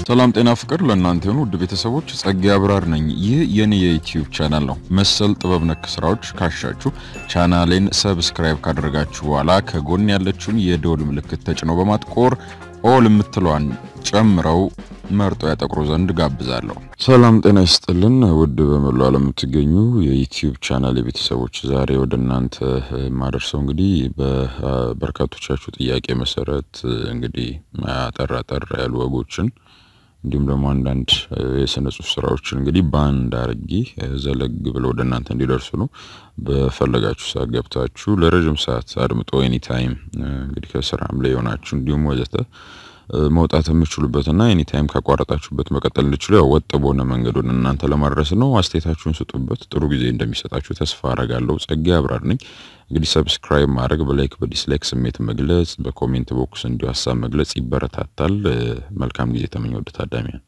ሰላም ጤና ፍቅር ለእናንተ የሆኑ ውድ ቤተሰቦች ጸጋ አብራር ነኝ። ይህ የኔ የዩቲዩብ ቻናል ነው። መሰል ጥበብ ነክ ስራዎች ካሻችሁ ቻናሌን ሰብስክራይብ ካደረጋችሁ በኋላ ከጎን ያለችውን የደወል ምልክት ተጭነው በማጥቆር ኦል የምትለዋን ጨምረው መርጦ ያጠቅሩ ዘንድ ጋብዛለሁ። ሰላም ጤና ይስጥልን ውድ በመላው ዓለም የምትገኙ የዩቲዩብ ቻናል የቤተሰቦች ዛሬ ወደ እናንተ የማደርሰው እንግዲህ በበርካቶቻችሁ ጥያቄ መሰረት እንግዲህ አጠር አጠር ያሉ ወጎችን እንዲሁም ደግሞ አንዳንድ የስነ ጽሁፍ ስራዎችን እንግዲህ በአንድ አርጌ ዘለግ ብለው ወደ እናንተ እንዲደርሱ ነው። በፈለጋችሁ ሰዓት ገብታችሁ ለረጅም ሰዓት አድምጦ ኤኒታይም እንግዲህ ከስራም ላይ የሆናችሁ እንዲሁም ወዘተ መውጣት የምችሉበትና ኤኒታይም ካቋረጣችሁበት መቀጠል እንድችሉ ያው ወጥ በሆነ መንገድ ወደ እናንተ ለማድረስ ነው። አስተያየታችሁን ስጡበት። ጥሩ ጊዜ እንደሚሰጣችሁ ተስፋ አረጋለሁ። ጸጋ አብራር ነኝ። እንግዲህ ሰብስክራይብ ማድረግ፣ በላይክ በዲስላይክ ስሜት መግለጽ፣ በኮሜንት ቦክስ እንዲሁ ሀሳብ መግለጽ ይበረታታል። መልካም ጊዜ ተመኘ ወደ ታዳሚያን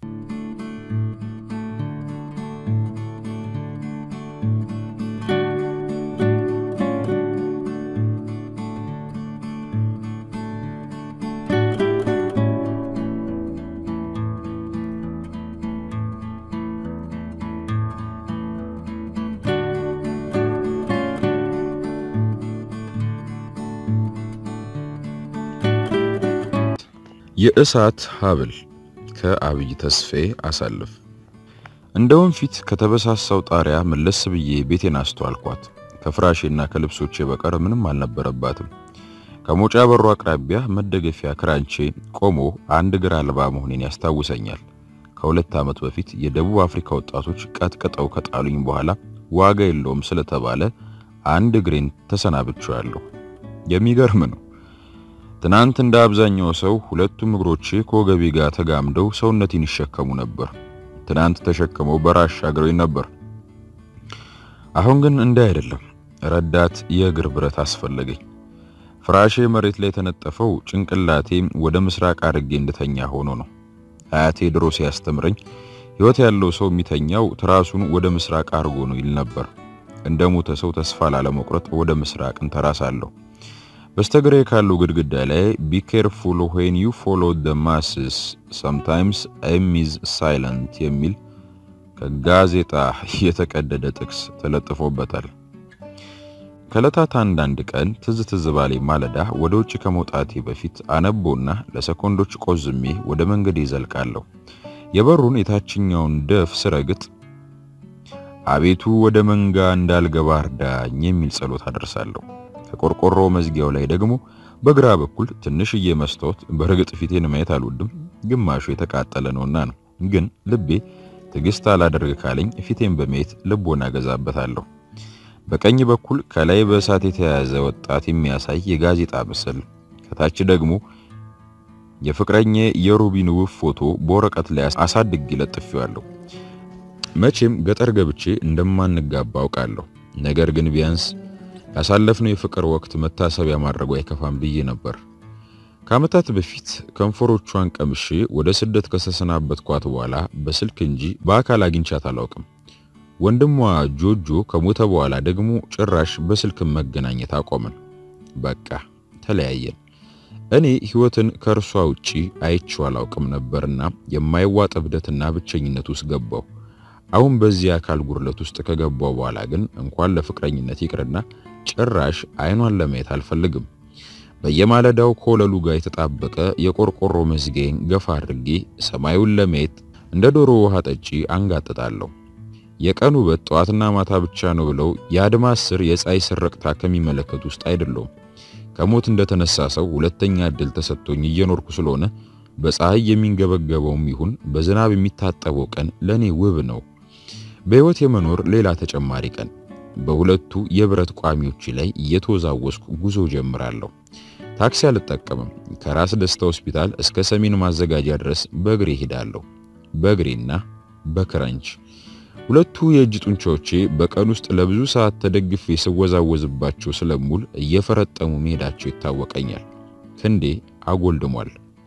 የእሳት ሀብል ከአብይ ተስፋዬ አሳልፍ። እንደ ወንፊት ከተበሳሳው ጣሪያ መለስ ብዬ ቤቴን አስተዋልኳት። ከፍራሼና ከልብሶቼ በቀር ምንም አልነበረባትም። ከሞጫ በሩ አቅራቢያ መደገፊያ ክራንቼ ቆሞ አንድ እግር አልባ መሆኔን ያስታውሰኛል። ከሁለት ዓመት በፊት የደቡብ አፍሪካ ወጣቶች ቀጥቅጠው ከጣሉኝ በኋላ ዋጋ የለውም ስለተባለ አንድ እግሬን ተሰናብቼዋለሁ። የሚገርም ነው። ትናንት እንደ አብዛኛው ሰው ሁለቱም እግሮቼ ከወገቤ ጋር ተጋምደው ሰውነቴን ይሸከሙ ነበር። ትናንት ተሸክመው በራሽ አግረውኝ ነበር። አሁን ግን እንዲህ አይደለም። ረዳት የእግር ብረት አስፈለገኝ። ፍራሼ መሬት ላይ የተነጠፈው ጭንቅላቴ ወደ ምስራቅ አድርጌ እንድተኛ ሆኖ ነው። አያቴ ድሮ ሲያስተምረኝ ሕይወት ያለው ሰው የሚተኛው ትራሱን ወደ ምስራቅ አድርጎ ነው ይል ነበር። እንደ ሞተ ሰው ተስፋ ላለመቁረጥ ወደ ምስራቅ እንተራሳለሁ። በስተግራ ካለው ግድግዳ ላይ ቢ ኬርፉል ዌን ዩ ፎሎ ደ ማስስ ሰምታይምስ ኤም ኢዝ ሳይለንት የሚል ከጋዜጣ የተቀደደ ጥቅስ ተለጥፎበታል። ከዕለታት አንዳንድ ቀን ትዝ ትዝ ባሌ ማለዳ ወደ ውጭ ከመውጣቴ በፊት አነቦና ለሰኮንዶች ቆዝሜ ወደ መንገዴ ይዘልቃለሁ። የበሩን የታችኛውን ደፍ ስረግጥ አቤቱ ወደ መንጋ እንዳልገባ እርዳኝ የሚል ጸሎት አደርሳለሁ። ከቆርቆሮ መዝጊያው ላይ ደግሞ በግራ በኩል ትንሽዬ መስታወት፣ በርግጥ ፊቴን ማየት አልወድም፣ ግማሹ የተቃጠለ ነውና ነው። ግን ልቤ ትዕግስት አላደርግ ካለኝ ፊቴን በማየት ልቦና ገዛበታለሁ። በቀኝ በኩል ከላይ በእሳት የተያያዘ ወጣት የሚያሳይ የጋዜጣ ምስል፣ ከታች ደግሞ የፍቅረኛ የሩቢን ውብ ፎቶ በወረቀት ላይ አሳድጌ ለጥፌዋለሁ። መቼም ገጠር ገብቼ እንደማንጋባ አውቃለሁ። ነገር ግን ቢያንስ ያሳለፍነው የፍቅር ወቅት መታሰቢያ ማድረጉ አይከፋም ብዬ ነበር። ከዓመታት በፊት ከንፈሮቿን ቀምሼ ወደ ስደት ከተሰናበትኳት በኋላ በስልክ እንጂ በአካል አግኝቻት አላውቅም። ወንድሟ ጆጆ ከሞተ በኋላ ደግሞ ጭራሽ በስልክ መገናኘት አቆምን። በቃ ተለያየን። እኔ ሕይወትን ከእርሷ ውጪ አይቼው አላውቅም ነበርና የማይዋጥ እብደትና ብቸኝነት ውስጥ ገባሁ። አሁን በዚህ አካል ጉርለት ውስጥ ከገባው በኋላ ግን እንኳን ለፍቅረኝነት ይቅርና ጭራሽ አይኗን ለማየት አልፈልግም። በየማለዳው ከወለሉ ጋር የተጣበቀ የቆርቆሮ መዝጊያዬን ገፋ አድርጌ ሰማዩን ለማየት እንደ ዶሮ ውሃ ጠጪ አንጋጥጣለሁ። የቀን ውበት ጠዋትና ማታ ብቻ ነው ብለው የአድማስ ስር የፀሐይ ስረቅታ ከሚመለከት ውስጥ አይደለሁም። ከሞት እንደተነሳ ሰው ሁለተኛ እድል ተሰጥቶኝ እየኖርኩ ስለሆነ በፀሐይ የሚንገበገበውም ይሁን በዝናብ የሚታጠበው ቀን ለኔ ውብ ነው። በሕይወት የመኖር ሌላ ተጨማሪ ቀን። በሁለቱ የብረት ቋሚዎች ላይ እየተወዛወስኩ ጉዞ ጀምራለሁ። ታክሲ አልጠቀምም። ከራስ ደስታ ሆስፒታል እስከ ሰሜን ማዘጋጃ ድረስ በእግሬ ሄዳለሁ። በእግሬና በክረንች ሁለቱ የእጅ ጡንቻዎቼ በቀን ውስጥ ለብዙ ሰዓት ተደግፌ ስወዛወዝባቸው ስለሙል እየፈረጠሙ መሄዳቸው ይታወቀኛል። ክንዴ አጎልድሟል።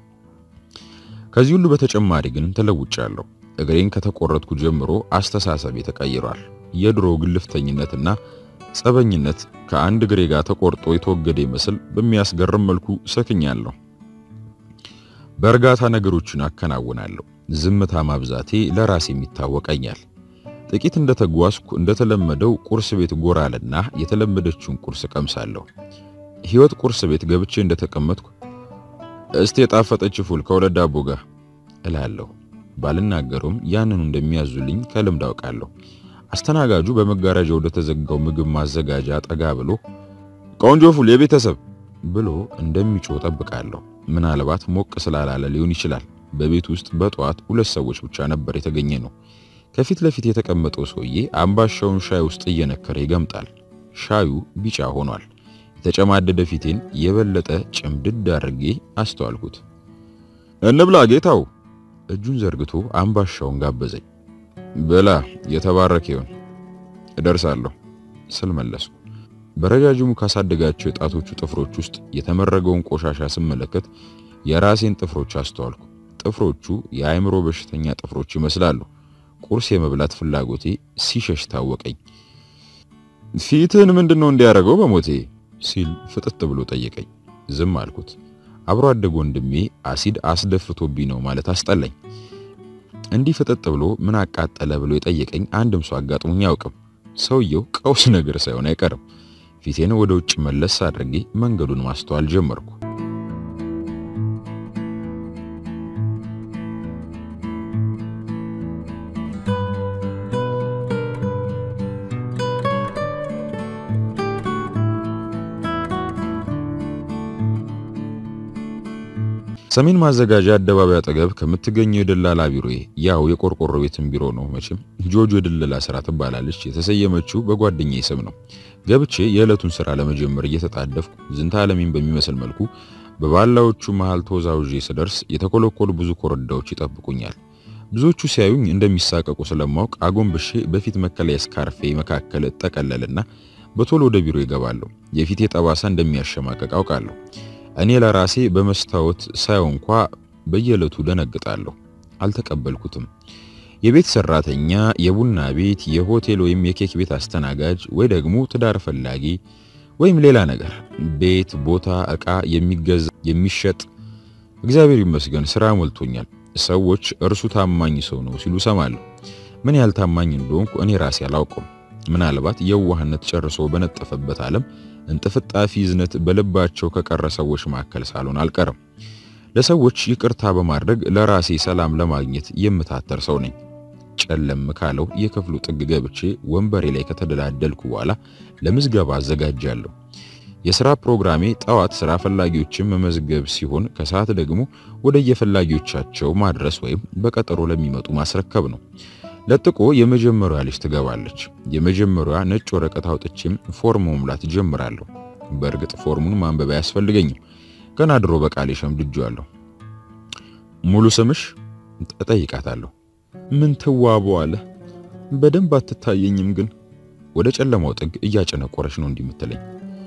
ከዚህ ሁሉ በተጨማሪ ግን ተለውጫለሁ። እግሬን ከተቆረጥኩ ጀምሮ አስተሳሰቤ ተቀይሯል። የድሮ ግልፍተኝነትና ጸበኝነት ከአንድ እግሬ ጋር ተቆርጦ የተወገደ ይመስል በሚያስገርም መልኩ ሰክኛለሁ። በእርጋታ ነገሮችን አከናውናለሁ። ዝምታ ማብዛቴ ለራሴም ይታወቀኛል። ጥቂት እንደተጓዝኩ እንደተለመደው ቁርስ ቤት ጎራልና የተለመደችውን ቁርስ ቀምሳለሁ። ሕይወት ቁርስ ቤት ገብቼ እንደተቀመጥኩ እስቲ የጣፈጠች ፉል ከሁለት ዳቦ ጋር እላለሁ። ባልናገሩም ያንኑ እንደሚያዙልኝ ከልምድ አውቃለሁ። አስተናጋጁ በመጋረጃ ወደ ተዘጋው ምግብ ማዘጋጃ ጠጋ ብሎ ቆንጆ ፉል የቤተሰብ ብሎ እንደሚጮህ ጠብቃለሁ። ምናልባት ሞቅ ስላላለ ሊሆን ይችላል። በቤት ውስጥ በጠዋት ሁለት ሰዎች ብቻ ነበር የተገኘ ነው። ከፊት ለፊት የተቀመጠው ሰውዬ አምባሻውን ሻይ ውስጥ እየነከረ ይገምጣል። ሻዩ ቢጫ ሆኗል። የተጨማደደ ፊቴን የበለጠ ጭምድድ አድርጌ አስተዋልኩት። እንብላ ጌታው እጁን ዘርግቶ አምባሻውን ጋበዘኝ። ብላ የተባረከ ይሁን እደርሳለሁ ስል መለስኩ። በረጃጅሙ ካሳደጋቸው የጣቶቹ ጥፍሮች ውስጥ የተመረገውን ቆሻሻ ስመለከት የራሴን ጥፍሮች አስተዋልኩ። ጥፍሮቹ የአእምሮ በሽተኛ ጥፍሮች ይመስላሉ። ቁርስ የመብላት ፍላጎቴ ሲሸሽ ታወቀኝ። ፊትህን ምንድን ነው እንዲያደርገው በሞቴ ሲል ፍጥጥ ብሎ ጠየቀኝ። ዝም አልኩት። አብሮ አደግ ወንድሜ አሲድ አስደፍቶብኝ ነው ማለት አስጠላኝ። እንዲህ ፍጥጥ ብሎ ምን አቃጠለ ብሎ የጠየቀኝ አንድም ሰው አጋጥሞኝ አያውቅም። ሰውየው ቀውስ ነገር ሳይሆን አይቀርም። ፊቴን ወደ ውጭ መለስ አድርጌ መንገዱን ማስተዋል ጀመርኩ። ሰሜን ማዘጋጃ አደባባይ አጠገብ ከምትገኘው የደላላ ቢሮዬ ያው የቆርቆሮ ቤትን ቢሮ ነው መቼም ጆጆ የደላላ ስራ ትባላለች። የተሰየመችው በጓደኛዬ ስም ነው። ገብቼ የዕለቱን ስራ ለመጀመር እየተጣደፍኩ ዝንተ ዓለሜን በሚመስል መልኩ በባላዎቹ መሃል ተወዛውዤ ስደርስ የተኮለኮሉ ብዙ ኮረዳዎች ይጠብቁኛል። ብዙዎቹ ሲያዩኝ እንደሚሳቀቁ ስለማወቅ አጎንብሼ በፊት መከለያ ስካርፌ መካከል እጠቀለልና በቶሎ ወደ ቢሮ ይገባለሁ። የፊቴ ጠባሳ እንደሚያሸማቀቅ አውቃለሁ። እኔ ለራሴ በመስታወት ሳየው እንኳ በየዕለቱ ደነግጣለሁ። አልተቀበልኩትም። የቤት ሰራተኛ፣ የቡና ቤት፣ የሆቴል ወይም የኬክ ቤት አስተናጋጅ ወይ ደግሞ ትዳር ፈላጊ ወይም ሌላ ነገር፣ ቤት፣ ቦታ፣ ዕቃ የሚገዛ የሚሸጥ፣ እግዚአብሔር ይመስገን ስራ ሞልቶኛል። ሰዎች እርሱ ታማኝ ሰው ነው ሲሉ ሰማለሁ። ምን ያህል ታማኝ እንደሆንኩ እኔ ራሴ አላውቅም። ምናልባት የዋህነት ጨርሶ በነጠፈበት ዓለም እንጥፍጣፊ ዝነት በልባቸው ከቀረ ሰዎች መካከል ሳልሆን አልቀርም። ለሰዎች ይቅርታ በማድረግ ለራሴ ሰላም ለማግኘት የምታተር ሰው ነኝ። ጨለም ካለው የክፍሉ ጥግ ገብቼ ወንበሬ ላይ ከተደላደልኩ በኋላ ለምዝገባ አዘጋጃለሁ። የሥራ ፕሮግራሜ ጠዋት ሥራ ፈላጊዎችን መመዝገብ ሲሆን ከሰዓት ደግሞ ወደ የፈላጊዎቻቸው ማድረስ ወይም በቀጠሮ ለሚመጡ ማስረከብ ነው። ለጥቆ የመጀመሪያ ልጅ ትገባለች። የመጀመሪያ ነጭ ወረቀት አውጥቼም ፎርም መሙላት ጀምራለሁ። በእርግጥ ፎርሙን ማንበብ አያስፈልገኝም፣ ገና ድሮ በቃሌ ሸምድጄዋለሁ። ሙሉ ስምሽ እጠይቃታለሁ። ምን ትዋቡ አለ። በደንብ አትታየኝም፣ ግን ወደ ጨለማው ጥግ እያጨነቆረች ነው እንዲህ የምትለኝ።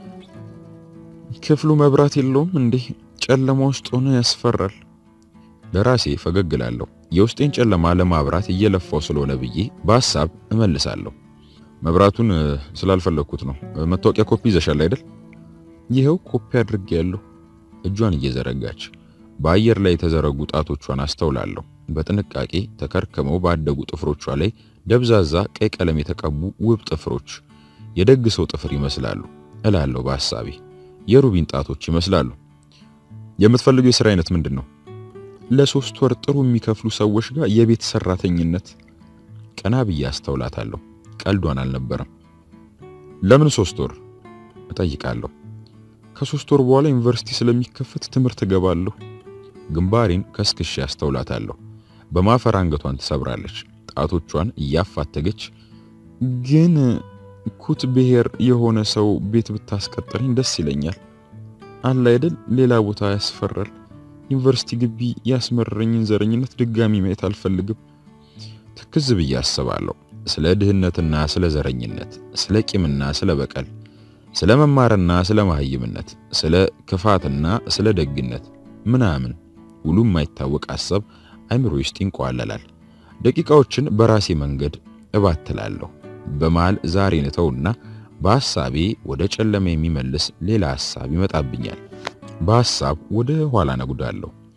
ክፍሉ መብራት የለውም እንዴ? ጨለማ ውስጥ ሆነ ያስፈራል። ለራሴ ፈገግ እላለሁ። የውስጤን ጨለማ ለማብራት እየለፋው ስለሆነ ብዬ በሐሳብ እመልሳለሁ። መብራቱን ስላልፈለግኩት ነው። መታወቂያ ኮፒ ይዘሻል አይደል? ይኸው ኮፒ አድርጌያለሁ። እጇን እየዘረጋች በአየር ላይ የተዘረጉ ጣቶቿን አስተውላለሁ። በጥንቃቄ ተከርከመው ባደጉ ጥፍሮቿ ላይ ደብዛዛ ቀይ ቀለም የተቀቡ ውብ ጥፍሮች የደግ ሰው ጥፍር ይመስላሉ እላለሁ በሐሳቤ። የሩቢን ጣቶች ይመስላሉ። የምትፈልገው የሥራ አይነት ምንድን ነው? ለሶስት ወር ጥሩ የሚከፍሉ ሰዎች ጋር የቤት ሰራተኝነት። ቀና ብዬ አስተውላታለሁ። ቀልዷን አልነበረም። ለምን ሶስት ወር እጠይቃለሁ። ከሶስት ወር በኋላ ዩኒቨርሲቲ ስለሚከፈት ትምህርት እገባለሁ። ግንባሬን ከስክሼ አስተውላታለሁ። በማፈር አንገቷን ትሰብራለች። ጣቶቿን እያፋተገች ግን ኩት ብሔር የሆነ ሰው ቤት ብታስቀጥረኝ ደስ ይለኛል። አለ አይደል ሌላ ቦታ ያስፈራል። ዩኒቨርሲቲ ግቢ ያስመረኝን ዘረኝነት ድጋሚ ማየት አልፈልግም። ትክዝ ብዬ አስባለሁ። ስለ ድህነትና ስለ ዘረኝነት፣ ስለ ቂምና ስለ በቀል፣ ስለ መማርና ስለ መሀይምነት፣ ስለ ክፋትና ስለ ደግነት ምናምን ሁሉ የማይታወቅ ሐሳብ አይምሮ ውስጥ ይንቋለላል። ደቂቃዎችን በራሴ መንገድ እባትላለሁ። በመሃል ዛሬን እተውና በሐሳቤ ወደ ጨለማ የሚመልስ ሌላ ሐሳብ ይመጣብኛል። በሐሳብ ወደ ኋላ ነጉዳለሁ።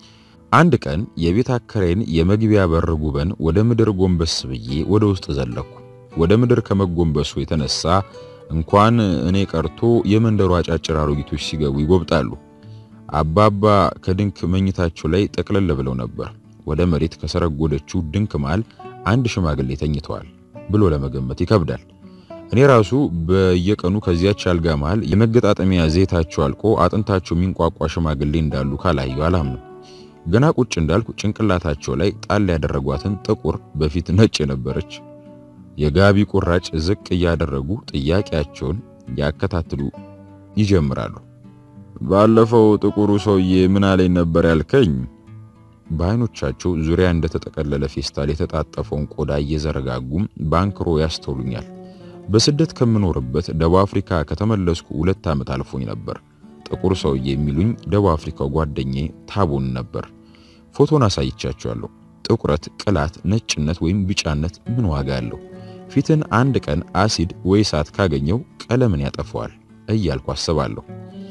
አንድ ቀን የቤት አከራይን የመግቢያ በር ጉበን ወደ ምድር ጎንበስ ብዬ ወደ ውስጥ ዘለኩ። ወደ ምድር ከመጎንበሱ የተነሳ እንኳን እኔ ቀርቶ የመንደሩ አጫጭር አሮጊቶች ሲገቡ ይጎብጣሉ። አባባ ከድንክ መኝታቸው ላይ ጠቅለል ብለው ነበር። ወደ መሬት ከሰረጎደችው ድንክ መሃል አንድ ሽማግሌ ተኝተዋል ብሎ ለመገመት ይከብዳል። እኔ ራሱ በየቀኑ ከዚያች አልጋ መሃል የመገጣጠሚያ ዘይታቸው አልቆ አጥንታቸው የሚንቋቋ ሽማግሌ እንዳሉ ካላየው አላምነው። ገና ቁጭ እንዳልኩ ጭንቅላታቸው ላይ ጣል ያደረጓትን ጥቁር በፊት ነጭ የነበረች የጋቢ ቁራጭ ዝቅ እያደረጉ ጥያቄያቸውን ያከታትሉ ይጀምራሉ። ባለፈው ጥቁሩ ሰውዬ ምን አለኝ ነበር ያልከኝ? በአይኖቻቸው ዙሪያ እንደተጠቀለለ ፌስታል የተጣጠፈውን ቆዳ እየዘረጋጉም ባንክሮ ያስተውሉኛል። በስደት ከምኖርበት ደቡብ አፍሪካ ከተመለስኩ ሁለት ዓመት አልፎኝ ነበር። ጥቁር ሰውዬ የሚሉኝ ደቡብ አፍሪካው ጓደኛዬ ታቦን ነበር። ፎቶን አሳይቻቸዋለሁ። ጥቁረት፣ ቅላት፣ ነጭነት ወይም ቢጫነት ምን ዋጋ አለው? ፊትን አንድ ቀን አሲድ ወይ እሳት ካገኘው ቀለምን ያጠፋዋል እያልኩ አስባለሁ።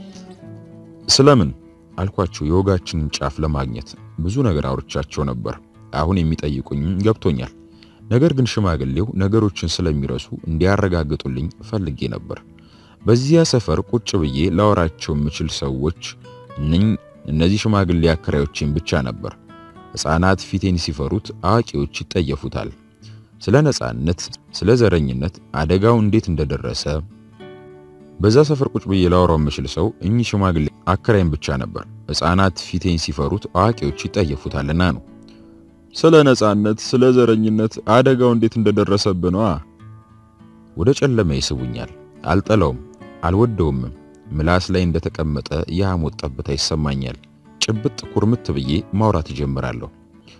ስለምን አልኳቸው። የወጋችንን ጫፍ ለማግኘት ብዙ ነገር አውርቻቸው ነበር። አሁን የሚጠይቁኝ ገብቶኛል። ነገር ግን ሽማግሌው ነገሮችን ስለሚረሱ እንዲያረጋግጡልኝ ፈልጌ ነበር። በዚያ ሰፈር ቁጭ ብዬ ላወራቸው የምችል ሰዎች እነዚህ ሽማግሌ አከራዮችን ብቻ ነበር። ሕፃናት ፊቴን ሲፈሩት፣ አዋቂዎች ይጠየፉታል። ስለ ነጻነት፣ ስለ ዘረኝነት፣ አደጋው እንዴት እንደደረሰ በዛ ሰፈር ቁጭ ብዬ ላወራው የምችል ሰው እኚህ ሽማግሌ አከራይም ብቻ ነበር። ሕፃናት ፊቴን ሲፈሩት፣ አዋቂዎች ይጠየፉታልና ነው። ስለ ነጻነት፣ ስለ ዘረኝነት አደጋው እንዴት እንደደረሰብህ ነዋ። ወደ ጨለማ ይስቡኛል። አልጠላውም፣ አልወደውም። ምላስ ላይ እንደተቀመጠ የሐሞት ጠብታ ይሰማኛል። ጭብጥ ኩርምት ብዬ ማውራት እጀምራለሁ።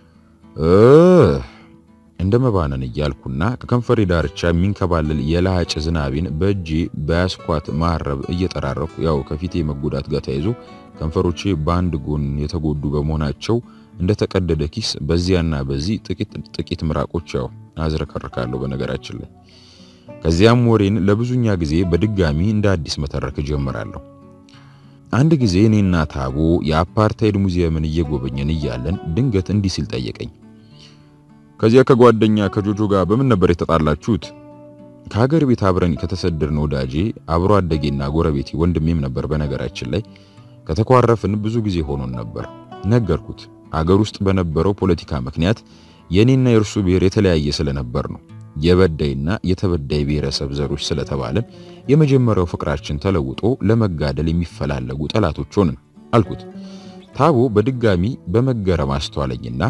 እንደ መባነን እያልኩና ከከንፈሬ ዳርቻ የሚንከባለል የለሃጭ ዝናቤን በእጄ በያስኳት ማረብ እየጠራረኩ ያው ከፊቴ መጎዳት ጋር ተያይዞ ከንፈሮቼ በአንድ ጎን የተጎዱ በመሆናቸው እንደተቀደደ ኪስ በዚያና በዚህ ጥቂት ጥቂት ምራቆች ያው አዝረከርካለሁ። በነገራችን ላይ ከዚያም ወሬን ለብዙኛ ጊዜ በድጋሚ እንደ አዲስ መተረክ ጀምራለሁ። አንድ ጊዜ እኔና ታቦ የአፓርታይድ ሙዚየምን እየጎበኘን እያለን ድንገት እንዲህ ሲል ጠየቀኝ። ከዚያ ከጓደኛ ከጆጆ ጋር በምን ነበር የተጣላችሁት? ከሀገር ቤት አብረን ከተሰደድን ወዳጄ አብሮ አደጌና ጎረቤቴ ወንድሜም ነበር። በነገራችን ላይ ከተኳረፍን ብዙ ጊዜ ሆኖን ነበር። ነገርኩት። አገር ውስጥ በነበረው ፖለቲካ ምክንያት የኔና የእርሱ ብሔር የተለያየ ስለነበር ነው። የበዳይና የተበዳይ ብሔረሰብ ዘሮች ስለተባለን የመጀመሪያው ፍቅራችን ተለውጦ ለመጋደል የሚፈላለጉ ጠላቶች ሆንን አልኩት። ታቦ በድጋሚ በመገረም አስተዋለኝና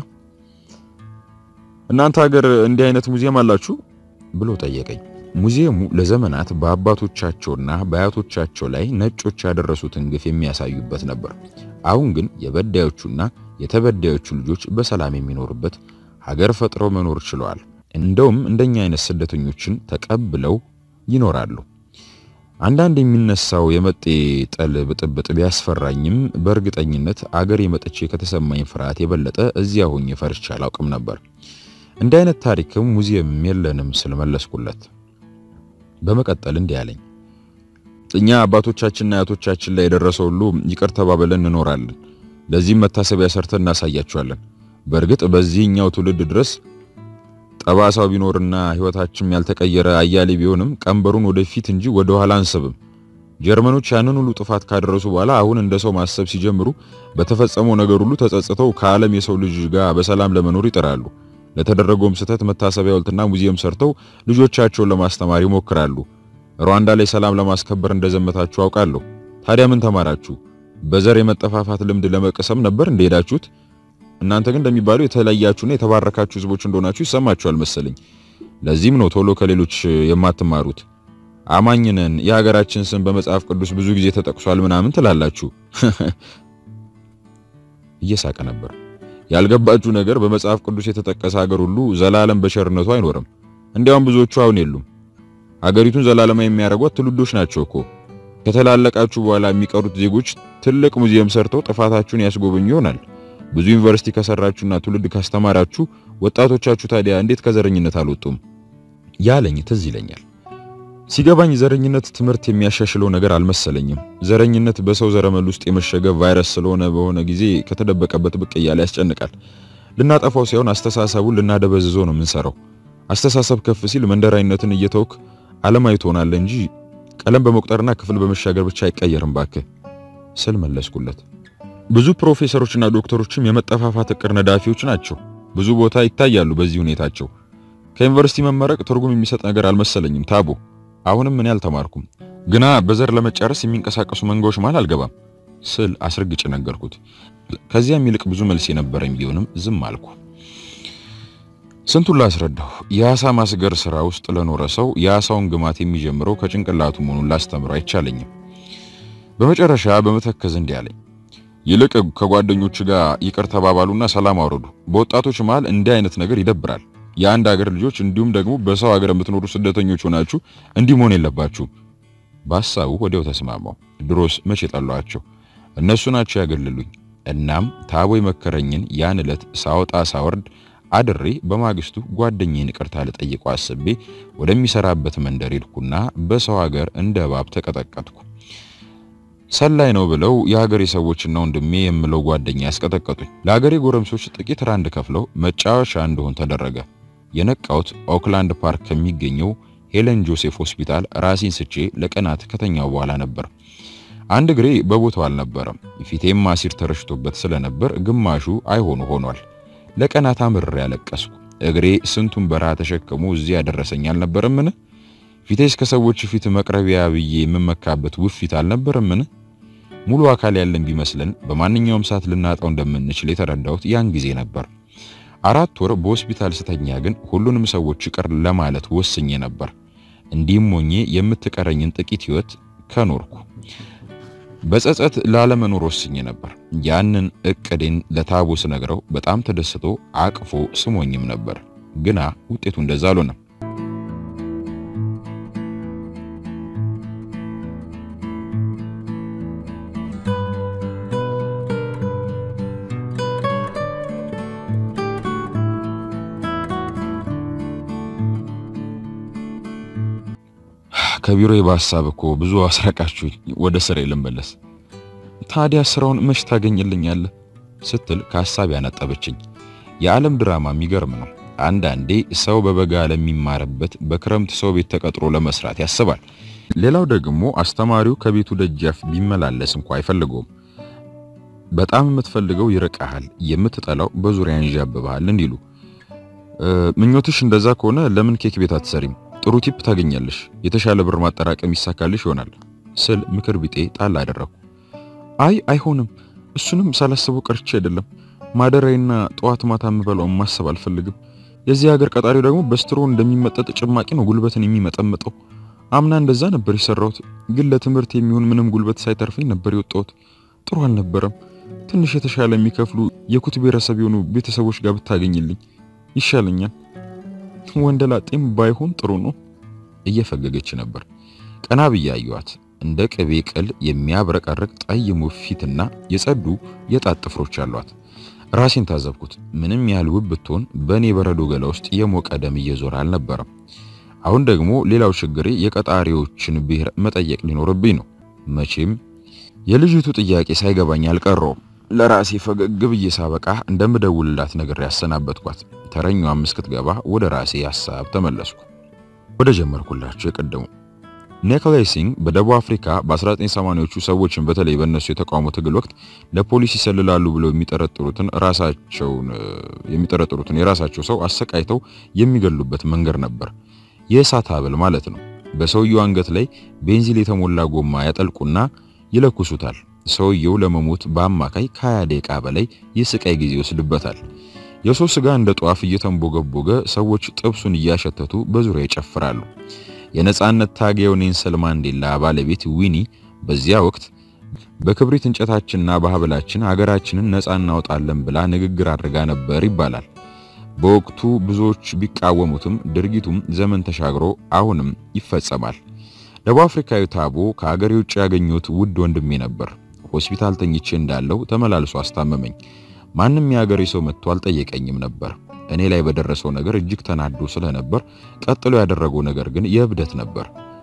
እናንተ ሀገር እንዲህ አይነት ሙዚየም አላችሁ ብሎ ጠየቀኝ። ሙዚየሙ ለዘመናት በአባቶቻቸውና በአያቶቻቸው ላይ ነጮች ያደረሱትን ግፍ የሚያሳዩበት ነበር። አሁን ግን የበዳዮቹና የተበዳዮቹ ልጆች በሰላም የሚኖሩበት ሀገር ፈጥረው መኖር ችለዋል። እንደውም እንደኛ አይነት ስደተኞችን ተቀብለው ይኖራሉ። አንዳንድ የሚነሳው የመጤ ጠል ብጥብጥ ቢያስፈራኝም በእርግጠኝነት አገር የመጥቼ ከተሰማኝ ፍርሃት የበለጠ እዚያ ሆኜ ፈርቻ አላውቅም ነበር። እንዲህ አይነት ታሪክም ሙዚየም የለንም ስል መለስኩለት። በመቀጠል እንዲህ አለኝ። እኛ አባቶቻችንና አያቶቻችን ላይ የደረሰው ሁሉ ይቅር ተባብለን እንኖራለን። ለዚህም መታሰቢያ ሰርተን እናሳያቸዋለን። በእርግጥ በዚህኛው ትውልድ ድረስ ጠባሳው ቢኖርና ሕይወታችንም ያልተቀየረ አያሌ ቢሆንም ቀንበሩን ወደፊት እንጂ ወደ ኋላ አንስብም። ጀርመኖች ያንን ሁሉ ጥፋት ካደረሱ በኋላ አሁን እንደ ሰው ማሰብ ሲጀምሩ በተፈጸመው ነገር ሁሉ ተጸጽተው ከዓለም የሰው ልጅ ጋር በሰላም ለመኖር ይጥራሉ። ለተደረገውም ስህተት መታሰቢያ ሐውልትና ሙዚየም ሰርተው ልጆቻቸውን ለማስተማር ይሞክራሉ። ሩዋንዳ ላይ ሰላም ለማስከበር እንደዘመታችሁ አውቃለሁ። ታዲያ ምን ተማራችሁ? በዘር የመጠፋፋት ልምድ ለመቀሰም ነበር እንደሄዳችሁት? እናንተ ግን እንደሚባለው የተለያችሁና የተባረካችሁ ሕዝቦች እንደሆናችሁ ይሰማችኋል መሰለኝ። ለዚህም ነው ቶሎ ከሌሎች የማትማሩት። አማኝነን የሀገራችን ስም በመጽሐፍ ቅዱስ ብዙ ጊዜ ተጠቅሷል ምናምን ትላላችሁ። እየሳቀ ነበር። ያልገባችሁ ነገር በመጽሐፍ ቅዱስ የተጠቀሰ ሀገር ሁሉ ዘላለም በቸርነቱ አይኖርም። እንዲያውም ብዙዎቹ አሁን የሉም። ሀገሪቱን ዘላለማ የሚያደርጓት ትውልዶች ናቸው እኮ። ከተላለቃችሁ በኋላ የሚቀሩት ዜጎች ትልቅ ሙዚየም ሰርተው ጥፋታችሁን ያስጎበኙ ይሆናል። ብዙ ዩኒቨርሲቲ ከሰራችሁና ትውልድ ካስተማራችሁ ወጣቶቻችሁ ታዲያ እንዴት ከዘረኝነት አልወጡም? ያለኝ ትዝ ይለኛል። ሲገባኝ ዘረኝነት ትምህርት የሚያሻሽለው ነገር አልመሰለኝም። ዘረኝነት በሰው ዘረመል ውስጥ የመሸገ ቫይረስ ስለሆነ በሆነ ጊዜ ከተደበቀበት ብቅ እያለ ያስጨንቃል። ልናጠፋው ሳይሆን አስተሳሰቡን ልናደበዝዘው ነው የምንሰራው። አስተሳሰብ ከፍ ሲል መንደራዊነትን እየተውክ ዓለማዊ ትሆናለህ እንጂ ቀለም በመቁጠርና ክፍል በመሻገር ብቻ አይቀየርም ባክህ ስል መለስኩለት። ብዙ ፕሮፌሰሮችና ዶክተሮችም የመጠፋፋት እቅድ ነዳፊዎች ናቸው። ብዙ ቦታ ይታያሉ በዚህ ሁኔታቸው። ከዩኒቨርሲቲ መመረቅ ትርጉም የሚሰጥ ነገር አልመሰለኝም ታቦ። አሁንም እኔ አልተማርኩም፣ ግና በዘር ለመጨረስ የሚንቀሳቀሱ መንጋዎች መሃል አልገባም ስል አስረግጬ ነገርኩት። ከዚያም ይልቅ ብዙ መልስ የነበረኝ ቢሆንም ዝም አልኩ። ስንቱን ላስረዳሁ። የአሳ ማስገር ስራ ውስጥ ለኖረ ሰው የአሳውን ግማት የሚጀምረው ከጭንቅላቱ መሆኑን ላስተምረው አይቻለኝም። በመጨረሻ በመተከዝ እንዲህ አለኝ። ይልቅ ከጓደኞች ጋር ይቅር ተባባሉና ሰላም አውረዱ። በወጣቶች መሃል እንዲህ አይነት ነገር ይደብራል። የአንድ ሀገር ልጆች እንዲሁም ደግሞ በሰው ሀገር የምትኖሩ ስደተኞች ሆናችሁ እንዲህ መሆን የለባችሁም። በሀሳቡ ወዲያው ተስማማው። ድሮስ መቼ ጠሏቸው? እነሱ ናቸው ያገልሉኝ። እናም ታቦ የመከረኝን ያን ዕለት ሳወጣ ሳወርድ አድሬ በማግስቱ ጓደኛዬን ይቅርታ ልጠይቀው አስቤ ወደሚሰራበት መንደር ሄድኩና በሰው ሀገር እንደ እባብ ተቀጠቀጥኩ። ሰላይ ነው ብለው የሀገሬ ሰዎችና ወንድሜ የምለው ጓደኛ ያስቀጠቀጡኝ። ለሀገሬ ጎረምሶች ጥቂት ራንድ ከፍለው መጫወቻ እንደሆን ተደረገ። የነቃውት ኦክላንድ ፓርክ ከሚገኘው ሄለን ጆሴፍ ሆስፒታል ራሴን ስቼ ለቀናት ከተኛው በኋላ ነበር። አንድ እግሬ በቦታው አልነበረም። ፊቴም አሲር ተረሽቶበት ስለነበር ግማሹ አይሆኑ ሆኗል። ለቀናት አምርሬ ያለቀስኩ። እግሬ ስንቱን በረሃ ተሸክሞ እዚህ ያደረሰኝ አልነበረምን? ፊቴስ ከሰዎች ፊት መቅረቢያ ብዬ የምመካበት ውፊት አልነበረምን? ሙሉ አካል ያለን ቢመስለን በማንኛውም ሰዓት ልናጣው እንደምንችል የተረዳሁት ያን ጊዜ ነበር። አራት ወር በሆስፒታል ስተኛ ግን ሁሉንም ሰዎች ይቅር ለማለት ወስኜ ነበር። እንዲህም ሆኜ የምትቀረኝን ጥቂት ሕይወት ከኖርኩ በጸጸት ላለመኖር ወስኜ ነበር። ያንን እቅዴን ለታቦ ስነግረው በጣም ተደስቶ አቅፎ ስሞኝም ነበር። ግና ውጤቱ እንደዛ አልሆነም። ከቢሮ በሀሳብ እኮ ብዙ አስረቃችሁኝ። ወደ ስራ ልመለስ። ታዲያ ስራውን መች ታገኝልኛለህ ስትል ከሀሳብ ያነጠበችኝ። የዓለም ድራማ የሚገርም ነው። አንዳንዴ ሰው በበጋ ለሚማርበት በክረምት ሰው ቤት ተቀጥሮ ለመስራት ያስባል። ሌላው ደግሞ አስተማሪው ከቤቱ ደጃፍ ቢመላለስ እንኳ አይፈልገውም። በጣም የምትፈልገው ይርቀሃል፣ የምትጠላው በዙሪያ ያንዣብብሃል እንዲሉ። ምኞትሽ እንደዛ ከሆነ ለምን ኬክ ቤት አትሰሪም? ጥሩ ቲፕ ታገኛለሽ፣ የተሻለ ብር ማጠራቀም ይሳካልሽ ይሆናል ስል ምክር ቢጤ ጣል አደረኩ። አይ አይሆንም፣ እሱንም ሳላስበው ቀርቼ አይደለም። ማደሪያና ጠዋት ማታ የምበላውን ማሰብ አልፈልግም። የዚህ ሀገር ቀጣሪው ደግሞ በስትሮ እንደሚመጠጥ ጭማቂ ነው ጉልበትን የሚመጠምጠው። አምና እንደዛ ነበር የሰራሁት፣ ግን ለትምህርት የሚሆን ምንም ጉልበት ሳይተርፈኝ ነበር የወጣሁት። ጥሩ አልነበረም። ትንሽ የተሻለ የሚከፍሉ የኩት ብሔረሰብ የሆኑ ቤተሰቦች ጋር ብታገኝልኝ ይሻለኛል። ወንደላጤም ባይሆን ጥሩ ነው። እየፈገገች ነበር። ቀና ብዬ አየኋት። እንደ ቅቤ ቅል የሚያብረቀርቅ ጠይሙ ፊትና የጸዱ የጣት ጥፍሮች አሏት። ራሴን ታዘብኩት። ምንም ያህል ውብ ብትሆን በእኔ በረዶ ገላ ውስጥ የሞቀ ደም እየዞረ አልነበረም። አሁን ደግሞ ሌላው ችግሬ የቀጣሪዎችን ብሔር መጠየቅ ሊኖርብኝ ነው። መቼም የልጅቱ ጥያቄ ሳይገባኝ አልቀረውም። ለራሴ ፈገግ ብዬ ሳበቃ እንደምደውልላት ነገር ያሰናበትኳት። ተረኛዋም እስክትገባ ወደ ራሴ ሐሳብ ተመለስኩ። ወደ ጀመርኩላቸው የቀደሙ ኔክሌሲንግ በደቡብ አፍሪካ በ1980ዎቹ ሰዎችን በተለይ በእነሱ የተቃውሞ ትግል ወቅት ለፖሊስ ይሰልላሉ ብለው የሚጠረጥሩትን ራሳቸውን የሚጠረጥሩትን የራሳቸው ሰው አሰቃይተው የሚገሉበት መንገድ ነበር። የእሳት ሀብል ማለት ነው። በሰውየው አንገት ላይ ቤንዚል የተሞላ ጎማ ያጠልቁና ይለኩሱታል። ሰውየው ለመሞት በአማካይ ከ20 ደቂቃ በላይ የስቃይ ጊዜ ይወስድበታል። የሰው ስጋ እንደ ጧፍ እየተንቦገቦገ ሰዎች ጥብሱን እያሸተቱ በዙሪያ ይጨፍራሉ። የነጻነት ታጋዩ ኔልሰን ማንዴላ ባለቤት ዊኒ በዚያ ወቅት በክብሪት እንጨታችንና በሀብላችን ሀገራችንን ነጻ እናወጣለን ብላ ንግግር አድርጋ ነበር ይባላል። በወቅቱ ብዙዎች ቢቃወሙትም ድርጊቱም ዘመን ተሻግሮ አሁንም ይፈጸማል። ደቡብ አፍሪካዊ ታቦ ከሀገሬ ውጭ ያገኘሁት ውድ ወንድሜ ነበር። ሆስፒታል ተኝቼ እንዳለው ተመላልሶ አስታመመኝ። ማንም የሀገሬ ሰው መጥቶ አልጠየቀኝም ነበር። እኔ ላይ በደረሰው ነገር እጅግ ተናዶ ስለነበር ቀጥሎ ያደረገው ነገር ግን የእብደት ነበር።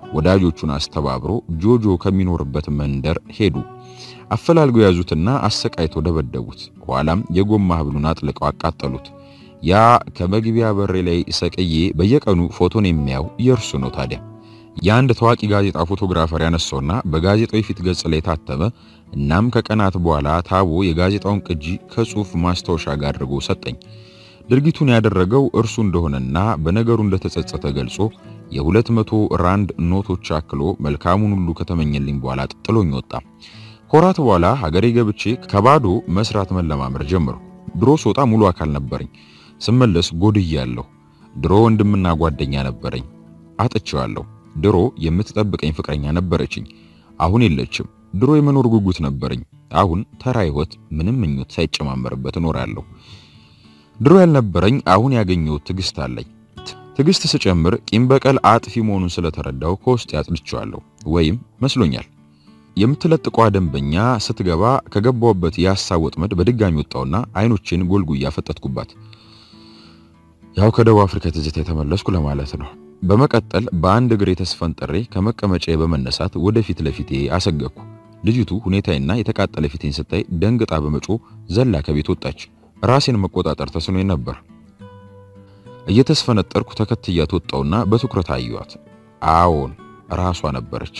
ወዳጆቹን አስተባብሮ ጆጆ ከሚኖርበት መንደር ሄዱ። አፈላልገው ያዙትና አሰቃይተው ደበደቡት። ኋላም የጎማ ሐብሉን አጥልቀው አቃጠሉት። ያ ከመግቢያ በሬ ላይ ሰቅዬ በየቀኑ ፎቶን የሚያው የእርሱ ነው። ታዲያ የአንድ ታዋቂ ጋዜጣ ፎቶግራፈር ያነሳውና በጋዜጣው የፊት ገጽ ላይ ታተመ። እናም ከቀናት በኋላ ታቦ የጋዜጣውን ቅጂ ከጽሑፍ ማስታወሻ ጋር አድርጎ ሰጠኝ። ድርጊቱን ያደረገው እርሱ እንደሆነና በነገሩ እንደተጸጸተ ገልጾ የሁለት መቶ ራንድ ኖቶች አክሎ መልካሙን ሁሉ ከተመኘልኝ በኋላ ጥሎኝ ወጣ። ከወራት በኋላ ሀገሬ ገብቼ ከባዶ መስራት መለማመር ጀመርኩ። ድሮ ስወጣ ሙሉ አካል ነበረኝ፣ ስመለስ ጎድያለሁ። ድሮ ወንድምና ጓደኛ ነበረኝ፣ አጥቼዋለሁ። ድሮ የምትጠብቀኝ ፍቅረኛ ነበረችኝ፣ አሁን የለችም። ድሮ የመኖር ጉጉት ነበረኝ፣ አሁን ተራ ሕይወት ምንም ምኞት ሳይጨማመርበት እኖራለሁ። ድሮ ያልነበረኝ አሁን ያገኘሁት ትዕግስት አለኝ። ትዕግስት ስጨምር ቂም በቀል አጥፊ መሆኑን ስለተረዳው ከውስጥ ያጽድቼዋለሁ ወይም መስሎኛል። የምትለጥቀዋ ደንበኛ ስትገባ ከገባውበት የሐሳብ ወጥመድ በድጋሚ ወጣውና አይኖቼን ጎልጉያ ፈጠጥኩባት። ያው ከደቡብ አፍሪካ ትዝታ የተመለስኩ ለማለት ነው። በመቀጠል በአንድ እግሬ ተስፈንጥሬ ከመቀመጫዬ በመነሳት ወደፊት ለፊቴ አሰገኩ። ልጅቱ ሁኔታዬና የተቃጠለ ፊቴን ስታይ ደንግጣ በመጮ ዘላ ከቤት ወጣች። ራሴን መቆጣጠር ተስኖኝ ነበር። እየተስፈነጠርኩ ተከትያት ወጣውና በትኩረት አየኋት። አዎን ራሷ ነበረች።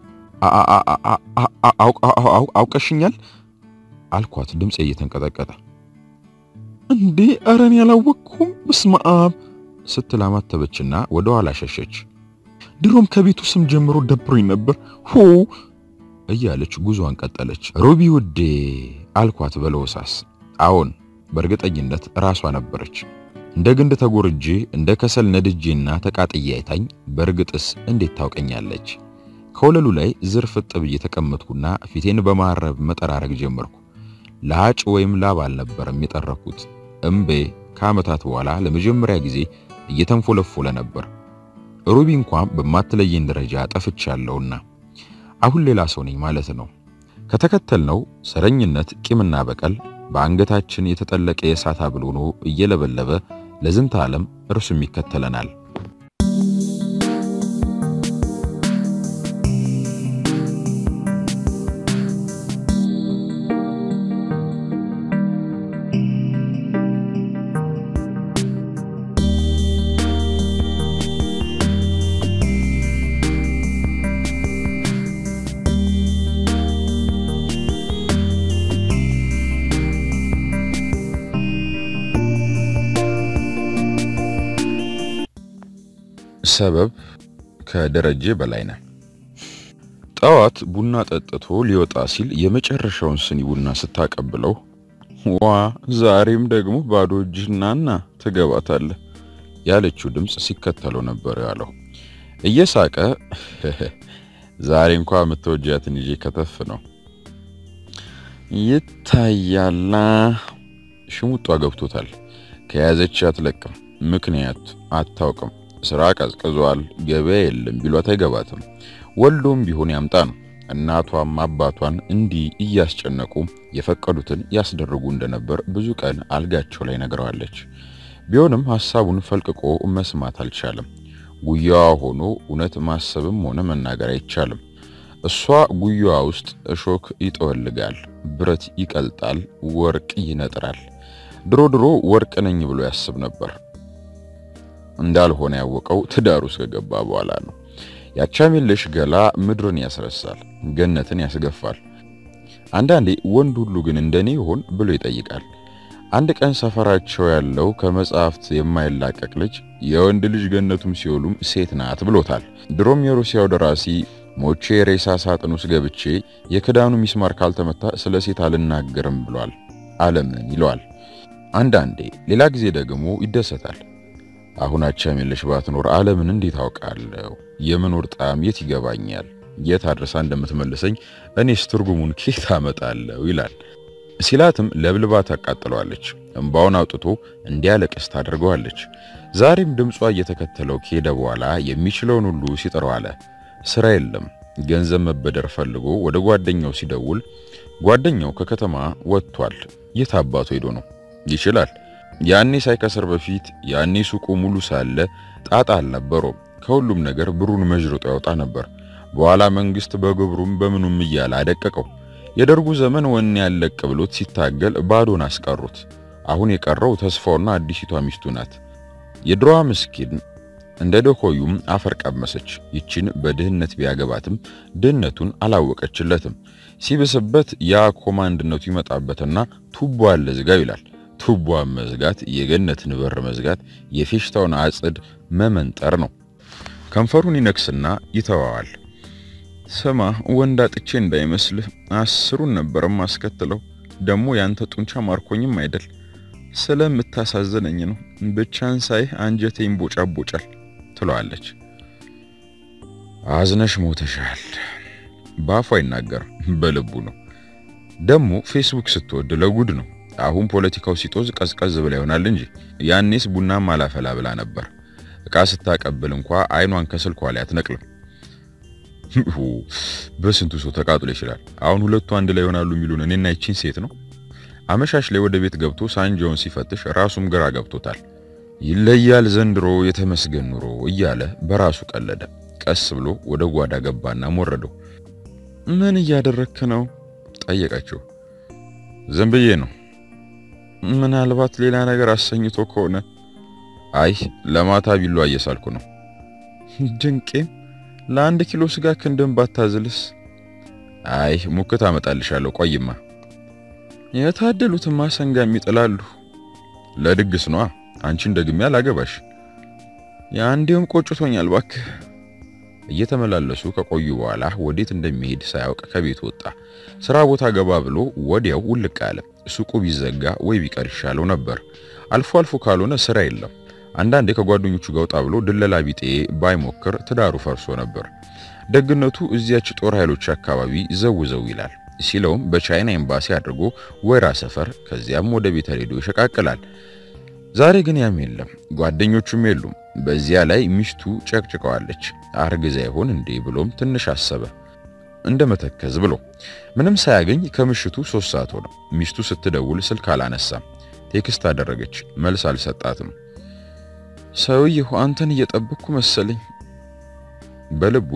አውቀሽኛል አልኳት ድምፄ እየተንቀጠቀጠ። እንዴ ኧረ እኔ አላወቅኩም፣ በስመ አብ ስትል አማተበችና ወደ ኋላ ሸሸች። ድሮም ከቤቱ ስም ጀምሮ ደብሮኝ ነበር ሆ እያለች ጉዞዋን ቀጠለች። ሮቢ ውዴ አልኳት በለወሳስ። አዎን በእርግጠኝነት ራሷ ነበረች። እንደ ግንድ ተጎርጄ እንደ ከሰል ነድጄና ተቃጥዬ አይታኝ፣ በእርግጥስ እንዴት ታውቀኛለች? ከወለሉ ላይ ዝርፍጥ ብዬ ተቀመጥኩና ፊቴን በማረብ መጠራረግ ጀመርኩ። ለሀጭ ወይም ላብ አልነበረም የጠረኩት። እምቤ ከዓመታት በኋላ ለመጀመሪያ ጊዜ እየተንፎለፎለ ነበር። ሩቢ እንኳን በማትለየኝ ደረጃ ጠፍቻለሁና አሁን ሌላ ሰው ነኝ ማለት ነው። ከተከተልነው ሰረኝነት፣ ቂምና በቀል በአንገታችን የተጠለቀ የእሳት ሐብል ሆኖ እየለበለበ ለዝንተ ዓለም እርሱም ይከተለናል። ሰበብ ከደረጀ በላይነህ። ጠዋት ቡና ጠጥቶ ሊወጣ ሲል የመጨረሻውን ስኒ ቡና ስታቀብለው ዋ ዛሬም ደግሞ ባዶ እጅህናና ትገባታለህ ያለችው ድምፅ ሲከተለው ነበር ያለው። እየሳቀ ዛሬ እንኳ የምትወጃትን ይዤ ከተፍ ነው ይታያላ። ሽሙጧ ገብቶታል። ከያዘች አትለቅም። ምክንያት አታውቅም። ስራ ቀዝቅዟል፣ ገበያ የለም ቢሏት አይገባትም። ወልዶም ቢሆን ያምጣ ነው። እናቷም አባቷን እንዲህ እያስጨነቁ የፈቀዱትን ያስደርጉ እንደነበር ብዙ ቀን አልጋቸው ላይ ነግረዋለች። ቢሆንም ሐሳቡን ፈልቅቆ መስማት አልቻለም። ጉያዋ ሆኖ እውነት ማሰብም ሆነ መናገር አይቻልም። እሷ ጉያዋ ውስጥ እሾክ ይጠወልጋል፣ ብረት ይቀልጣል፣ ወርቅ ይነጥራል። ድሮ ድሮ ወርቅ ነኝ ብሎ ያስብ ነበር። እንዳልሆነ ያወቀው ትዳር ውስጥ ከገባ በኋላ ነው። ያቻሜለሽ ገላ ምድርን ያስረሳል፣ ገነትን ያስገፋል። አንዳንዴ ወንድ ሁሉ ግን እንደኔ ይሆን ብሎ ይጠይቃል። አንድ ቀን ሰፈራቸው ያለው ከመጽሐፍት የማይላቀቅ ልጅ የወንድ ልጅ ገነቱም ሲኦሉም ሴት ናት ብሎታል። ድሮም የሩሲያው ደራሲ ሞቼ ሬሳ ሳጥን ውስጥ ገብቼ የክዳኑ ሚስማር ካልተመታ ስለ ሴት አልናገርም ብሏል። ዓለምን ይለዋል። አንዳንዴ ሌላ ጊዜ ደግሞ ይደሰታል። አሁን አቻሜለሽ ባትኖር ዓለምን እንዴት አውቃለሁ? የመኖር ጣዕም የት ይገባኛል? የት አድርሳ እንደምትመልሰኝ እኔስ ትርጉሙን ኬት አመጣለሁ? ይላል። ሲላትም ለብልባ ታቃጥለዋለች። እንባውን አውጥቶ እንዲያለቅስ ታደርገዋለች። ዛሬም ድምጿ እየተከተለው ከሄደ በኋላ የሚችለውን ሁሉ ሲጥረው አለ። ስራ የለም። ገንዘብ መበደር ፈልጎ ወደ ጓደኛው ሲደውል ጓደኛው ከከተማ ወጥቷል። የት አባቱ ሄዶ ነው? ይችላል ያኔ ሳይከስር በፊት ያኔ ሱቁ ሙሉ ሳለ ጣጣ አልነበረውም። ከሁሉም ነገር ብሩን መዥርጦ ያወጣ ነበር። በኋላ መንግስት በግብሩም በምኑም እያለ አደቀቀው። የደርጉ ዘመን ወኔ ያለቅ ብሎት ሲታገል ባዶን አስቀሩት። አሁን የቀረው ተስፋውና አዲሲቷ ሚስቱ ናት። የድሮዋ ምስኪን እንደ ደኮዩም አፈር ቀመሰች። ይችን በድህነት ቢያገባትም ድህነቱን አላወቀችለትም። ሲብስበት ያ ኮማንድነቱ ይመጣበትና ቱቦ አለ ዝጋው ይላል። ቱቦን መዝጋት የገነትን በር መዝጋት የፌሽታውን አጽድ መመንጠር ነው። ከንፈሩን ይነክስና ይተዋዋል። ስማ ወንድ አጥቼ እንዳይመስልህ አስሩን ነበር ማስከትለው። ደግሞ ያንተ ጡንቻ ማርኮኝም አይደል ስለምታሳዝነኝ ነው። ብቻን ሳይህ አንጀቴ ይንቦጫቦጫል ትለዋለች። አዝነሽ ሞተሻል። በአፉ አይናገርም፣ በልቡ ነው። ደግሞ ፌስቡክ ስትወድ ለጉድ ነው። አሁን ፖለቲካው ሲጦዝ ቀዝቀዝ ብላ ይሆናል እንጂ ያኔስ ቡናም አላፈላ ብላ ነበር። እቃ ስታቀብል እንኳ አይኗን ከስልኳ ላይ አትነቅልም። በስንቱ ሰው ተቃጥሎ ይችላል። አሁን ሁለቱ አንድ ላይ ይሆናሉ የሚሉን እኔና ይቺን ሴት ነው። አመሻሽ ላይ ወደ ቤት ገብቶ ሳንጃውን ሲፈትሽ ራሱም ግራ ገብቶታል። ይለያል ዘንድሮ የተመስገን ኑሮ እያለ በራሱ ቀለደ። ቀስ ብሎ ወደ ጓዳ ገባና ሞረደው። ምን እያደረክ ነው ጠየቀችው። ዝም ብዬ ነው። ምናልባት ሌላ ነገር አሰኝቶ ከሆነ አይ ለማታ ቢሏ እየሳልኩ ነው። ድንቄም ለአንድ ኪሎ ስጋ ክንድን ባታዝልስ? አይ ሙክት አመጣልሻለሁ ቆይማ። የታደሉትማ ሰንጋም ይጥላሉ። ለድግስ ነዋ። አንቺን ደግሜ አላገባሽ። የአንዴውም ቆጭቶኛል ባክህ። እየተመላለሱ ከቆዩ በኋላ ወዴት እንደሚሄድ ሳያውቅ ከቤት ወጣ። ስራ ቦታ ገባ ብሎ ወዲያው ውልቅ አለ። ሱቁ ቢዘጋ ወይ ቢቀር ይሻለው ነበር። አልፎ አልፎ ካልሆነ ስራ የለም። አንዳንዴ ከጓደኞቹ ጋር ወጣ ብሎ ድለላ ቢጤ ባይሞክር ትዳሩ ፈርሶ ነበር። ደግነቱ እዚያች ጦር ኃይሎች አካባቢ ዘው ዘው ይላል። ሲለውም በቻይና ኤምባሲ አድርጎ ወይራ ሰፈር፣ ከዚያም ወደ ቤተ ሬዲዮ ይሸቃቅላል። ዛሬ ግን ያም የለም፣ ጓደኞቹም የሉም። በዚያ ላይ ሚስቱ ጨቅጭቀዋለች። አርግዛ ይሆን እንዴ ብሎም ትንሽ አሰበ። እንደ መተከዝ ብሎ ምንም ሳያገኝ ከምሽቱ ሶስት ሰዓት ሆነ። ሚስቱ ስትደውል ስልክ አላነሳም። ቴክስት አደረገች፣ መልስ አልሰጣትም። ሰውዬው አንተን እየጠበቅኩ መሰለኝ። በልቡ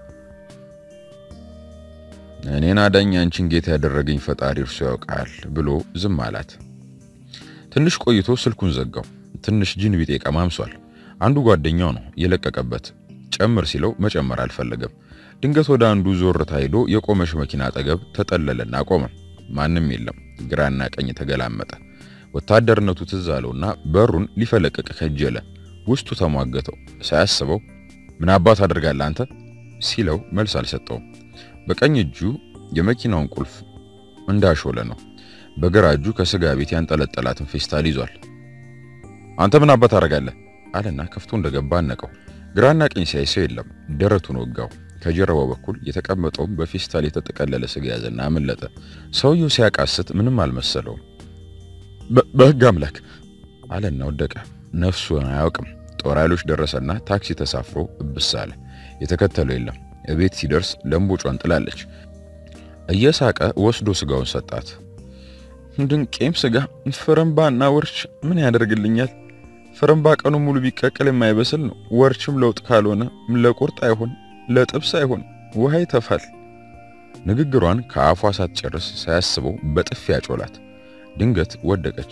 እኔን አዳኝ አንቺን ጌታ ያደረገኝ ፈጣሪ እርሱ ያውቃል ብሎ ዝም አላት። ትንሽ ቆይቶ ስልኩን ዘጋው። ትንሽ ጅን ቢጤ ቀማምሷል። አንዱ ጓደኛው ነው የለቀቀበት። ጨምር ሲለው መጨመር አልፈለገም። ድንገት ወደ አንዱ ዞርታ ሄዶ የቆመሽ መኪና አጠገብ ተጠለለና ቆመ። ማንም የለም። ግራና ቀኝ ተገላመጠ። ወታደርነቱ ትዝ አለውና በሩን ሊፈለቅቅ ከጀለ። ውስጡ ተሟገተው። ሳያስበው ምን አባት አድርጋለህ አንተ ሲለው መልስ አልሰጠውም። በቀኝ እጁ የመኪናውን ቁልፍ እንዳሾለ ነው። በግራ እጁ ከስጋ ቤት ያንጠለጠላትን ፌስታል ይዟል። አንተ ምን አባት አደርጋለህ አለና ከፍቶ እንደገባ አነቀው። ግራና ቀኝ ሲያይ ሰው የለም። ደረቱን ወጋው። ከጀርባው በኩል የተቀመጠውም በፌስታል የተጠቀለለ ስጋ ያዘና አመለጠ። ሰውየው ሲያቃስት ምንም አልመሰለውም። በሕግ አምላክ አለና ወደቀ። ነፍሱን አያውቅም። ጦር ኃይሎች ደረሰና ታክሲ ተሳፍሮ እብስ አለ። የተከተለው የለም። እቤት ሲደርስ ለምቦጯን ጥላለች። እየሳቀ ወስዶ ስጋውን ሰጣት። ድንቄም ስጋ ፍርምባና ወርች ምን ያደርግልኛል? ፍርምባ ቀኑ ሙሉ ቢቀቅል የማይበስል ነው። ወርችም ለውጥ ካልሆነ ለቁርጥ አይሆን፣ ለጥብስ አይሆን፣ ውሃ ይተፋል። ንግግሯን ከአፏ ሳትጨርስ ሳያስበው በጥፊ ያጮላት። ድንገት ወደቀች።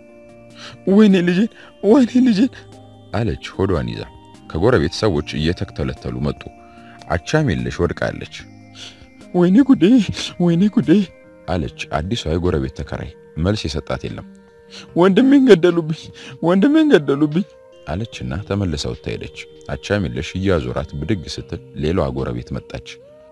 ወይኔ ልጄን፣ ወይኔ ልጄን አለች ሆዷን ይዛ። ከጎረቤት ሰዎች እየተተለተሉ መጡ። አቻም የለሽ ወድቃለች። ወይኔ ጉዴ፣ ወይኔ ጉዴ አለች አዲሷ የጎረቤት ተከራይ። መልስ የሰጣት የለም። ወንድሜን ገደሉብኝ፣ ወንድሜን ገደሉብኝ አለችና ተመልሳ ወጥታ ሄደች። አቻም የለሽ እያዞራት ብድግ ስትል ሌላዋ ጎረቤት መጣች።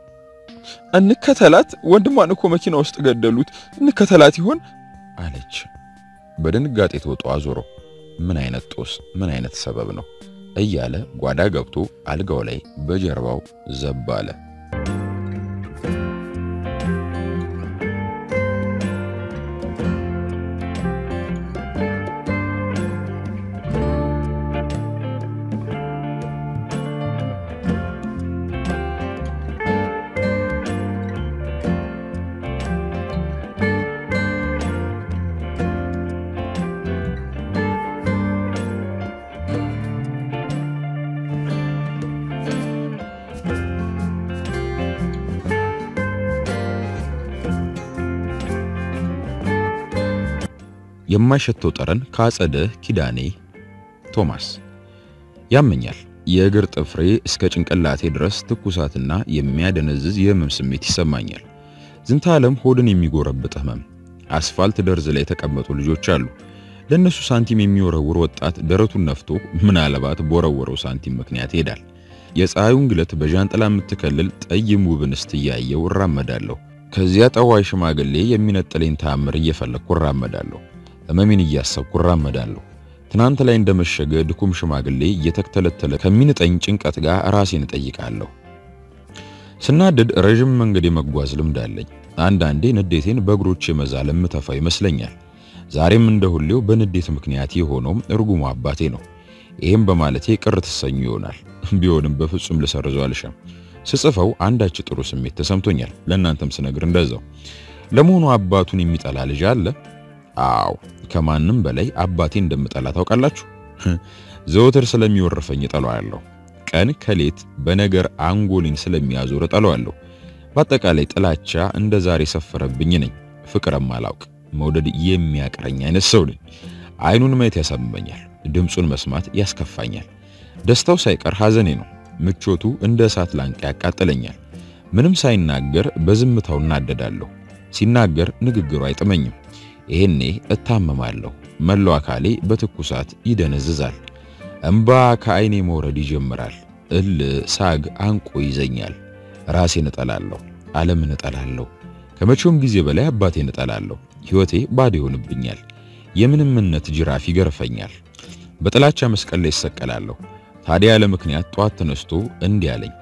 እንከተላት፣ ወንድሟን እኮ መኪና ውስጥ ገደሉት፣ እንከተላት ይሆን አለች። በድንጋጤ ተወጦ አዞሮ ምን አይነት ጦስ፣ ምን አይነት ሰበብ ነው እያለ ጓዳ ገብቶ አልጋው ላይ በጀርባው ዘብ አለ። የማይሸተው ጠረን ከአጸደ ኪዳኔ ቶማስ ያመኛል። የእግር ጥፍሬ እስከ ጭንቅላቴ ድረስ ትኩሳትና የሚያደነዝዝ የህመም ስሜት ይሰማኛል። ዝንተ ዓለም ሆድን የሚጎረብጥ ህመም። አስፋልት ደርዝ ላይ የተቀመጡ ልጆች አሉ። ለእነሱ ሳንቲም የሚወረውር ወጣት ደረቱን ነፍቶ ምናልባት በወረወረው ሳንቲም ምክንያት ይሄዳል። የፀሐዩን ግለት በዣንጥላ የምትከልል ጠይም ውብ እንስት እያየው እራመዳለሁ። ከዚያ ጠዋይ ሽማግሌ የሚነጥለኝ ተአምር እየፈለግኩ እራመዳለሁ። ህመሜን እያሰብኩ እራመዳለሁ። ትናንት ላይ እንደመሸገ ድኩም ሽማግሌ እየተተለተለ ከሚንጠኝ ጭንቀት ጋር ራሴን እጠይቃለሁ። ስናደድ ረዥም መንገድ የመጓዝ ልምድ አለኝ። አንዳንዴ ንዴቴን በእግሮች የመዛል የምተፋ ይመስለኛል። ዛሬም እንደ ሁሌው በንዴት ምክንያት የሆነውም እርጉሙ አባቴ ነው። ይህም በማለቴ ቅር ትሰኙ ይሆናል። ቢሆንም በፍጹም ልሰርዘው አልሻም። ስጽፈው አንዳች ጥሩ ስሜት ተሰምቶኛል። ለእናንተም ስነግር እንደዛው። ለመሆኑ አባቱን የሚጠላ ልጅ አለ? አዎ፣ ከማንም በላይ አባቴ እንደምጠላ ታውቃላችሁ። ዘወትር ስለሚወርፈኝ እጠላዋለሁ። ቀን ከሌት በነገር አንጎሊን ስለሚያዞር እጠላዋለሁ። በአጠቃላይ ጥላቻ እንደ ዛሬ ሰፈረብኝ ነኝ። ፍቅርም አላውቅ መውደድ የሚያቅረኝ አይነት ሰው ነኝ። አይኑን ማየት ያሳምመኛል፣ ድምፁን መስማት ያስከፋኛል። ደስታው ሳይቀር ሐዘኔ ነው። ምቾቱ እንደ እሳት ላንቃ ያቃጥለኛል። ምንም ሳይናገር በዝምታው እናደዳለሁ። ሲናገር ንግግሩ አይጥመኝም። ይሄኔ እታመማለሁ። መላው አካሌ በትኩሳት ይደነዝዛል። እምባ ከአይኔ መውረድ ይጀምራል። እል ሳግ አንቆ ይዘኛል። ራሴን እጠላለሁ። ዓለምን እጠላለሁ። ከመቼውም ጊዜ በላይ አባቴን እጠላለሁ። ሕይወቴ ባዶ ይሆንብኛል። የምንምነት ጅራፍ ይገርፈኛል። በጥላቻ መስቀል ላይ ይሰቀላለሁ። ታዲያ ያለ ምክንያት ጧት ተነስቶ እንዲህ አለኝ።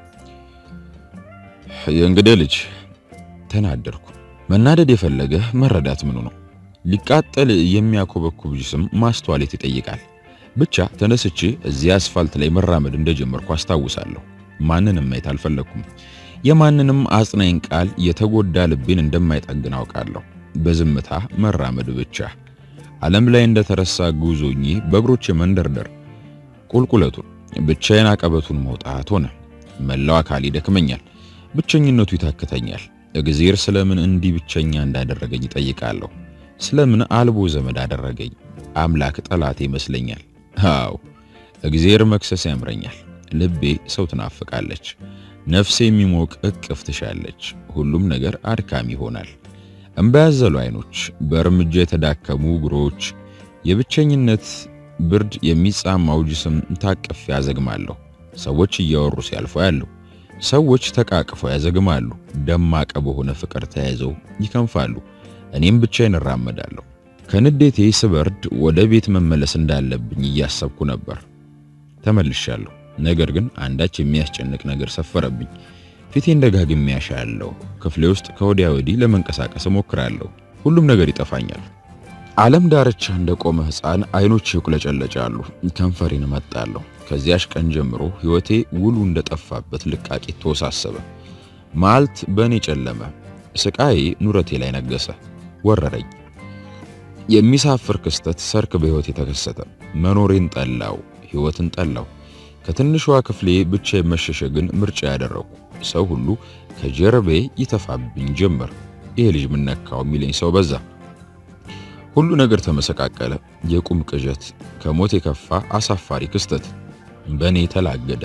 የእንግዲህ ልጅ ተናደርኩ። መናደድ የፈለገ መረዳት ምኑ ነው? ሊቃጠል የሚያኮበኩብ ጅስም ማስተዋሌት ይጠይቃል። ብቻ ተነስቼ እዚያ አስፋልት ላይ መራመድ እንደጀመርኩ አስታውሳለሁ። ማንንም ማየት አልፈለኩም። የማንንም አጽናኝ ቃል የተጎዳ ልቤን እንደማይጠግን አውቃለሁ። በዝምታ መራመድ ብቻ። ዓለም ላይ እንደተረሳ ጉዞኜ በእግሮቼ መንደርደር ቁልቁለቱን ብቻዬን አቀበቱን መውጣት ሆነ። መላው አካል ይደክመኛል። ብቸኝነቱ ይታክተኛል። እግዜር ስለምን እንዲህ ብቸኛ እንዳደረገኝ ይጠይቃለሁ። ስለምን አልቦ ዘመድ አደረገኝ? አምላክ ጠላቴ ይመስለኛል። አዎ እግዜር መክሰስ ያምረኛል። ልቤ ሰው ትናፍቃለች። ነፍሴ የሚሞቅ እቅፍ ትሻለች። ሁሉም ነገር አድካሚ ይሆናል። እምባ ያዘሉ አይኖች፣ በእርምጃ የተዳከሙ እግሮች፣ የብቸኝነት ብርድ የሚጻማው ጅስም ታቅፍ ያዘግማለሁ። ሰዎች እያወሩ ሲያልፉ ያለው ሰዎች ተቃቅፈው ያዘግማሉ። ደማቀ በሆነ ፍቅር ተያይዘው ይከንፋሉ። እኔም ብቻዬን እራመዳለሁ። ከንዴቴ ስበርድ ወደ ቤት መመለስ እንዳለብኝ እያሰብኩ ነበር። ተመልሻለሁ። ነገር ግን አንዳች የሚያስጨንቅ ነገር ሰፈረብኝ። ፊቴን ደጋግሜ ያሻለሁ። ክፍሌ ውስጥ ከወዲያ ወዲህ ለመንቀሳቀስ እሞክራለሁ። ሁሉም ነገር ይጠፋኛል። ዓለም ዳርቻ እንደቆመ ሕፃን አይኖች ይቁለጨለጫሉ። ከንፈሬን እመጣለሁ። ከዚያሽ ቀን ጀምሮ ሕይወቴ ውሉ እንደጠፋበት ልቃቂት ተወሳሰበ። መዓልት በእኔ ጨለመ። ስቃዬ ኑረቴ ላይ ነገሰ፣ ወረረኝ። የሚሳፍር ክስተት ሰርክ በሕይወቴ ተከሰተ። መኖሬን ጠላው፣ ሕይወትን ጠላው። ከትንሿ ክፍሌ ብቻ መሸሸግን ምርጫ ያደረኩ። ሰው ሁሉ ከጀርቤ ይተፋብኝ ጀመር። ይሄ ልጅ ምን ነካው የሚለኝ ሰው በዛ። ሁሉ ነገር ተመሰቃቀለ። የቁም ቅዠት፣ ከሞት የከፋ አሳፋሪ ክስተት በእኔ ተላገደ።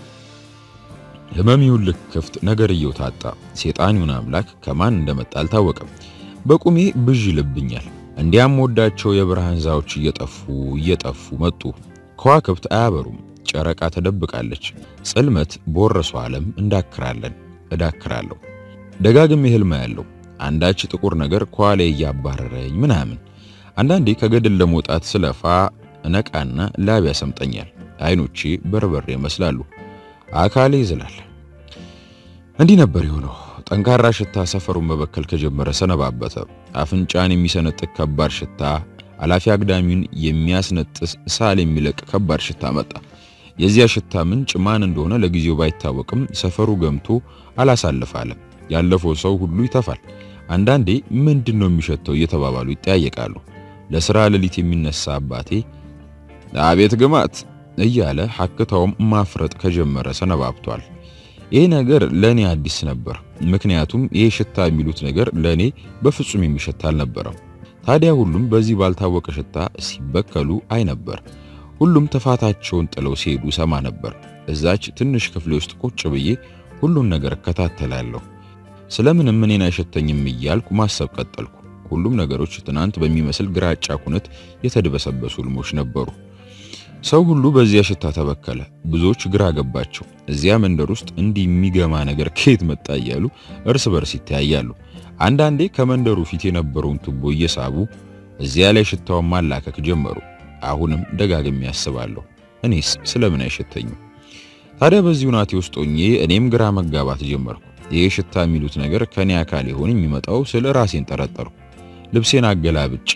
ህመሚውን ልክ ክፍት ነገርየው ታጣ። ሴጣኒውን አምላክ ከማን እንደመጣ አልታወቀም። በቁሜ ብዥ ይልብኛል። እንዲያም ወዳቸው የብርሃን ዛዎች እየጠፉ እየጠፉ መጡ። ከዋክብት አያበሩም። ጨረቃ ተደብቃለች። ጽልመት በወረሰው ዓለም እንዳክራለን እዳክራለሁ። ደጋግሜ ህልም ያለው አንዳች ጥቁር ነገር ከኋላ እያባረረኝ ምናምን። አንዳንዴ ከገደል ለመውጣት ስለፋ እነቃና ላብ ያሰምጠኛል። አይኖቼ በርበሬ ይመስላሉ። አካሌ ይዝላል። እንዲህ ነበር የሆነው። ጠንካራ ሽታ ሰፈሩን መበከል ከጀመረ ሰነባበተ። አፍንጫን የሚሰነጥቅ ከባድ ሽታ፣ አላፊ አግዳሚውን የሚያስነጥስ ሳል የሚለቅ ከባድ ሽታ መጣ። የዚያ ሽታ ምንጭ ማን እንደሆነ ለጊዜው ባይታወቅም ሰፈሩ ገምቶ አላሳልፋለም። ያለፈው ሰው ሁሉ ይተፋል። አንዳንዴ ምንድን ነው የሚሸተው እየተባባሉ ይጠያየቃሉ። ለሥራ ሌሊት የሚነሳ አባቴ አቤት ግማት እያለ ሐክታውም ማፍረጥ ከጀመረ ሰነባብቷል። ይህ ነገር ለእኔ አዲስ ነበር። ምክንያቱም ይህ ሽታ የሚሉት ነገር ለእኔ በፍጹም የሚሸታ አልነበረም። ታዲያ ሁሉም በዚህ ባልታወቀ ሽታ ሲበከሉ አይ ነበር። ሁሉም ተፋታቸውን ጥለው ሲሄዱ ሰማ ነበር። እዛች ትንሽ ክፍሌ ውስጥ ቁጭ ብዬ ሁሉን ነገር እከታተላለሁ። ስለምንም እኔን አይሸተኝም እያልኩ ማሰብ ቀጠልኩ። ሁሉም ነገሮች ትናንት በሚመስል ግራጫ ኩነት የተድበሰበሱ ህልሞች ነበሩ። ሰው ሁሉ በዚያ ሽታ ተበከለ። ብዙዎች ግራ ገባቸው። እዚያ መንደር ውስጥ እንዲህ የሚገማ ነገር ከየት መጣ እያሉ እርስ በርስ ይተያያሉ። አንዳንዴ ከመንደሩ ፊት የነበረውን ቱቦ እየሳቡ እዚያ ላይ ሽታውን ማላከክ ጀመሩ። አሁንም ደጋግሜ ያስባለሁ፣ እኔስ ስለምን አይሸተኝም? ታዲያ በዚህ ሁናቴ ውስጥ ሆኜ እኔም ግራ መጋባት ጀመርኩ። ይህ ሽታ የሚሉት ነገር ከኔ አካል ይሆን የሚመጣው ስለ ራሴን ጠረጠርኩ። ልብሴን አገላብጬ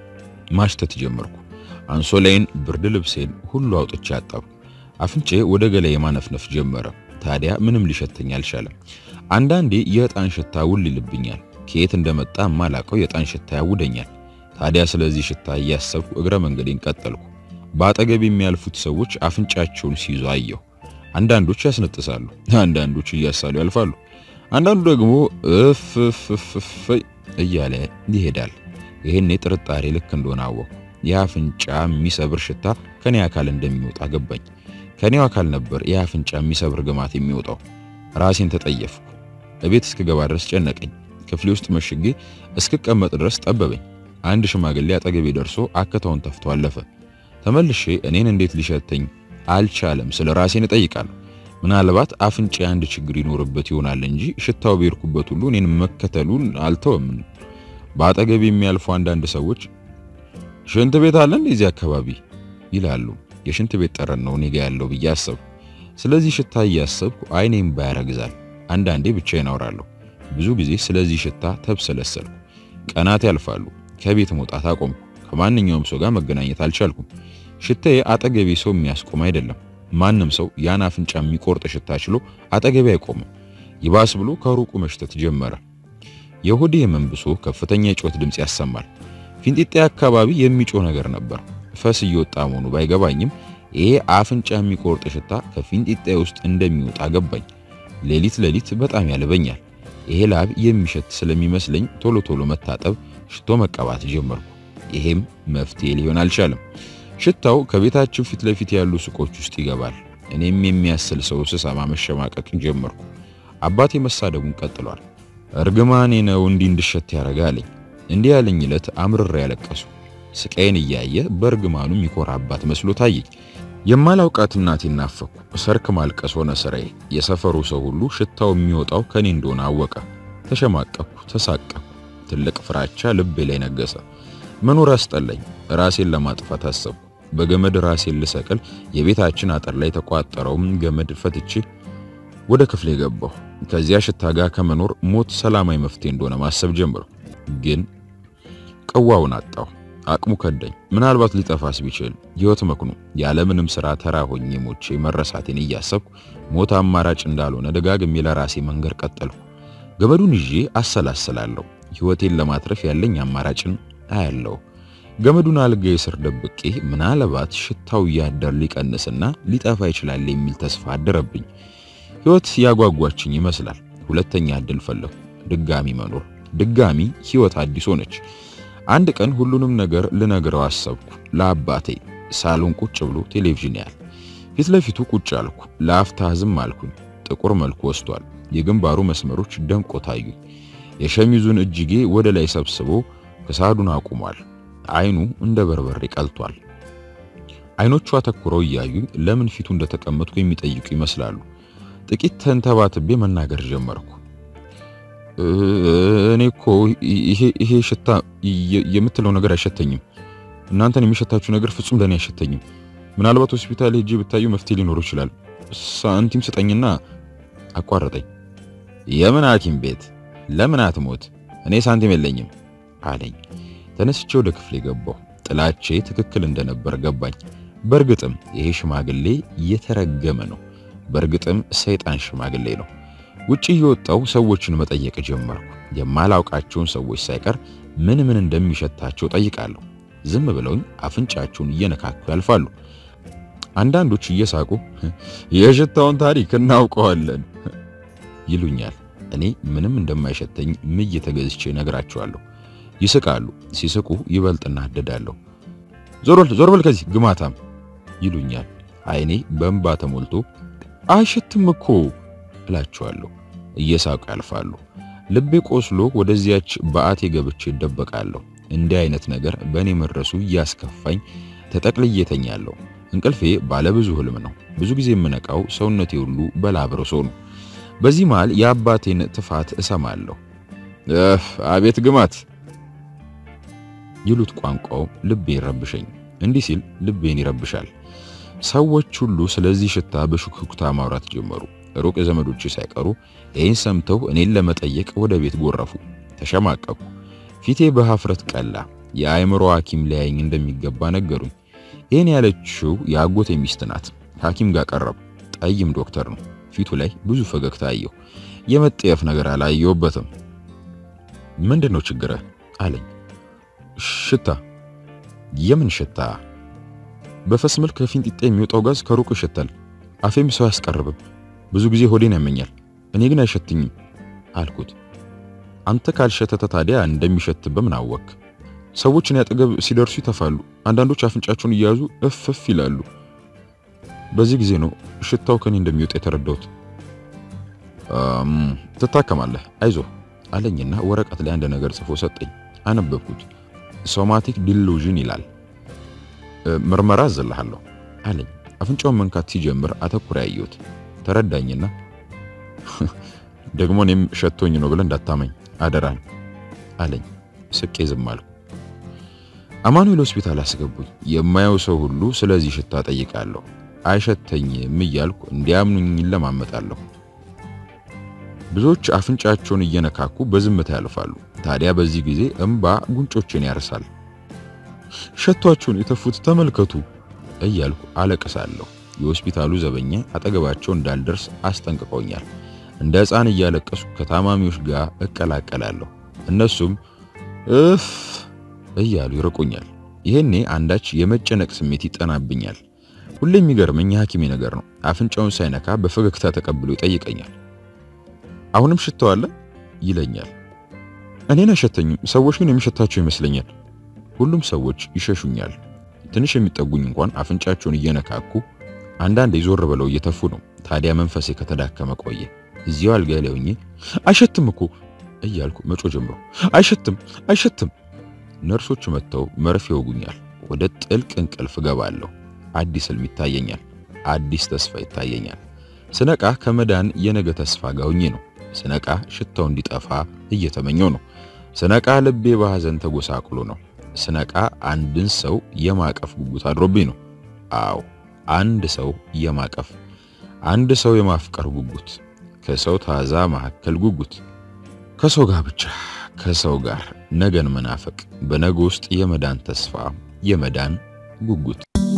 ማሽተት ጀመርኩ። አንሶላይን፣ ብርድ ልብሴን ሁሉ አውጥቼ አጠብኩ። አፍንጬ ወደ ገላዬ ማነፍነፍ ጀመረ። ታዲያ ምንም ሊሸተኝ አልቻለም። አንዳንዴ የዕጣን ሽታ ውል ይልብኛል። ከየት እንደመጣ የማላቀው የዕጣን ሽታ ያውደኛል። ታዲያ ስለዚህ ሽታ እያሰብኩ እግረ መንገዴን ቀጠልኩ። በአጠገብ የሚያልፉት ሰዎች አፍንጫቸውን ሲይዙ አየሁ። አንዳንዶች ያስነጥሳሉ፣ አንዳንዶች እያሳሉ ያልፋሉ። አንዳንዱ ደግሞ እፍ እፍ እያለ ይሄዳል። ይህኔ ጥርጣሬ ልክ እንደሆነ አወቅኩ። የአፍንጫ የሚሰብር ሽታ ከኔ አካል እንደሚወጣ ገባኝ። ከኔው አካል ነበር የአፍንጫ የሚሰብር ግማት የሚወጣው። ራሴን ተጠየፍኩ። እቤት እስክገባ ድረስ ጨነቀኝ። ክፍሌ ውስጥ መሽጌ እስክቀመጥ ድረስ ጠበበኝ። አንድ ሽማግሌ አጠገቤ ደርሶ አከታውን ተፍቶ አለፈ። ተመልሼ እኔን እንዴት ሊሸተኝ አልቻለም ስለ ራሴን እጠይቃለሁ። ምናልባት አፍንጫ አንድ ችግር ይኖርበት ይሆናል እንጂ ሽታው በሄድኩበት ሁሉ እኔን መከተሉን አልተወም። በአጠገቤ የሚያልፉ አንዳንድ ሰዎች ሽንት ቤት አለ እንደዚህ አካባቢ ይላሉ። የሽንት ቤት ጠረን ነው እኔ ጋ ያለው ብዬ አሰብኩ። ስለዚህ ሽታ እያሰብኩ አይኔም ባያረግዛል። አንዳንዴ ብቻዬን አወራለሁ። ብዙ ጊዜ ስለዚህ ሽታ ተብሰለሰልኩ። ቀናት ያልፋሉ። ከቤት መውጣት አቆምኩ። ከማንኛውም ሰው ጋር መገናኘት አልቻልኩም። ሽታዬ አጠገቤ ሰው የሚያስቆም አይደለም። ማንም ሰው ያን አፍንጫ የሚቆርጥ ሽታ ችሎ አጠገቤ አይቆምም። ይባስ ብሎ ከሩቁ መሽተት ጀመረ። የሆዴ ህመም ብሶ ከፍተኛ የጩኸት ድምፅ ያሰማል። ፊንጢጤ አካባቢ የሚጮህ ነገር ነበር። ፈስ እየወጣ መሆኑ ባይገባኝም ይሄ አፍንጫ የሚቆርጥ ሽታ ከፊንጢጤ ውስጥ እንደሚወጣ ገባኝ። ሌሊት ሌሊት በጣም ያልበኛል። ይሄ ላብ የሚሸት ስለሚመስለኝ ቶሎ ቶሎ መታጠብ፣ ሽቶ መቀባት ጀመርኩ። ይሄም መፍትሄ ሊሆን አልቻለም። ሽታው ከቤታችን ፊት ለፊት ያሉ ሱቆች ውስጥ ይገባል። እኔም የሚያስል ሰው ስሰማ መሸማቀቅ ጀመርኩ። አባቴ መሳደቡን ቀጥሏል። እርግማኔ ነው እንዲህ እንድሸት ያደርጋለኝ። እንዲህ ያለኝ ዕለት አምርሬ ያለቀሱ። ስቃይን እያየ በእርግማኑ የሚኮራ አባት መስሎ ታየኝ። የማላውቃት እናቴን ናፈኩ። ሰርክ ማልቀስ ሆነ ስራዬ። የሰፈሩ ሰው ሁሉ ሽታው የሚወጣው ከኔ እንደሆነ አወቀ። ተሸማቀኩ፣ ተሳቀኩ። ትልቅ ፍራቻ ልቤ ላይ ነገሰ። መኖር አስጠላኝ። ራሴን ለማጥፋት አሰብኩ። በገመድ ራሴን ልሰቅል የቤታችን አጥር ላይ የተቋጠረውም ገመድ ፈትቼ ወደ ክፍሌ ገባሁ። ከዚያ ሽታ ጋር ከመኖር ሞት ሰላማዊ መፍትሄ እንደሆነ ማሰብ ጀመርኩ። ግን ቅዋውን አጣሁ። አቅሙ ከዳኝ። ምናልባት ሊጠፋስ ቢችል ሕይወት መክኑ ያለምንም ሥራ ተራ ሆኜ ሞቼ መረሳቴን እያሰብኩ ሞት አማራጭ እንዳልሆነ ደጋግሜ ለራሴ መንገር ቀጠልኩ። ገመዱን ይዤ አሰላስላለሁ። ሕይወቴን ለማትረፍ ያለኝ አማራጭን አያለሁ። ገመዱን አልጋዬ ስር ደብቄ ምናልባት ሽታው እያደር ሊቀንስና ሊጠፋ ይችላል የሚል ተስፋ አደረብኝ። ሕይወት ያጓጓችኝ ይመስላል። ሁለተኛ እድል ፈለኩ። ድጋሚ መኖር፣ ድጋሚ ሕይወት አዲስ ሆነች። አንድ ቀን ሁሉንም ነገር ልነግረው አሰብኩ። ለአባቴ ሳሎን ቁጭ ብሎ ቴሌቪዥን ያህል ፊት ለፊቱ ቁጭ አልኩ። ለአፍታ ዝም አልኩኝ። ጥቁር መልኩ ወስቷል። የግንባሩ መስመሮች ደምቆ ታዩኝ። የሸሚዙን እጅጌ ወደ ላይ ሰብስቦ ክሳዱን አቁሟል። አይኑ እንደ በርበሬ ቀልቷል። አይኖቹ አተኩረው እያዩኝ ለምን ፊቱ እንደተቀመጥኩ የሚጠይቁ ይመስላሉ። ጥቂት ተንተባትቤ መናገር ጀመርኩ። እኔ እኮ ይሄ ሽታ የምትለው ነገር አይሸተኝም። እናንተን የሚሸታችሁ ነገር ፍጹም ለኔ አይሸተኝም። ምናልባት ሆስፒታል ሄጄ ብታዩ መፍትሄ ሊኖረው ይችላል። ሳንቲም ስጠኝና አቋረጠኝ። የምን ሐኪም ቤት ለምን አትሞት? እኔ ሳንቲም የለኝም አለኝ። ተነስቼ ወደ ክፍሌ ገባሁ። ጥላቼ ትክክል እንደነበር ገባኝ። በእርግጥም ይሄ ሽማግሌ የተረገመ ነው። በእርግጥም ሰይጣን ሽማግሌ ነው። ውጪ የወጣው ሰዎችን መጠየቅ ጀመርኩ። የማላውቃቸውን ሰዎች ሳይቀር ምን ምን እንደሚሸታቸው ጠይቃለሁ። ዝም ብለውኝ አፍንጫቸውን እየነካኩ ያልፋሉ። አንዳንዶች እየሳቁ የሽታውን ታሪክ እናውቀዋለን ይሉኛል። እኔ ምንም እንደማይሸተኝ ምይ ተገዝቼ ነግራቸዋለሁ። ይስቃሉ። ሲስቁ ይበልጥ እናደዳለሁ። ዞር በል ዞር በል ከዚህ ግማታም ይሉኛል። አይኔ በእንባ ተሞልቶ አይሸትም እኮ እላቸዋለሁ። እየሳቁ ያልፋሉ። ልቤ ቆስሎ ወደዚያች በአቴ ገብቼ ይደበቃለሁ። እንዲህ አይነት ነገር በእኔ መድረሱ እያስከፋኝ ተጠቅልዬ ተኛለሁ። እንቅልፌ ባለብዙ ህልም ነው። ብዙ ጊዜ የምነቃው ሰውነቴ ሁሉ በላብ ርሶ ነው። በዚህ መሃል የአባቴን ትፋት እሰማለሁ። እፍ አቤት ግማት ይሉት ቋንቋው ልቤ ይረብሸኝ። እንዲህ ሲል ልቤን ይረብሻል። ሰዎች ሁሉ ስለዚህ ሽታ በሹክሹክታ ማውራት ጀመሩ። ሩቅ ዘመዶች ሳይቀሩ ይህን ሰምተው እኔን ለመጠየቅ ወደ ቤት ጎረፉ። ተሸማቀቁ። ፊቴ በሀፍረት ቀላ። የአእምሮ ሐኪም ሊያየኝ እንደሚገባ ነገሩኝ። ይህን ያለችው የአጎቴ ሚስት ናት። ሐኪም ጋር ቀረቡ። ጠይም ዶክተር ነው። ፊቱ ላይ ብዙ ፈገግታ አየሁ። የመጠየፍ ነገር አላየሁበትም። ምንድን ነው ችግርህ አለኝ። ሽታ። የምን ሽታ? በፈስ መልክ ከፊንጢጣ የሚወጣው ጋዝ ከሩቅ ይሸታል። አፌም ሰው አያስቀርብም። ብዙ ጊዜ ሆዴን ያመኛል። እኔ ግን አይሸትኝም አልኩት። አንተ ካልሸተተ ታዲያ እንደሚሸት በምን አወክ? ሰዎች እኔ አጠገብ ሲደርሱ ይተፋሉ። አንዳንዶች አፍንጫቸውን እየያዙ እፍፍ ይላሉ። በዚህ ጊዜ ነው ሽታው ከኔ እንደሚወጣ የተረዳሁት። ትታከማለህ፣ አይዞህ አለኝና ወረቀት ላይ አንድ ነገር ጽፎ ሰጠኝ። አነበብኩት። ሶማቲክ ዲሉዥን ይላል። ምርመራ አዘልሃለሁ አለኝ። አፍንጫውን መንካት ሲጀምር አተኩር ያየሁት ተረዳኝና ደግሞ እኔም ሸቶኝ ነው ብለህ እንዳታመኝ አደራን አለኝ። ስቄ ዝም አልኩ። አማኑኤል ሆስፒታል አስገቡኝ። የማየው ሰው ሁሉ ስለዚህ ሽታ ጠይቃለሁ። አይሸተኝም እያልኩ እንዲያምኑኝ ይለማመጣለሁ። ብዙዎች አፍንጫቸውን እየነካኩ በዝምታ ያልፋሉ። ታዲያ በዚህ ጊዜ እምባ ጉንጮችን ያርሳል። ሸቷቸውን የተፉት ተመልከቱ እያልኩ አለቅሳለሁ። የሆስፒታሉ ዘበኛ አጠገባቸው እንዳልደርስ አስጠንቅቀውኛል። እንደ ሕፃን እያለቀሱ ከታማሚዎች ጋር እቀላቀላለሁ። እነሱም እፍ እያሉ ይርቁኛል። ይሄኔ አንዳች የመጨነቅ ስሜት ይጠናብኛል። ሁሌ የሚገርመኝ የሐኪሜ ነገር ነው። አፍንጫውን ሳይነካ በፈገግታ ተቀብሎ ይጠይቀኛል። አሁንም ሽታው አለ ይለኛል። እኔን አይሸተኝም፣ ሰዎች ግን የሚሸታቸው ይመስለኛል። ሁሉም ሰዎች ይሸሹኛል። ትንሽ የሚጠጉኝ እንኳን አፍንጫቸውን እየነካኩ አንዳንድ ዞር ብለው እየተፉ ነው። ታዲያ መንፈሴ ከተዳከመ ቆየ። እዚያው አልጋ ላይ ሆኜ አይሸትም እኮ እያልኩ መጮ ጀምሮ አይሸትም አይሸትም። ነርሶች መጥተው መርፌ ይወጉኛል። ወደ ጥልቅ እንቅልፍ ገባለሁ። አዲስ ህልም ይታየኛል። አዲስ ተስፋ ይታየኛል። ስነቃ ከመዳን የነገ ተስፋ ጋር ሆኜ ነው። ስነቃ ሽታው እንዲጠፋ እየተመኘው ነው። ስነቃ ልቤ በሐዘን ተጎሳቅሎ ነው። ስነቃ አንድን ሰው የማቀፍ ጉጉት አድሮብኝ ነው። አዎ አንድ ሰው የማቀፍ አንድ ሰው የማፍቀር ጉጉት፣ ከሰው ታዛ መካከል ጉጉት፣ ከሰው ጋር ብቻ ከሰው ጋር ነገን መናፈቅ፣ በነገ ውስጥ የመዳን ተስፋ፣ የመዳን ጉጉት።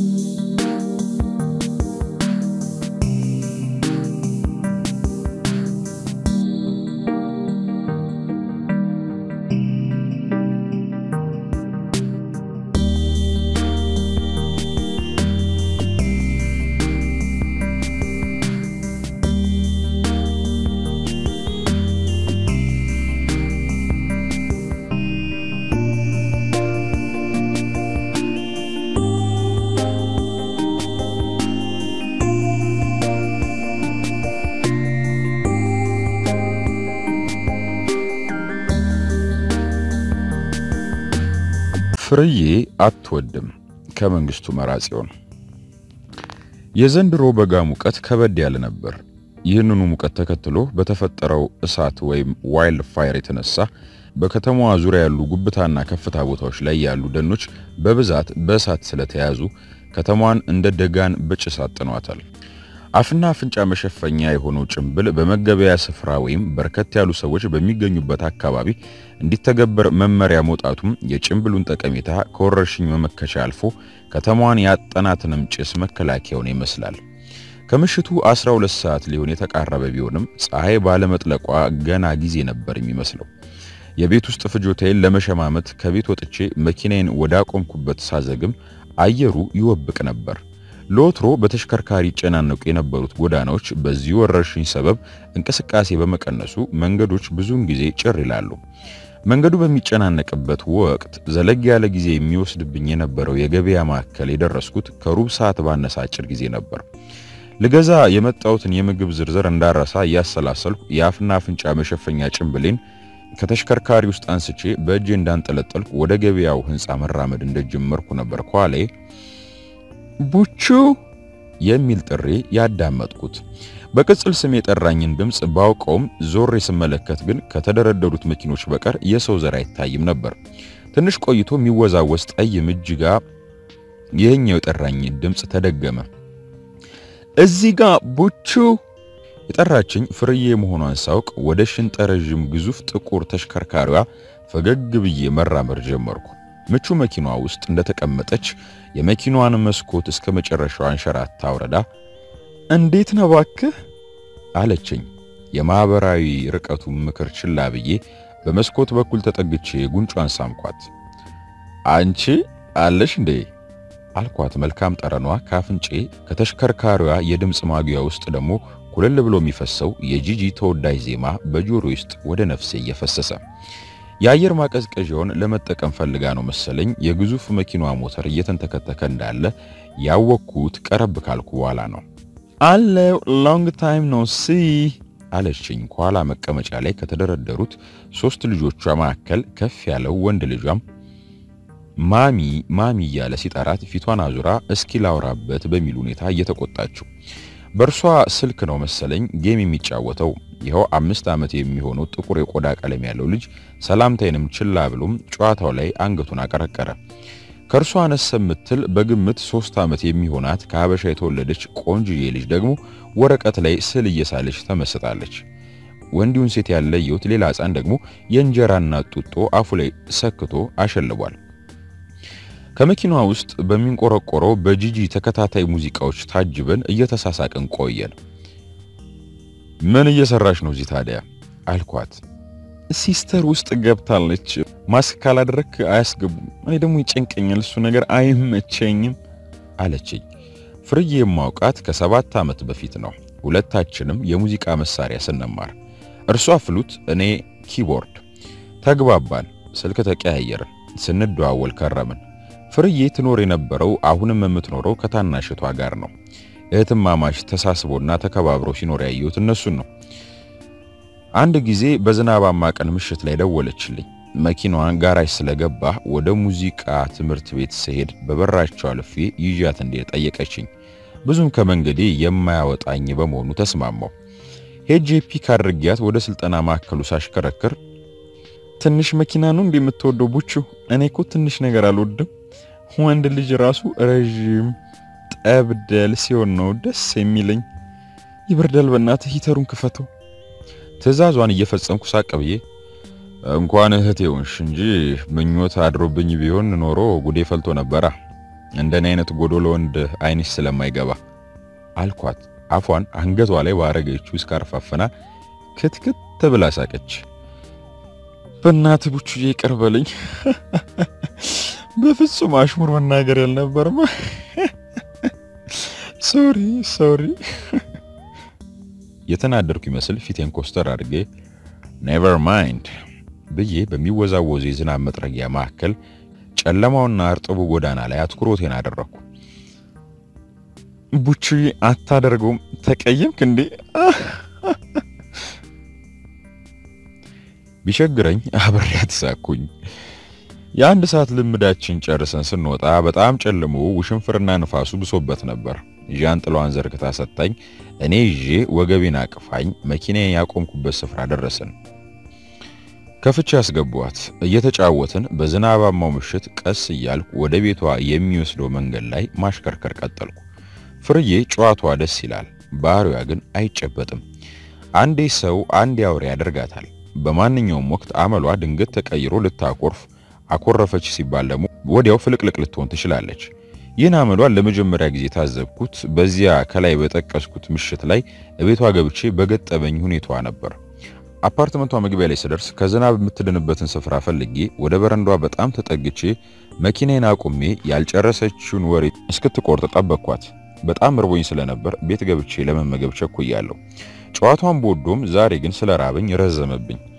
ፍርዬ አትወድም ከመንግስቱ መራጽዮን። የዘንድሮ በጋ ሙቀት ከበድ ያለ ነበር። ይህንኑ ሙቀት ተከትሎ በተፈጠረው እሳት ወይም ዋይልድ ፋየር የተነሳ በከተማዋ ዙሪያ ያሉ ጉብታና ከፍታ ቦታዎች ላይ ያሉ ደኖች በብዛት በእሳት ስለተያዙ ከተማዋን እንደ ደጋን በጭስ አጥኗታል። አፍና አፍንጫ መሸፈኛ የሆነው ጭንብል በመገበያ ስፍራ ወይም በርከት ያሉ ሰዎች በሚገኙበት አካባቢ እንዲተገበር መመሪያ መውጣቱም የጭንብሉን ጠቀሜታ ከወረርሽኝ መመከቻ አልፎ ከተማዋን ያጠናትንም ጭስ መከላከያውን ይመስላል። ከምሽቱ 12 ሰዓት ሊሆን የተቃረበ ቢሆንም ፀሐይ ባለመጥለቋ ገና ጊዜ ነበር የሚመስለው። የቤት ውስጥ ፍጆታዬን ለመሸማመት ከቤት ወጥቼ መኪናዬን ወዳቆምኩበት ሳዘግም አየሩ ይወብቅ ነበር። ለወትሮ በተሽከርካሪ ይጨናነቁ የነበሩት ጎዳናዎች በዚህ ወረርሽኝ ሰበብ እንቅስቃሴ በመቀነሱ መንገዶች ብዙውን ጊዜ ጭር ይላሉ። መንገዱ በሚጨናነቅበት ወቅት ዘለግ ያለ ጊዜ የሚወስድብኝ የነበረው የገበያ ማዕከል የደረስኩት ከሩብ ሰዓት ባነሰ አጭር ጊዜ ነበር። ልገዛ የመጣሁትን የምግብ ዝርዝር እንዳረሳ እያሰላሰልኩ የአፍና አፍንጫ መሸፈኛ ጭንብሌን ከተሽከርካሪ ውስጥ አንስቼ በእጄ እንዳንጠለጠልኩ ወደ ገበያው ሕንፃ መራመድ እንደጀመርኩ ነበር ኳሌ ቡቹ የሚል ጥሪ ያዳመጥኩት። በቅጽል ስም የጠራኝን ድምፅ ባውቀውም ዞሬ ስመለከት ግን ከተደረደሩት መኪኖች በቀር የሰው ዘር አይታይም ነበር። ትንሽ ቆይቶ የሚወዛወዝ ጠይም እጅ ጋ ይህኛው የጠራኝ ድምፅ ተደገመ። እዚህ ጋ ቡቹ የጠራችኝ ፍርዬ መሆኗን ሳውቅ ወደ ሽንጠረዥም ግዙፍ ጥቁር ተሽከርካሪዋ ፈገግ ብዬ መራመድ ጀመርኩ። ምቹ መኪናዋ ውስጥ እንደተቀመጠች የመኪናዋን መስኮት እስከ መጨረሻው አንሸራታ አውረዳ እንዴት ነው እባክህ አለችኝ። የማህበራዊ ርቀቱ ምክር ችላ ብዬ በመስኮት በኩል ተጠግቼ ጉንጯን ሳምኳት። አንቺ አለሽ እንዴ አልኳት። መልካም ጠረኗ ካፍንጬ ከተሽከርካሪዋ የድምፅ ማጉያ ውስጥ ደግሞ ኩልል ብሎ የሚፈሰው የጂጂ ተወዳጅ ዜማ በጆሮ ውስጥ ወደ ነፍሴ እየፈሰሰ የአየር ማቀዝቀዣውን ለመጠቀም ፈልጋ ነው መሰለኝ የግዙፍ መኪናዋ ሞተር እየተንተከተከ እንዳለ ያወቅኩት ቀረብ ካልኩ በኋላ ነው። አለው ሎንግ ታይም ኖ ሲ አለችኝ። ከኋላ መቀመጫ ላይ ከተደረደሩት ሶስት ልጆቿ መካከል ከፍ ያለው ወንድ ልጇም ማሚ ማሚ እያለ ሲጠራት ፊቷን አዙራ እስኪ ላውራበት በሚል ሁኔታ እየተቆጣችው በእርሷ ስልክ ነው መሰለኝ ጌም የሚጫወተው። ይኸው አምስት ዓመት የሚሆነው ጥቁር የቆዳ ቀለም ያለው ልጅ ሰላምታይንም ችላ ብሎም ጨዋታው ላይ አንገቱን አቀረቀረ። ከእርሷ አነስ የምትል በግምት ሶስት ዓመት የሚሆናት ከሀበሻ የተወለደች ቆንጅዬ ልጅ ደግሞ ወረቀት ላይ ስዕል እየሳለች ተመስጣለች። ወንዲውን ሴት ያለየሁት ሌላ ሕፃን ደግሞ የእንጀራና ጡጦ አፉ ላይ ሰክቶ አሸልቧል። ከመኪናዋ ውስጥ በሚንቆረቆረው በጂጂ ተከታታይ ሙዚቃዎች ታጅበን እየተሳሳቅን ቆየን። ምን እየሰራሽ ነው እዚህ ታዲያ አልኳት። ሲስተር ውስጥ ገብታለች። ማስክ ካላደረክ አያስገቡም። እኔ ደግሞ ይጨንቀኛል፣ እሱ ነገር አይመቸኝም አለችኝ። ፍርዬ የማውቃት ከሰባት ዓመት በፊት ነው። ሁለታችንም የሙዚቃ መሳሪያ ስንማር፣ እርሷ ፍሉት፣ እኔ ኪቦርድ። ተግባባን፣ ስልክ ተቀያየርን፣ ስንደዋወል ከረምን። ፍርዬ ትኖር የነበረው አሁንም የምትኖረው ከታናሽቷ ጋር ነው። እህትማማች ተሳስቦና ተከባብሮ ሲኖር ያየሁት እነሱን ነው። አንድ ጊዜ በዝናባማ ቀን ምሽት ላይ ደወለችልኝ። መኪናዋን ጋራጅ ስለገባ ወደ ሙዚቃ ትምህርት ቤት ስሄድ በበራቸው አልፌ ይዣት እንዴት ጠየቀችኝ። ብዙም ከመንገዴ የማያወጣኝ በመሆኑ ተስማማው። ሄጄ ፒክ አድርጊያት ወደ ስልጠና ማዕከሉ ሳሽከረክር ትንሽ መኪና ነው እንደምትወደው ቡቹ? እኔ እኮ ትንሽ ነገር አልወድም። ወንድ ልጅ ራሱ ረዥም ጠብደል ሲሆን ነው ደስ የሚለኝ። ይበርዳል፣ በእናትህ ሂተሩን ክፈተው። ትዕዛዟን እየፈጸምኩ ሳቅ ብዬ እንኳን እህቴ ሆንሽ እንጂ ምኞት አድሮብኝ ቢሆን ኖሮ ጉዴ ፈልቶ ነበራ። እንደኔ አይነት ጎዶሎ ወንድ አይንሽ ስለማይገባ አልኳት። አፏን አንገቷ ላይ ባረገችው ስካርፍ አፍና ክትክት ብላ ሳቀች። በእናትህ ቡቹዬ ይቅር በለኝ። በፍጹም አሽሙር መናገር ያልነበርማ። ሶሪ ሶሪ። የተናደርኩ ይመስል ፊቴን ኮስተር አድርጌ ኔቨር ማይንድ ብዬ በሚወዛወዙ የዝናብ መጥረጊያ መካከል ጨለማውና እርጥቡ ጎዳና ላይ አትኩሮቴን አደረኩ። ቡቹዬ አታደርገውም፣ ተቀየምክ እንዴ? ቢቸግረኝ አብሬያት ሳኩኝ። የአንድ ሰዓት ልምዳችን ጨርሰን ስንወጣ በጣም ጨልሞ ውሽንፍርና ንፋሱ ብሶበት ነበር። ዣንጥላዋን ዘርግታ ሰጣኝ። እኔ ይዤ ወገቤን አቅፋኝ መኪናዬን ያቆምኩበት ስፍራ ደረስን። ከፍቼ ያስገቧት እየተጫወትን በዝናባማው ምሽት ቀስ እያልኩ ወደ ቤቷ የሚወስደው መንገድ ላይ ማሽከርከር ቀጠልኩ። ፍርዬ ጨዋቷ ደስ ይላል፣ ባህሪዋ ግን አይጨበጥም። አንዴ ሰው አንዴ አውሬ ያደርጋታል። በማንኛውም ወቅት አመሏ ድንገት ተቀይሮ ልታኮርፍ አኮረፈች ሲባል ደግሞ ወዲያው ፍልቅልቅ ልትሆን ትችላለች። ይህን አመሏን ለመጀመሪያ ጊዜ ታዘብኩት በዚያ ከላይ በጠቀስኩት ምሽት ላይ እቤቷ ገብቼ በገጠመኝ ሁኔታዋ ነበር። አፓርትመንቷ መግቢያ ላይ ስደርስ ከዝናብ የምትድንበትን ስፍራ ፈልጌ ወደ በረንዷ በጣም ተጠግቼ መኪናዬን አቁሜ ያልጨረሰችውን ወሬ እስክትቆርጥ ጠበቅኳት። በጣም እርቦኝ ስለነበር ቤት ገብቼ ለመመገብ ቸኩያለሁ። ጨዋታውን በወዶም ዛሬ ግን ስለራበኝ ረዘመብኝ።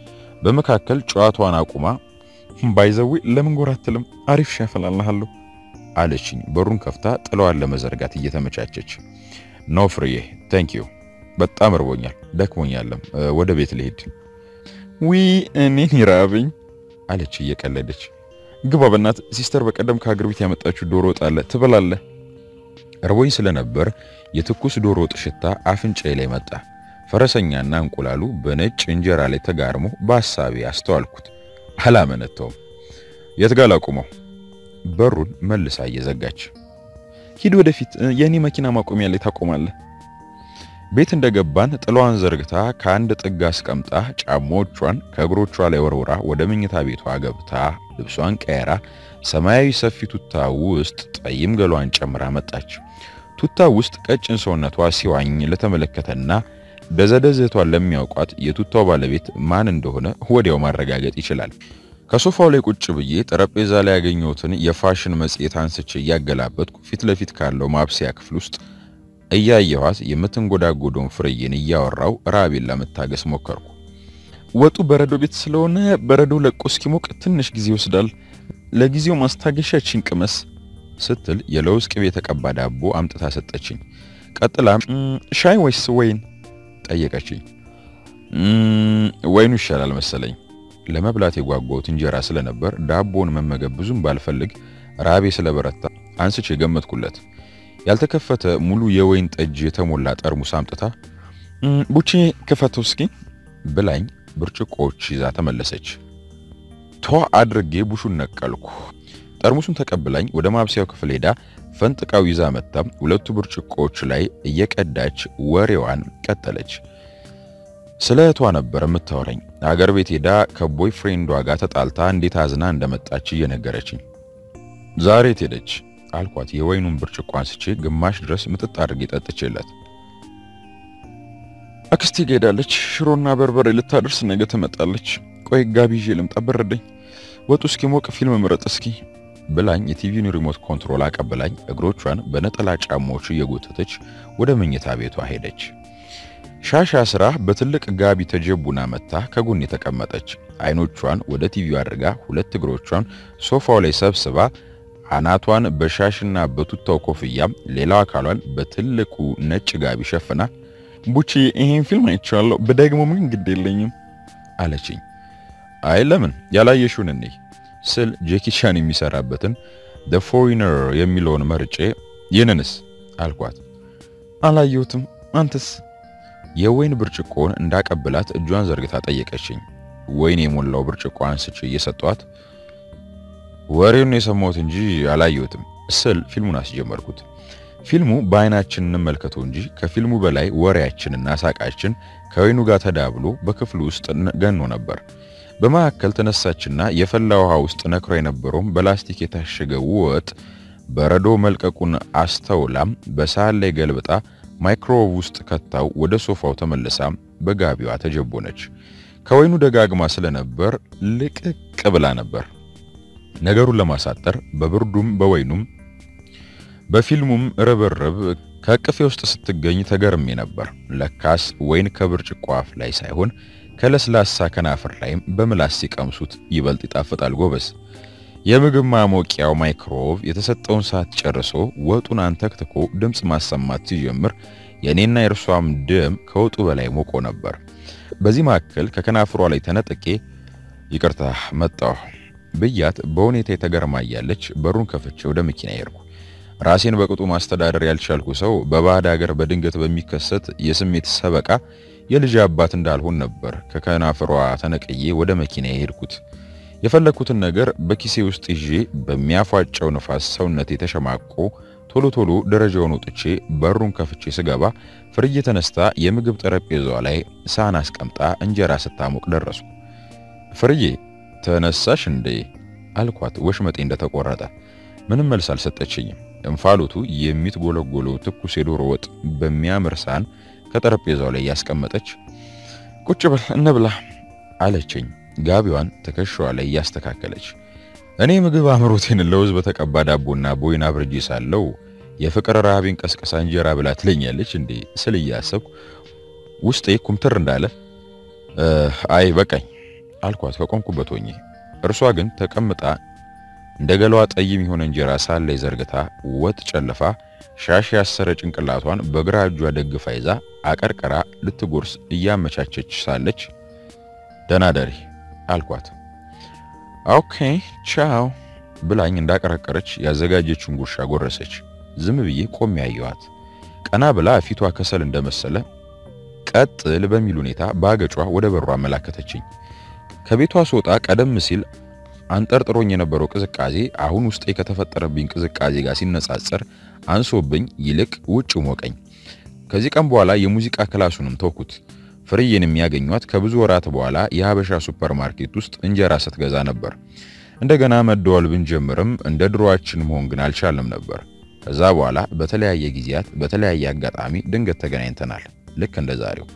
በመካከል ጨዋታዋን አቁማ ባይዘዌ ለምን ጎራ አትልም? አሪፍ ሻይ አፈላልሃለሁ አለችኝ። በሩን ከፍታ ጥለዋን ለመዘርጋት እየተመቻቸች ኖ ፍርዬ ቴንክ ዩ በጣም እርቦኛል፣ ደክሞኛለም፣ ወደ ቤት ልሄድ። ዊ እኔን ይራብኝ አለች እየቀለደች። ግባ በእናት ሲስተር በቀደም ከሀገር ቤት ያመጣችው ዶሮ ወጥ አለ ትበላለህ። እርቦኝ ስለነበር የትኩስ ዶሮ ወጥ ሽታ አፍንጫዬ ላይ መጣ። ፈረሰኛና እንቁላሉ በነጭ እንጀራ ላይ ተጋርሞ በሐሳቤ አስተዋልኩት። አላመነታውም። የት ጋር ላቁመው? በሩን መልሳ እየዘጋች ሂድ ወደፊት፣ የእኔ መኪና ማቆሚያ ላይ ታቆማለህ። ቤት እንደገባን ጥሏን ዘርግታ ከአንድ ጥግ አስቀምጣ ጫማዎቿን ከእግሮቿ ላይ ወርውራ ወደ መኝታ ቤቷ ገብታ ልብሷን ቀየራ ሰማያዊ ሰፊ ቱታ ውስጥ ጠይም ገሏን ጨምራ መጣች። ቱታ ውስጥ ቀጭን ሰውነቷ ሲዋኝ ለተመለከተና ደዘደዘቷን ለሚያውቋት የቱታው ባለቤት ማን እንደሆነ ወዲያው ማረጋገጥ ይችላል። ከሶፋው ላይ ቁጭ ብዬ ጠረጴዛ ላይ ያገኘሁትን የፋሽን መጽሔት አንስቼ እያገላበጥኩ ፊት ለፊት ካለው ማብሰያ ክፍል ውስጥ እያየኋት የምትንጎዳጎደውን ፍርዬን እያወራው ራቤን ለመታገስ ሞከርኩ። ወጡ በረዶ ቤት ስለሆነ በረዶ ለቆ እስኪሞቅ ትንሽ ጊዜ ይወስዳል። ለጊዜው ማስታገሻችን ቅመስ ስትል የለውዝ ቅቤ የተቀባ ዳቦ አምጥታ ሰጠችኝ። ቀጥላ ሻይ ወይስ ወይን ጠየቀችኝ። ወይኑ ይሻላል መሰለኝ። ለመብላት የጓጓሁት እንጀራ ስለነበር ዳቦውን መመገብ ብዙም ባልፈልግ ራቤ ስለበረታ አንስቼ ገመትኩለት። ያልተከፈተ ሙሉ የወይን ጠጅ የተሞላ ጠርሙስ አምጥታ ቡቼ ክፈተው እስኪ ብላኝ ብርጭቆዎች ይዛ ተመለሰች። ቷ አድርጌ ቡሹን ነቀልኩ። ጠርሙሱን ተቀብላኝ ወደ ማብሰያው ክፍል ሄዳ ፈንጥቃው ይዛ መጣ። ሁለቱ ብርጭቆዎች ላይ እየቀዳች ወሬዋን ቀጠለች። ስለ እህቷ ነበር የምታወራኝ። አገር ቤት ሄዳ ከቦይ ፍሬንዷ ጋር ተጣልታ እንዴት አዝና እንደመጣች እየነገረችኝ። ዛሬ የት ሄደች አልኳት። የወይኑን ብርጭቆ አንስቼ ግማሽ ድረስ ምጥጥ አድርጌ ጠጥቼላት፣ አክስቴ ጋ ሄዳለች። ሽሮና በርበሬ ልታደርስ ነገ ትመጣለች። ቆይ ጋቢ ይዤ ልምጣ፣ በረደኝ። ወጡ እስኪሞቅ ፊልም ምረጥ እስኪ ብላኝ የቲቪውን ሪሞት ኮንትሮል አቀብላኝ እግሮቿን በነጠላ ጫማዎቹ እየጎተተች ወደ መኝታ ቤቷ ሄደች። ሻሻ ስራ በትልቅ ጋቢ ተጀቡና መታ ከጎን የተቀመጠች አይኖቿን ወደ ቲቪው አድርጋ ሁለት እግሮቿን ሶፋው ላይ ሰብስባ አናቷን በሻሽና በቱታው ኮፍያ ሌላው አካሏን በትልቁ ነጭ ጋቢ ሸፍና ቡቺ ይሄን ፊልም አይቼዋለሁ በደግሞ ምን ግድ የለኝም አለችኝ። አይ ለምን ያላየሽውን እኔ ስል ጄኪ ቻን የሚሰራበትን ዘ ፎሪነር የሚለውን መርጬ ይህንንስ አልኳት። አላየሁትም አንተስ? የወይን ብርጭቆን እንዳቀብላት እጇን ዘርግታ ጠየቀችኝ። ወይን የሞላው ብርጭቆ አንስቼ እየሰጧት ወሬውን የሰማሁት እንጂ አላየሁትም ስል ፊልሙን አስጀመርኩት። ፊልሙ በአይናችን እንመልከተው እንጂ ከፊልሙ በላይ ወሬያችንና ሳቃችን ከወይኑ ጋር ተዳብሎ በክፍሉ ውስጥ ገኖ ነበር። በመካከል ተነሳችና የፈላ ውሃ ውስጥ ነክሮ የነበረውን በላስቲክ የታሸገ ወጥ በረዶ መልቀቁን አስተውላም በሳህን ላይ ገልብጣ ማይክሮዌቭ ውስጥ ከታው ወደ ሶፋው ተመልሳ በጋቢዋ ተጀቦነች። ከወይኑ ደጋግማ ስለነበር ልቅቅ ብላ ነበር። ነገሩን ለማሳጠር በብርዱም በወይኑም በፊልሙም ርብርብ ከእቅፌ ውስጥ ስትገኝ ተገርሜ ነበር። ለካስ ወይን ከብርጭቆ አፍ ላይ ሳይሆን ከለስላሳ ከናፍር ላይም በምላስ ሲቀምሱት ይበልጥ ይጣፍጣል ጎበዝ። የምግብ ማሞቂያው ማይክሮዌቭ የተሰጠውን ሰዓት ጨርሶ ወጡን አንተክትኮ ድምፅ ማሰማት ሲጀምር የእኔና የእርሷም ደም ከወጡ በላይ ሞቆ ነበር። በዚህ መካከል ከከናፍሯ ላይ ተነጥቄ ይቅርታ መጣሁ ብያት በሁኔታ የተገርማ እያለች በሩን ከፍቼ ወደ መኪና ሄድኩ። ራሴን በቅጡ ማስተዳደር ያልቻልኩ ሰው በባዕድ ሀገር በድንገት በሚከሰት የስሜት ሰበቃ የልጅ አባት እንዳልሆን ነበር ከከናፍሯ ተነቅዬ ወደ መኪና የሄድኩት። የፈለግኩትን ነገር በኪሴ ውስጥ ይዤ በሚያፏጨው ነፋስ ሰውነቴ ተሸማቆ ቶሎ ቶሎ ደረጃውን ወጥቼ በሩን ከፍቼ ስገባ ፍርዬ ተነስታ የምግብ ጠረጴዛዋ ላይ ሳህን አስቀምጣ እንጀራ ስታሞቅ ደረስኩ። ፍርዬ ተነሳሽ እንዴ አልኳት፣ ወሽመጤ እንደተቆረጠ። ምንም መልስ አልሰጠችኝም። እንፋሎቱ የሚትጎለጎለው ትኩስ የዶሮ ወጥ በሚያምር ሳህን ከጠረጴዛው ላይ ያስቀመጠች ቁጭ በል እንብላ አለችኝ፣ ጋቢዋን ትከሻዋ ላይ እያስተካከለች። እኔ ምግብ አምሮቴን ለውዝ በተቀባ ዳቦና ቦይና ብርጄ ሳለው የፍቅር ረሃቤን ቀስቀሳ እንጀራ ብላ ትለኛለች እንዴ ስል እያሰብኩ ውስጤ ኩምትር እንዳለ አይ በቃኝ አልኳት ከቆምኩበት ሆኜ። እርሷ ግን ተቀምጣ እንደ ገላዋ ጠይም የሆነ እንጀራ ሳህን ላይ ዘርግታ ወጥ ጨልፋ ሻሽ ያሰረ ጭንቅላቷን በግራ እጇ ደግፋ ይዛ አቀርቅራ ልትጎርስ እያመቻቸች ሳለች ደህና ደሪ አልኳት። ኦኬ ቻው ብላኝ እንዳቀረቀረች ያዘጋጀችውን ጉርሻ ጎረሰች። ዝም ብዬ ቆሜ ያየኋት። ቀና ብላ ፊቷ ከሰል እንደመሰለ ቀጥል በሚል ሁኔታ በአገጯ ወደ በሯ አመላከተችኝ። ከቤቷ ስወጣ ቀደም ሲል አንጠርጥሮኝ የነበረው ቅዝቃዜ አሁን ውስጤ ከተፈጠረብኝ ቅዝቃዜ ጋር ሲነጻጸር አንሶብኝ ይልቅ ውጭ ሞቀኝ። ከዚህ ቀን በኋላ የሙዚቃ ክላሱንም ተውኩት። ፍርዬን የሚያገኟት ከብዙ ወራት በኋላ የሀበሻ ሱፐር ማርኬት ውስጥ እንጀራ ስትገዛ ነበር። እንደገና መደወል ብንጀምርም እንደ ድሮዋችን መሆን ግን አልቻልንም ነበር። ከዛ በኋላ በተለያየ ጊዜያት በተለያየ አጋጣሚ ድንገት ተገናኝተናል። ልክ እንደ ዛሬው።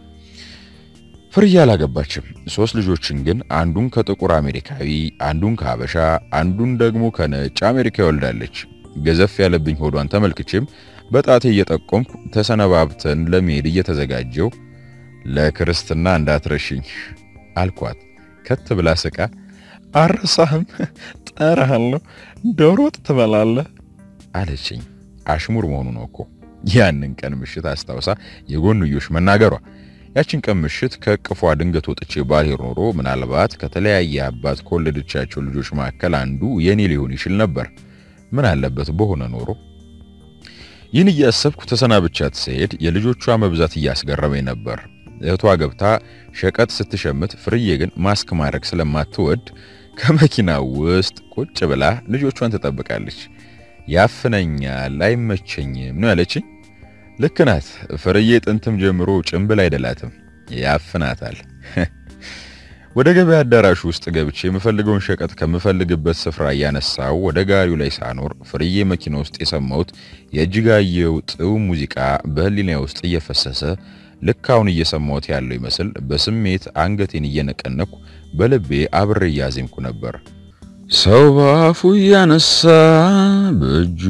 ፍርዬ አላገባችም። ሶስት ልጆችን ግን አንዱን ከጥቁር አሜሪካዊ፣ አንዱን ከሀበሻ፣ አንዱን ደግሞ ከነጭ አሜሪካ ይወልዳለች። ገዘፍ ያለብኝ ሆዷን ተመልክቼም በጣቴ እየጠቆምኩ ተሰነባብተን ለመሄድ እየተዘጋጀው ለክርስትና እንዳትረሽኝ አልኳት። ከት ብላ ስቃ አረሳህም፣ ጠራሃለሁ፣ ዶሮ ወጥ ትበላለህ አለችኝ። አሽሙር መሆኑ ነው እኮ ያንን ቀን ምሽት አስታውሳ የጎንዮሽ መናገሯ። ያችን ቀን ምሽት ከእቅፏ ድንገት ወጥቼ ባልሄድ ኖሮ ምናልባት ከተለያየ አባት ከወለደቻቸው ልጆች መካከል አንዱ የኔ ሊሆን ይችል ነበር። ምን አለበት በሆነ ኖሮ። ይህን እያሰብኩ ተሰናብቻት ስሄድ የልጆቿ መብዛት እያስገረመኝ ነበር። እህቷ ገብታ ሸቀጥ ስትሸምት፣ ፍርዬ ግን ማስክ ማድረግ ስለማትወድ ከመኪናው ውስጥ ቁጭ ብላ ልጆቿን ትጠብቃለች። ያፍነኛል፣ አይመቸኝም ነው ያለችኝ። ልክ ናት። ፍርዬ ጥንትም ጀምሮ ጭንብል አይደላትም፣ ያፍናታል። ወደ ገበያ አዳራሹ ውስጥ ገብቼ የምፈልገውን ሸቀጥ ከምፈልግበት ስፍራ እያነሳው ወደ ጋሪው ላይ ሳኖር ፍርዬ መኪና ውስጥ የሰማሁት የእጅጋየሁ ጥዑም ሙዚቃ በህሊና ውስጥ እየፈሰሰ ልክ አሁን እየሰማሁት ያለው ይመስል በስሜት አንገቴን እየነቀነኩ በልቤ አብሬ እያዜምኩ ነበር። ሰው በአፉ እያነሳ በእጁ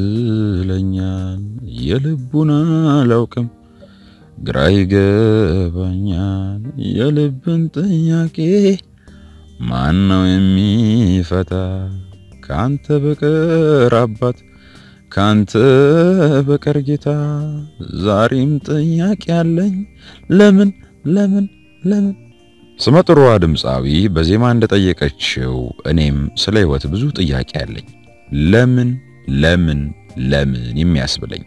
ይጥለኛል፣ የልቡን አላውቅም ግራ ይገባኛል። የልብን ጥያቄ ማን ነው የሚፈታ? ካንተ በቀር አባት፣ ካንተ በቀር ጌታ። ዛሬም ጥያቄ አለኝ ለምን ለምን ለምን ስመጥሯ ድምፃዊ በዜማ እንደጠየቀችው እኔም ስለ ሕይወት ብዙ ጥያቄ አለኝ። ለምን ለምን ለምን የሚያስብለኝ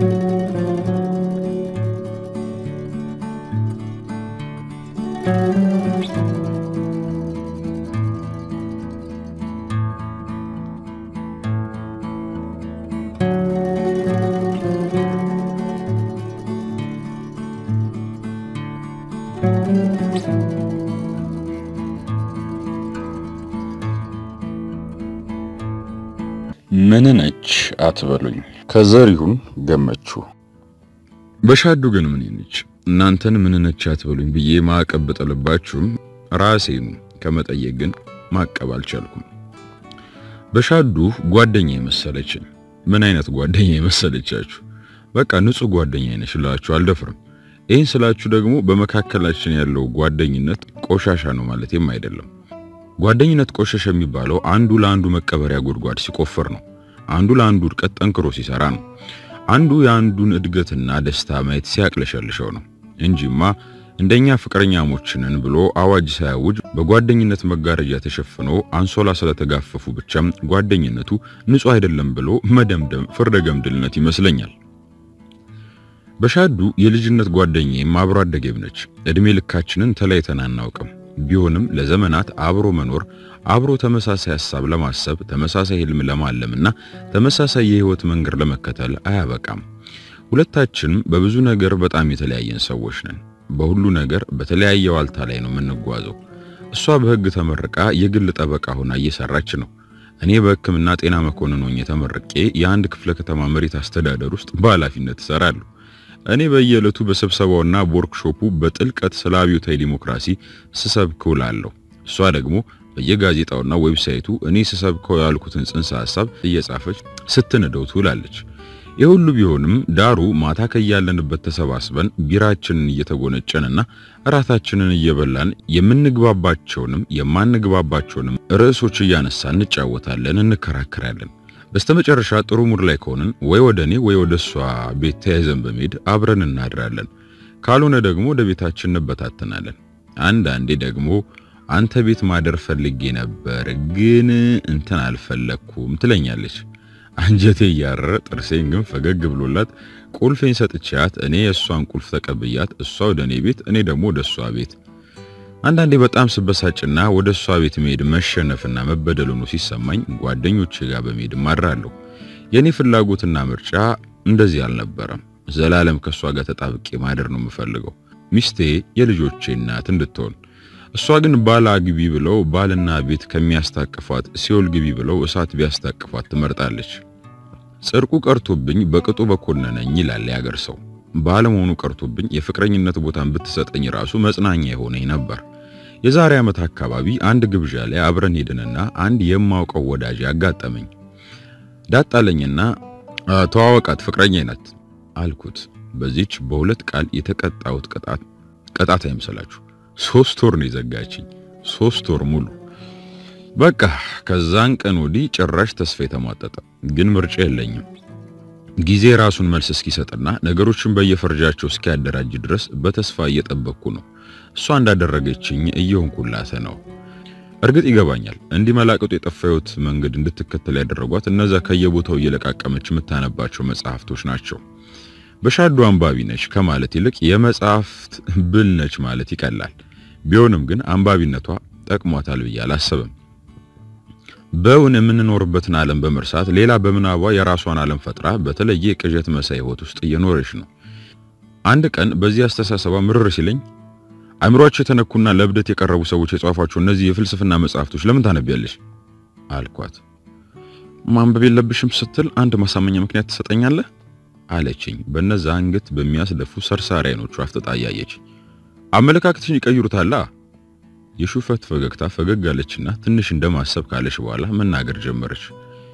ምን ነች አትበሉኝ። ከዘሪሁን ገመቹ። በሻዱ ግን ምን ነች እናንተን ምን ነች አትበሉኝ ብዬ ማዕቀብ ብጥልባችሁም ራሴኑ ከመጠየቅ ግን ማቀብ አልቻልኩም። በሻዱ ጓደኛ የመሰለችኝ። ምን አይነት ጓደኛ የመሰለቻችሁ? በቃ ንጹህ ጓደኛ ነች እላችሁ አልደፍርም። ይህን ስላችሁ ደግሞ በመካከላችን ያለው ጓደኝነት ቆሻሻ ነው ማለትም አይደለም። ጓደኝነት ቆሸሸ የሚባለው አንዱ ለአንዱ መቀበሪያ ጉድጓድ ሲቆፍር ነው። አንዱ ለአንዱ እድገት ጠንክሮ ሲሰራ ነው። አንዱ የአንዱን እድገትና ደስታ ማየት ሲያቅለሸልሸው ነው እንጂማ እንደኛ ፍቅረኛሞችንን ብሎ አዋጅ ሳያውጅ በጓደኝነት መጋረጃ ተሸፍኖ አንሶላ ስለተጋፈፉ ብቻም ጓደኝነቱ ንጹህ አይደለም ብሎ መደምደም ፍርደ ገምድልነት ይመስለኛል። በሻዱ የልጅነት ጓደኛዬም አብሮ አደጌም ነች። እድሜ ልካችንን ተለያይተን አናውቅም። ቢሆንም ለዘመናት አብሮ መኖር አብሮ ተመሳሳይ ሐሳብ ለማሰብ ተመሳሳይ ህልም ለማለምና ተመሳሳይ የህይወት መንገድ ለመከተል አያበቃም። ሁለታችንም በብዙ ነገር በጣም የተለያየን ሰዎች ነን። በሁሉ ነገር በተለያየ ዋልታ ላይ ነው የምንጓዘው። እሷ በህግ ተመርቃ የግል ጠበቃ ሆና እየሰራች ነው። እኔ በሕክምና ጤና መኮንን ሆኜ ተመርቄ የአንድ ክፍለ ከተማ መሬት አስተዳደር ውስጥ በኃላፊነት እሰራለሁ። እኔ በየዕለቱ በስብሰባውና በወርክሾፑ በጥልቀት ስለ አብዮታዊ ዲሞክራሲ ስሰብክ ውላለሁ። እሷ ደግሞ በየጋዜጣውና ዌብሳይቱ እኔ ስሰብከው ያልኩትን ጽንሰ ሐሳብ እየጻፈች ስትንደው ትውላለች። የሁሉ ቢሆንም ዳሩ ማታ ከያለንበት ተሰባስበን ቢራችንን እየተጎነጨንና እራታችንን እየበላን የምንግባባቸውንም የማንግባባቸውንም ርዕሶች እያነሳን እንጫወታለን፣ እንከራከራለን። በስተመጨረሻ ጥሩ ሙድ ላይ ከሆንን ወይ ወደ እኔ ወይ ወደ እሷ ቤት ተያይዘን በመሄድ አብረን እናድራለን። ካልሆነ ደግሞ ወደ ቤታችን እንበታተናለን። አንዳንዴ ደግሞ አንተ ቤት ማደር ፈልጌ ነበር ግን እንትን አልፈለኩም ትለኛለች። አንጀቴ እያረረ ጥርሴን ግን ፈገግ ብሎላት ቁልፌን ሰጥቻት እኔ የእሷን ቁልፍ ተቀብያት እሷ ወደ እኔ ቤት እኔ ደግሞ ወደ እሷ ቤት። አንዳንዴ በጣም ስበሳጭና ወደ እሷ ቤት መሄድ መሸነፍና መበደል ሆኖ ሲሰማኝ ጓደኞቼ ጋር በመሄድ ማድራለሁ። የኔ ፍላጎትና ምርጫ እንደዚህ አልነበረም። ዘላለም ከእሷ ጋር ተጣብቄ ማደር ነው የምፈልገው፣ ሚስቴ የልጆቼ እናት እንድትሆን። እሷ ግን ባል አግቢ ብለው ባልና ቤት ከሚያስታቅፏት ሲኦል ግቢ ብለው እሳት ቢያስታቅፏት ትመርጣለች። ጽድቁ ቀርቶብኝ በቅጡ በኮነነኝ ይላል ያገር ሰው። ባለመሆኑ ቀርቶብኝ የፍቅረኝነት ቦታን ብትሰጠኝ ራሱ መጽናኛ የሆነኝ ነበር። የዛሬ ዓመት አካባቢ አንድ ግብዣ ላይ አብረን ሄድንና አንድ የማውቀው ወዳጅ ያጋጠመኝ ዳጣለኝና ተዋወቃት ፍቅረኛ ናት አልኩት። በዚች በሁለት ቃል የተቀጣሁት ቅጣት ቅጣት አይምሰላችሁ። ሶስት ወር ነው የዘጋችኝ። ሶስት ወር ሙሉ በቃ ከዛን ቀን ወዲህ ጭራሽ ተስፋ የተሟጠጠ ግን ምርጫ የለኝም። ጊዜ ራሱን መልስ እስኪሰጥና ነገሮችን በየፈርጃቸው እስኪያደራጅ ድረስ በተስፋ እየጠበቅኩ ነው። እሷ እንዳደረገችኝ እየሆንኩላት ነው። እርግጥ ይገባኛል። እንዲህ መላቀጡ የጠፋዩት መንገድ እንድትከተል ያደረጓት እነዛ ከየቦታው እየለቃቀመች የምታነባቸው መጽሐፍቶች ናቸው። በሻዶ አንባቢ ነች ከማለት ይልቅ የመጽሐፍት ብል ነች ማለት ይቀላል። ቢሆንም ግን አንባቢነቷ ጠቅሟታል ብዬ አላሰብም። በውን የምንኖርበትን ዓለም በመርሳት ሌላ በምናቧ የራሷን ዓለም ፈጥራ በተለየ የቅዠት መሳይ ሕይወት ውስጥ እየኖረች ነው። አንድ ቀን በዚህ አስተሳሰቧ ምርር ሲለኝ አእምሯቸው የተነኩና ለእብደት የቀረቡ ሰዎች የጻፏቸው እነዚህ የፍልስፍና መጽሐፍቶች ለምን ታነቢያለሽ? አልኳት። ማንበብ የለብሽም ስትል አንድ ማሳመኛ ምክንያት ትሰጠኛለህ አለችኝ። በነዛ አንገት በሚያስደፉ ሰርሳሪ አይኖቿ አፍጥጣ እያየች አመለካከትሽን ይቀይሩታላ። የሹፈት ፈገግታ ፈገግ አለችና ትንሽ እንደማሰብ ካለች በኋላ መናገር ጀመረች።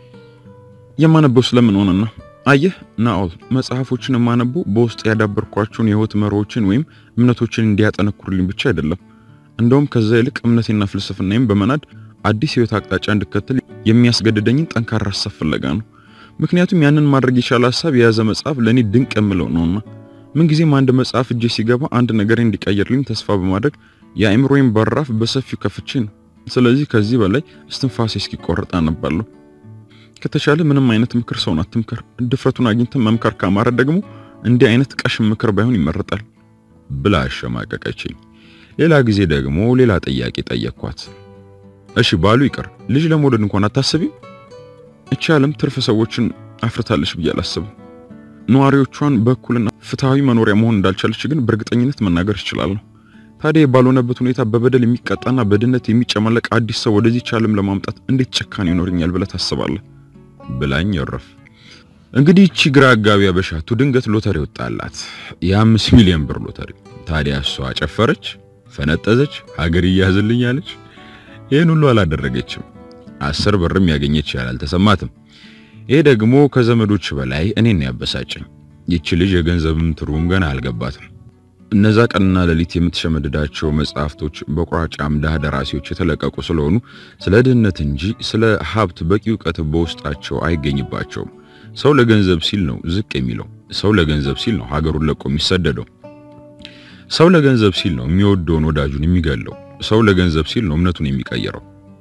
የማነበው ስለምን ሆነና አየህ ናኦል፣ መጽሐፎችን የማነበው በውስጥ ያዳበርኳቸውን የህይወት መርሆችን ወይም እምነቶችን እንዲያጠነክሩልኝ ብቻ አይደለም። እንደውም ከዛ ይልቅ እምነቴና ፍልስፍናዬም በመናድ አዲስ ህይወት አቅጣጫ እንድከተል የሚያስገድደኝን ጠንካራ ሀሳብ ፍለጋ ነው። ምክንያቱም ያንን ማድረግ የቻለ ሀሳብ የያዘ መጽሐፍ ለኔ ድንቅ የምለው ነውና ምንጊዜም አንድ መጽሐፍ እጄ ሲገባ አንድ ነገር እንዲቀየርልኝ ተስፋ በማድረግ የአእምሮዬን በራፍ በሰፊው ከፍቼ ነው። ስለዚህ ከዚህ በላይ እስትንፋሴ እስኪቆረጥ አነባለሁ። ከተቻለ ምንም አይነት ምክር ሰውን አትምከር። ድፍረቱን አግኝተን መምከር ካማረ ደግሞ እንዲህ አይነት ቀሽም ምክር ባይሆን ይመረጣል ብላ አሸማቀቀችኝ። ሌላ ጊዜ ደግሞ ሌላ ጥያቄ ጠየቅኳት። እሺ ባሉ ይቅር ልጅ ለመውለድ እንኳን አታስቢም? እቺ ዓለም ትርፍ ሰዎችን አፍርታለች ብዬ አላስብም። ነዋሪዎቿን በእኩልና ፍትሃዊ መኖሪያ መሆን እንዳልቻለች ግን በእርግጠኝነት መናገር እችላለሁ። ታዲያ ባልሆነበት ሁኔታ በበደል የሚቀጣና በድህነት የሚጨመለቅ አዲስ ሰው ወደዚህች ዓለም ለማምጣት እንዴት ጭካኔ ይኖርኛል ብለህ ታስባለህ? ብላኝ ይረፍ። እንግዲህ እቺ ግራ አጋቢ አበሻቱ ድንገት ሎተሪ ወጣላት፣ የአምስት ሚሊዮን ብር ሎተሪ። ታዲያ እሷ ጨፈረች፣ ፈነጠዘች፣ ሀገር እያዝልኝ አለች። ይህን ሁሉ አላደረገችም። አስር ብርም ያገኘች ያህል አልተሰማትም። ይሄ ደግሞ ከዘመዶች በላይ እኔን ያበሳጨኝ። ይቺ ልጅ የገንዘብም ትርጉም ገና አልገባትም። እነዛ ቀንና ሌሊት የምትሸመድዳቸው መጽሐፍቶች በቁራጭ አምዳ ደራሲዎች የተለቀቁ ስለሆኑ ስለ ድህነት እንጂ ስለ ሀብት በቂ እውቀት በውስጣቸው አይገኝባቸውም። ሰው ለገንዘብ ሲል ነው ዝቅ የሚለው። ሰው ለገንዘብ ሲል ነው ሀገሩን ለቆ የሚሰደደው። ሰው ለገንዘብ ሲል ነው የሚወደውን ወዳጁን የሚገለው። ሰው ለገንዘብ ሲል ነው እምነቱን የሚቀይረው።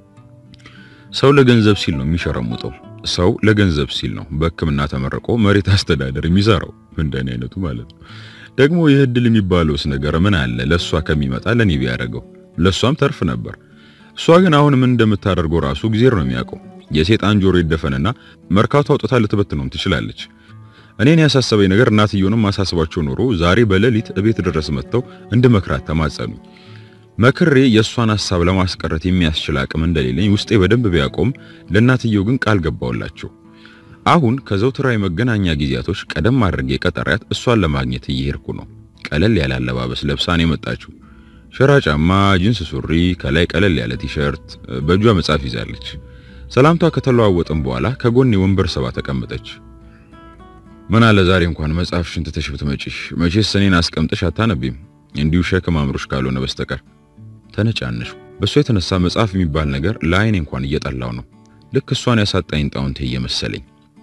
ሰው ለገንዘብ ሲል ነው የሚሸረሙጠው። ሰው ለገንዘብ ሲል ነው በሕክምና ተመርቆ መሬት አስተዳደር የሚሰራው። እንደኔ አይነቱ ማለት ነው። ደግሞ ይህ እድል የሚባለውስ ነገር ምን አለ ለሷ ከሚመጣ ለኔ ቢያደርገው ለሷም ተርፍ ነበር። እሷ ግን አሁን ምን እንደምታደርገው ራሱ እግዚአብሔር ነው የሚያውቀው። የሴጣን ጆሮ ይደፈንና መርካቶ አውጥታ ልትበትነውም ትችላለች። እኔን ያሳሰበኝ ነገር እናትየውንም ማሳስባቸው ኖሮ ዛሬ በሌሊት እቤት ድረስ መጥተው እንድመክራት ተማጸኑኝ። መክሬ የእሷን ሐሳብ ለማስቀረት የሚያስችል አቅም እንደሌለኝ ውስጤ በደንብ ቢያቆም ለእናትየው ግን ቃል ገባውላቸው። አሁን ከዘውትራዊ መገናኛ ጊዜያቶች ቀደም አድርጌ ቀጠሪያት እሷን ለማግኘት እየሄድኩ ነው። ቀለል ያለ አለባበስ ለብሳን የመጣችው ሸራ ጫማ፣ ጂንስ ሱሪ፣ ከላይ ቀለል ያለ ቲሸርት፣ በእጇ መጽሐፍ ይዛለች። ሰላምቷ ከተለዋወጥን በኋላ ከጎኔ ወንበር ሰባ ተቀመጠች። ምን አለ ዛሬ እንኳን መጽሐፍሽን ትተሽ ብትመጪሽ። መቼስ እኔን አስቀምጠሽ አታነቢም እንዲሁ ሸክም አምሮሽ ካልሆነ በስተቀር ተነጫነሽ። በእሷ የተነሳ መጽሐፍ የሚባል ነገር ለአይኔ እንኳን እየጠላው ነው። ልክ እሷን ያሳጣኝ ጣውንቴ እየመሰለኝ።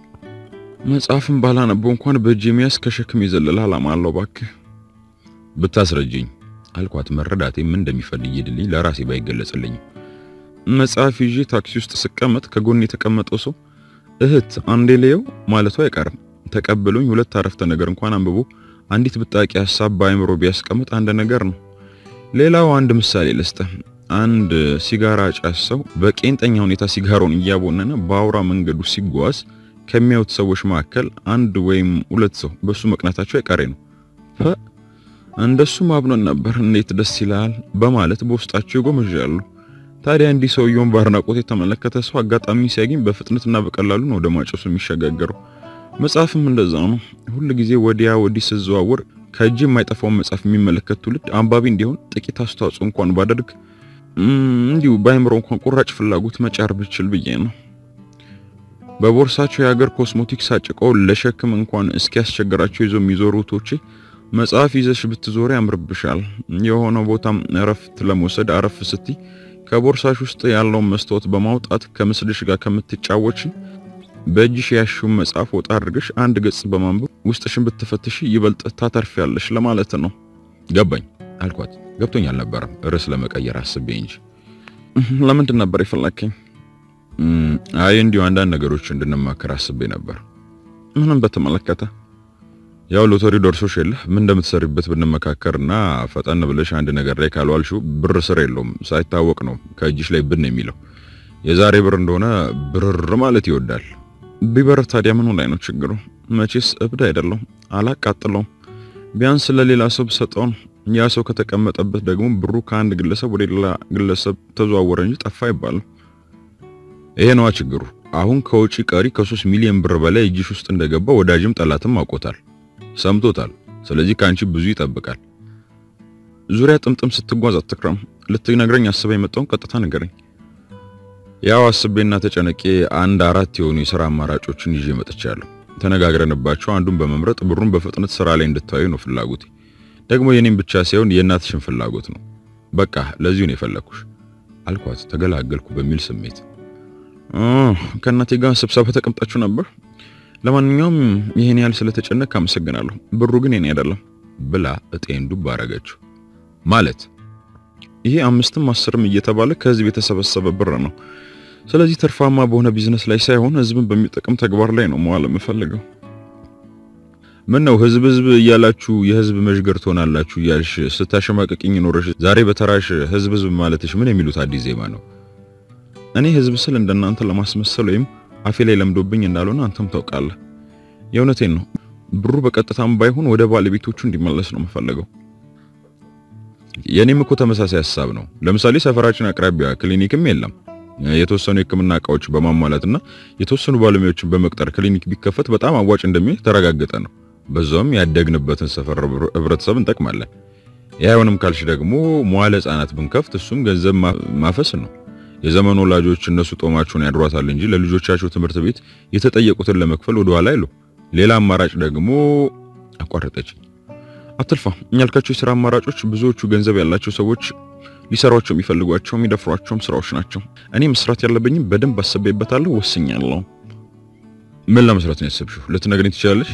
መጽሐፍን ባላነበው እንኳን በእጅ የሚያዝ ከሸክም የዘለለ ዓላማ አለው። እባክህ ብታስረጅኝ አልኳት። መረዳቴ ምን እንደሚፈልግ ይድልኝ ለራሴ ባይገለጽልኝም መጽሐፍ ይዤ ታክሲ ውስጥ ስቀመጥ ከጎን የተቀመጠው ሰው እህት አንዴ ለየው ማለቱ አይቀርም። ተቀብሎኝ ሁለት አረፍተ ነገር እንኳን አንብቦ አንዲት ብጣቂ ሐሳብ በአይምሮ ቢያስቀምጥ አንድ ነገር ነው። ሌላው አንድ ምሳሌ ልስጥህ። አንድ ሲጋራ ጫስ ሰው በቄንጠኛ ሁኔታ ሲጋራውን እያቦነነ በአውራ መንገዱ ሲጓዝ ከሚያዩት ሰዎች መካከል አንድ ወይም ሁለት ሰው በሱ መቅናታቸው አይቀሬ ነው። እንደሱ ማብነን ነበር እንዴት ደስ ይላል በማለት በውስጣቸው ይጎመዣሉ። ታዲያ እንዲህ ሰውየውን በአድናቆት የተመለከተ ሰው አጋጣሚ ሲያገኝ በፍጥነትና በቀላሉ ነው ወደ ማጨሱ የሚሸጋገረው። መጽሐፍም እንደዛው ነው። ሁል ጊዜ ወዲያ ወዲህ ስዘዋወር ከእጅ የማይጠፋውን መጽሐፍ የሚመለከት ትውልድ አንባቢ እንዲሆን ጥቂት አስተዋጽኦ እንኳን ባደርግ እንዲሁ በአይምሮ እንኳን ቁራጭ ፍላጎት መጫር ብችል ብዬ ነው። በቦርሳቸው የሀገር ኮስሞቲክስ አጭቀው ለሸክም እንኳን እስኪያስቸግራቸው ይዞ የሚዞሩ እህቶቼ መጽሐፍ ይዘሽ ብትዞሪ ያምርብሻል። የሆነ ቦታም እረፍት ለመውሰድ አረፍ ስትይ ከቦርሳሽ ውስጥ ያለውን መስታወት በማውጣት ከምስልሽ ጋር ከምትጫወች በእጅሽ ያሽውን መጽሐፍ ወጣ አድርገሽ አንድ ገጽ በማንበብ ውስጥሽን ብትፈትሽ ይበልጥ ታተርፊያለሽ ለማለት ነው። ገባኝ አልኳት። ገብቶኝ አልነበረም፣ ርዕስ ለመቀየር አስቤ እንጂ። ለምንድን ነበር የፈለከኝ? አይ እንዲሁ አንዳንድ ነገሮች እንድንማከር አስቤ ነበር። ምንም በተመለከተ ያው ሎተሪ ደርሶሽ የለ ምን እንደምትሰሪበት ብንመካከርና ፈጠን ብለሽ አንድ ነገር ላይ ካልዋልሽው ብር ስር የለውም ሳይታወቅ ነው ከእጅሽ ላይ ብን የሚለው። የዛሬ ብር እንደሆነ ብርር ማለት ይወዳል። ቢበር ታዲያ ምኑ ላይ ነው ችግሩ? መቼስ እብድ አይደለም፣ አላቃጥለውም። ቢያንስ ለሌላ ሰው ብሰጠው ነው። ያ ሰው ከተቀመጠበት ደግሞ ብሩ ከአንድ ግለሰብ ወደ ሌላ ግለሰብ ተዘዋወረ እንጂ ጠፋ አይባልም። ይሄ ነዋ ችግሩ። አሁን ከውጪ ቀሪ ከሶስት ሚሊዮን ብር በላይ እጅሽ ውስጥ እንደገባ ወዳጅም ጠላትም አውቆታል፣ ሰምቶታል። ስለዚህ ከአንቺ ብዙ ይጠብቃል። ዙሪያ ጥምጥም ስትጓዝ አትክረም። ልትነግረኝ አስበ የመጣውን ቀጥታ ንገረኝ። ያው አስቤና ተጨነቄ አንድ አራት የሆኑ የሥራ አማራጮችን ይዤ መጥቻለሁ። ተነጋግረንባቸው አንዱን በመምረጥ ብሩን በፍጥነት ስራ ላይ እንድታዩ ነው ፍላጎቴ። ደግሞ የኔም ብቻ ሳይሆን የእናትሽን ፍላጎት ነው። በቃ ለዚሁ ነው የፈለኩሽ አልኳት፣ ተገላገልኩ በሚል ስሜት። ከእናቴ ጋር ስብሰባ ተቀምጣችሁ ነበር? ለማንኛውም ይሄን ያህል ስለተጨነቅ አመሰግናለሁ። ብሩ ግን የኔ አይደለም ብላ እጤን ዱብ አረገችው። ማለት ይሄ አምስትም አስርም እየተባለ ከህዝብ የተሰበሰበ ብር ነው። ስለዚህ ትርፋማ በሆነ ቢዝነስ ላይ ሳይሆን ህዝብን በሚጠቅም ተግባር ላይ ነው መዋል የምፈልገው። ምን ነው ህዝብ ህዝብ እያላችሁ የህዝብ መዥገር ትሆናላችሁ እያልሽ ስታሸማቀቅኝ ኖረሽ ዛሬ በተራሽ ህዝብ ህዝብ ማለትሽ ምን የሚሉት አዲስ ዜማ ነው? እኔ ህዝብ ስል እንደናንተ ለማስመሰል ወይም አፌ ላይ ለምዶብኝ እንዳልሆነ አንተም ታውቃለህ። የእውነቴን ነው። ብሩ በቀጥታም ባይሆን ወደ ባለቤቶቹ እንዲመለስ ነው የምፈልገው። የኔም እኮ ተመሳሳይ ሀሳብ ነው። ለምሳሌ ሰፈራችን አቅራቢያ ክሊኒክም የለም። የተወሰኑ የህክምና እቃዎች በማሟላትና የተወሰኑ ባለሙያዎችን በመቅጠር ክሊኒክ ቢከፈት በጣም አዋጭ እንደሚሆን የተረጋገጠ ነው። በዛውም ያደግንበትን ሰፈር ህብረተሰብ እንጠቅማለን። ያይሆንም ካልሽ ደግሞ መዋለ ህጻናት ብንከፍት እሱም ገንዘብ ማፈስ ነው። የዘመኑ ወላጆች እነሱ ጦማቸውን ያድሯታል እንጂ ለልጆቻቸው ትምህርት ቤት የተጠየቁትን ለመክፈል ወደ ኋላ አይሉ። ሌላ አማራጭ ደግሞ አቋረጠች። አትልፋ ያልካቸው የሥራ አማራጮች ብዙዎቹ ገንዘብ ያላቸው ሰዎች ሊሰሯቸው የሚፈልጓቸው የሚደፍሯቸውም ስራዎች ናቸው። እኔ መስራት ያለብኝም በደንብ አስቤበታለሁ፣ ወስኛለሁ። ምን ለመስራት ነው ያሰብሽው? ልትነግሪኝ ትችላለሽ?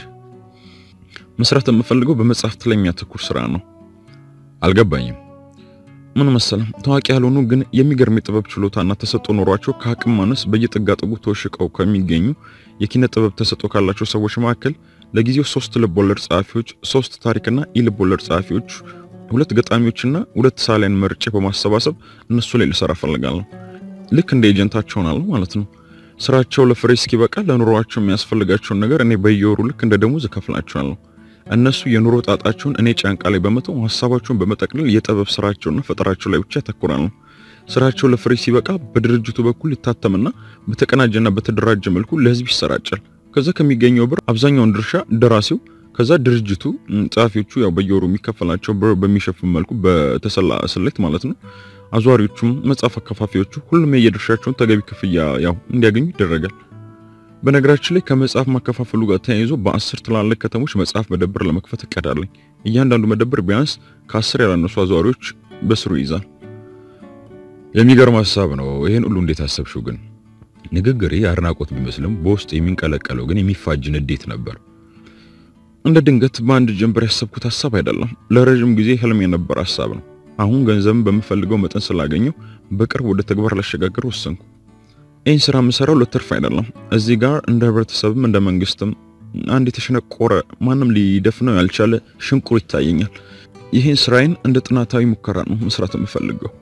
መስራት የምፈልገው በመጽሐፍት ላይ የሚያተኩር ስራ ነው። አልገባኝም። ምን መሰለም ታዋቂ ያልሆኑ ግን የሚገርም የጥበብ ችሎታና ተሰጦ ኖሯቸው ከአቅም ማነስ በየጥጋጥጉ ተወሽቀው ከሚገኙ የኪነ ጥበብ ተሰጦ ካላቸው ሰዎች መካከል ለጊዜው ሶስት ልብ ወለድ ጸሐፊዎች፣ ሶስት ታሪክና ኢ-ልብ ወለድ ጸሐፊዎች፣ ሁለት ገጣሚዎችና ሁለት ሳሊያን መርጬ በማሰባሰብ እነሱ ላይ ልሰራ ፈልጋለሁ። ልክ እንደ ኤጀንታቸው ሆናለሁ ማለት ነው። ስራቸው ለፍሬ እስኪበቃ ለኑሮአቸው የሚያስፈልጋቸውን ነገር እኔ በየወሩ ልክ እንደ ደሞዝ እከፍላቸዋለሁ። እነሱ የኑሮ ጣጣቸውን እኔ ጫንቃ ላይ በመተው ሀሳባቸውን በመጠቅለል የጥበብ ስራቸውና ፈጠራቸው ላይ ብቻ ያተኩራሉ። ስራቸው ለፍሬ ሲበቃ በድርጅቱ በኩል ይታተምና በተቀናጀና በተደራጀ መልኩ ለህዝብ ይሰራጫል። ከዛ ከሚገኘው ብር አብዛኛውን ድርሻ ደራሲው፣ ከዛ ድርጅቱ፣ ጸሐፊዎቹ ያው በየወሩ የሚከፈላቸው ብር በሚሸፍን መልኩ በተሰላ ስሌት ማለት ነው። አዟሪዎቹም፣ መጽሐፍ አከፋፊዎቹ ሁሉም የየድርሻቸውን ተገቢ ክፍያ ያው እንዲያገኙ ይደረጋል። በነገራችን ላይ ከመጽሐፍ ማከፋፈሉ ጋር ተያይዞ በአስር ትላልቅ ከተሞች መጽሐፍ መደብር ለመክፈት እቀዳለኝ። እያንዳንዱ መደብር ቢያንስ ከአስር ያላነሱ አዘዋሪዎች በስሩ ይይዛል። የሚገርም ሀሳብ ነው። ይሄን ሁሉ እንዴት አሰብሽው ግን? ንግግሬ አድናቆት ቢመስልም በውስጥ የሚንቀለቀለው ግን የሚፋጅ ንዴት ነበር። እንደ ድንገት በአንድ ጀንበር ያሰብኩት ሀሳብ አይደለም። ለረጅም ጊዜ ህልም የነበር ሀሳብ ነው። አሁን ገንዘብን በምፈልገው መጠን ስላገኘው በቅርብ ወደ ተግባር ላሸጋግር ወሰንኩ። ይህን ስራ የምሰራው ለትርፍ አይደለም። እዚህ ጋር እንደ ህብረተሰብም እንደ መንግስትም አንድ የተሸነቆረ ማንም ሊደፍነው ያልቻለ ሽንቁር ይታየኛል። ይህን ስራዬን እንደ ጥናታዊ ሙከራ ነው መስራት የምፈልገው።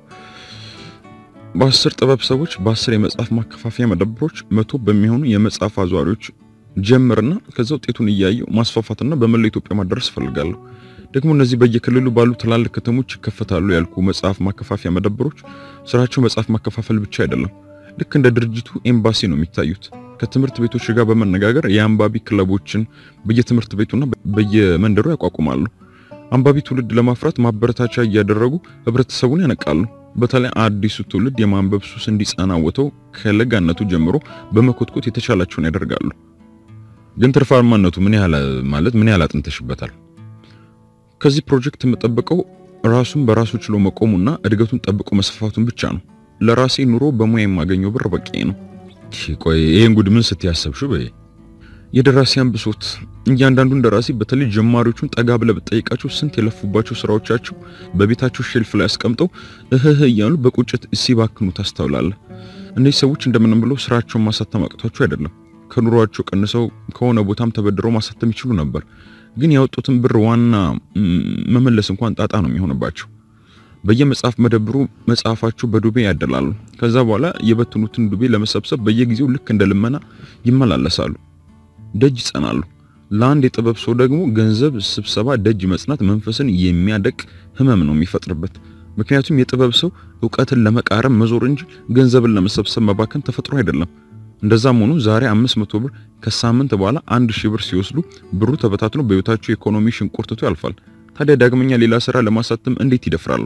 በአስር ጥበብ ሰዎች፣ በአስር የመጽሐፍ ማከፋፈያ መደብሮች፣ መቶ በሚሆኑ የመጽሐፍ አዟሪዎች ጀምርና ከዛ ውጤቱን እያየው ማስፋፋትና በመላ ኢትዮጵያ ማድረስ እፈልጋለሁ። ደግሞ እነዚህ በየክልሉ ባሉ ትላልቅ ከተሞች ይከፈታሉ ያልኩ መጽሐፍ ማከፋፈያ መደብሮች ስራቸው መጽሐፍ ማከፋፈል ብቻ አይደለም። ልክ እንደ ድርጅቱ ኤምባሲ ነው የሚታዩት። ከትምህርት ቤቶች ጋር በመነጋገር የአንባቢ ክለቦችን በየትምህርት ቤቱና በየመንደሩ ያቋቁማሉ። አንባቢ ትውልድ ለማፍራት ማበረታቻ እያደረጉ ህብረተሰቡን ያነቃሉ። በተለይ አዲሱ ትውልድ የማንበብ ሱስ እንዲጸናወተው ከለጋነቱ ጀምሮ በመኮትኮት የተቻላቸውን ያደርጋሉ። ግን ትርፋማነቱ ምን ያህል ማለት ምን ያህል አጥንተሽበታል? ከዚህ ፕሮጀክት የምጠብቀው ራሱን በራሱ ችሎ መቆሙና እድገቱን ጠብቆ መስፋፋቱን ብቻ ነው። ለራሴ ኑሮ በሙያ የማገኘው ብር በቂ ነው። ቆይ ይሄን ጉድ ምን ስትያሰብሽው? በይ የደራሲያን ብሶት። እያንዳንዱን ደራሲ በተለይ ጀማሪዎቹን ጠጋ ብለህ ብትጠይቃቸው ስንት የለፉባቸው ስራዎቻቸው በቤታቸው ሼልፍ ላይ አስቀምጠው እህህ እያሉ በቁጭት ሲባክኑ ታስተውላለህ። እነዚህ ሰዎች እንደምንም ብለው ስራቸውን ማሳተም አቅቷቸው አይደለም። ከኑሯቸው ቀንሰው ከሆነ ቦታም ተበድረው ማሳተም ይችሉ ነበር። ግን ያወጡትን ብር ዋና መመለስ እንኳን ጣጣ ነው የሚሆንባቸው። በየመጽሐፍ መደብሩ መጽሐፋቸው በዱቤ ያደላሉ። ከዛ በኋላ የበትኑትን ዱቤ ለመሰብሰብ በየጊዜው ልክ እንደ ልመና ይመላለሳሉ፣ ደጅ ይጸናሉ። ለአንድ የጥበብ ሰው ደግሞ ገንዘብ ስብሰባ፣ ደጅ መጽናት መንፈስን የሚያደቅ ህመም ነው የሚፈጥርበት። ምክንያቱም የጥበብ ሰው እውቀትን ለመቃረም መዞር እንጂ ገንዘብን ለመሰብሰብ መባከን ተፈጥሮ አይደለም። እንደዛም ሆኖ ዛሬ 500 ብር ከሳምንት በኋላ አንድ ሺህ ብር ሲወስዱ ብሩ ተበታትኖ በህይወታቸው የኢኮኖሚ ሽንቁርትቶ ያልፋል። ታዲያ ዳግመኛ ሌላ ስራ ለማሳተም እንዴት ይደፍራሉ?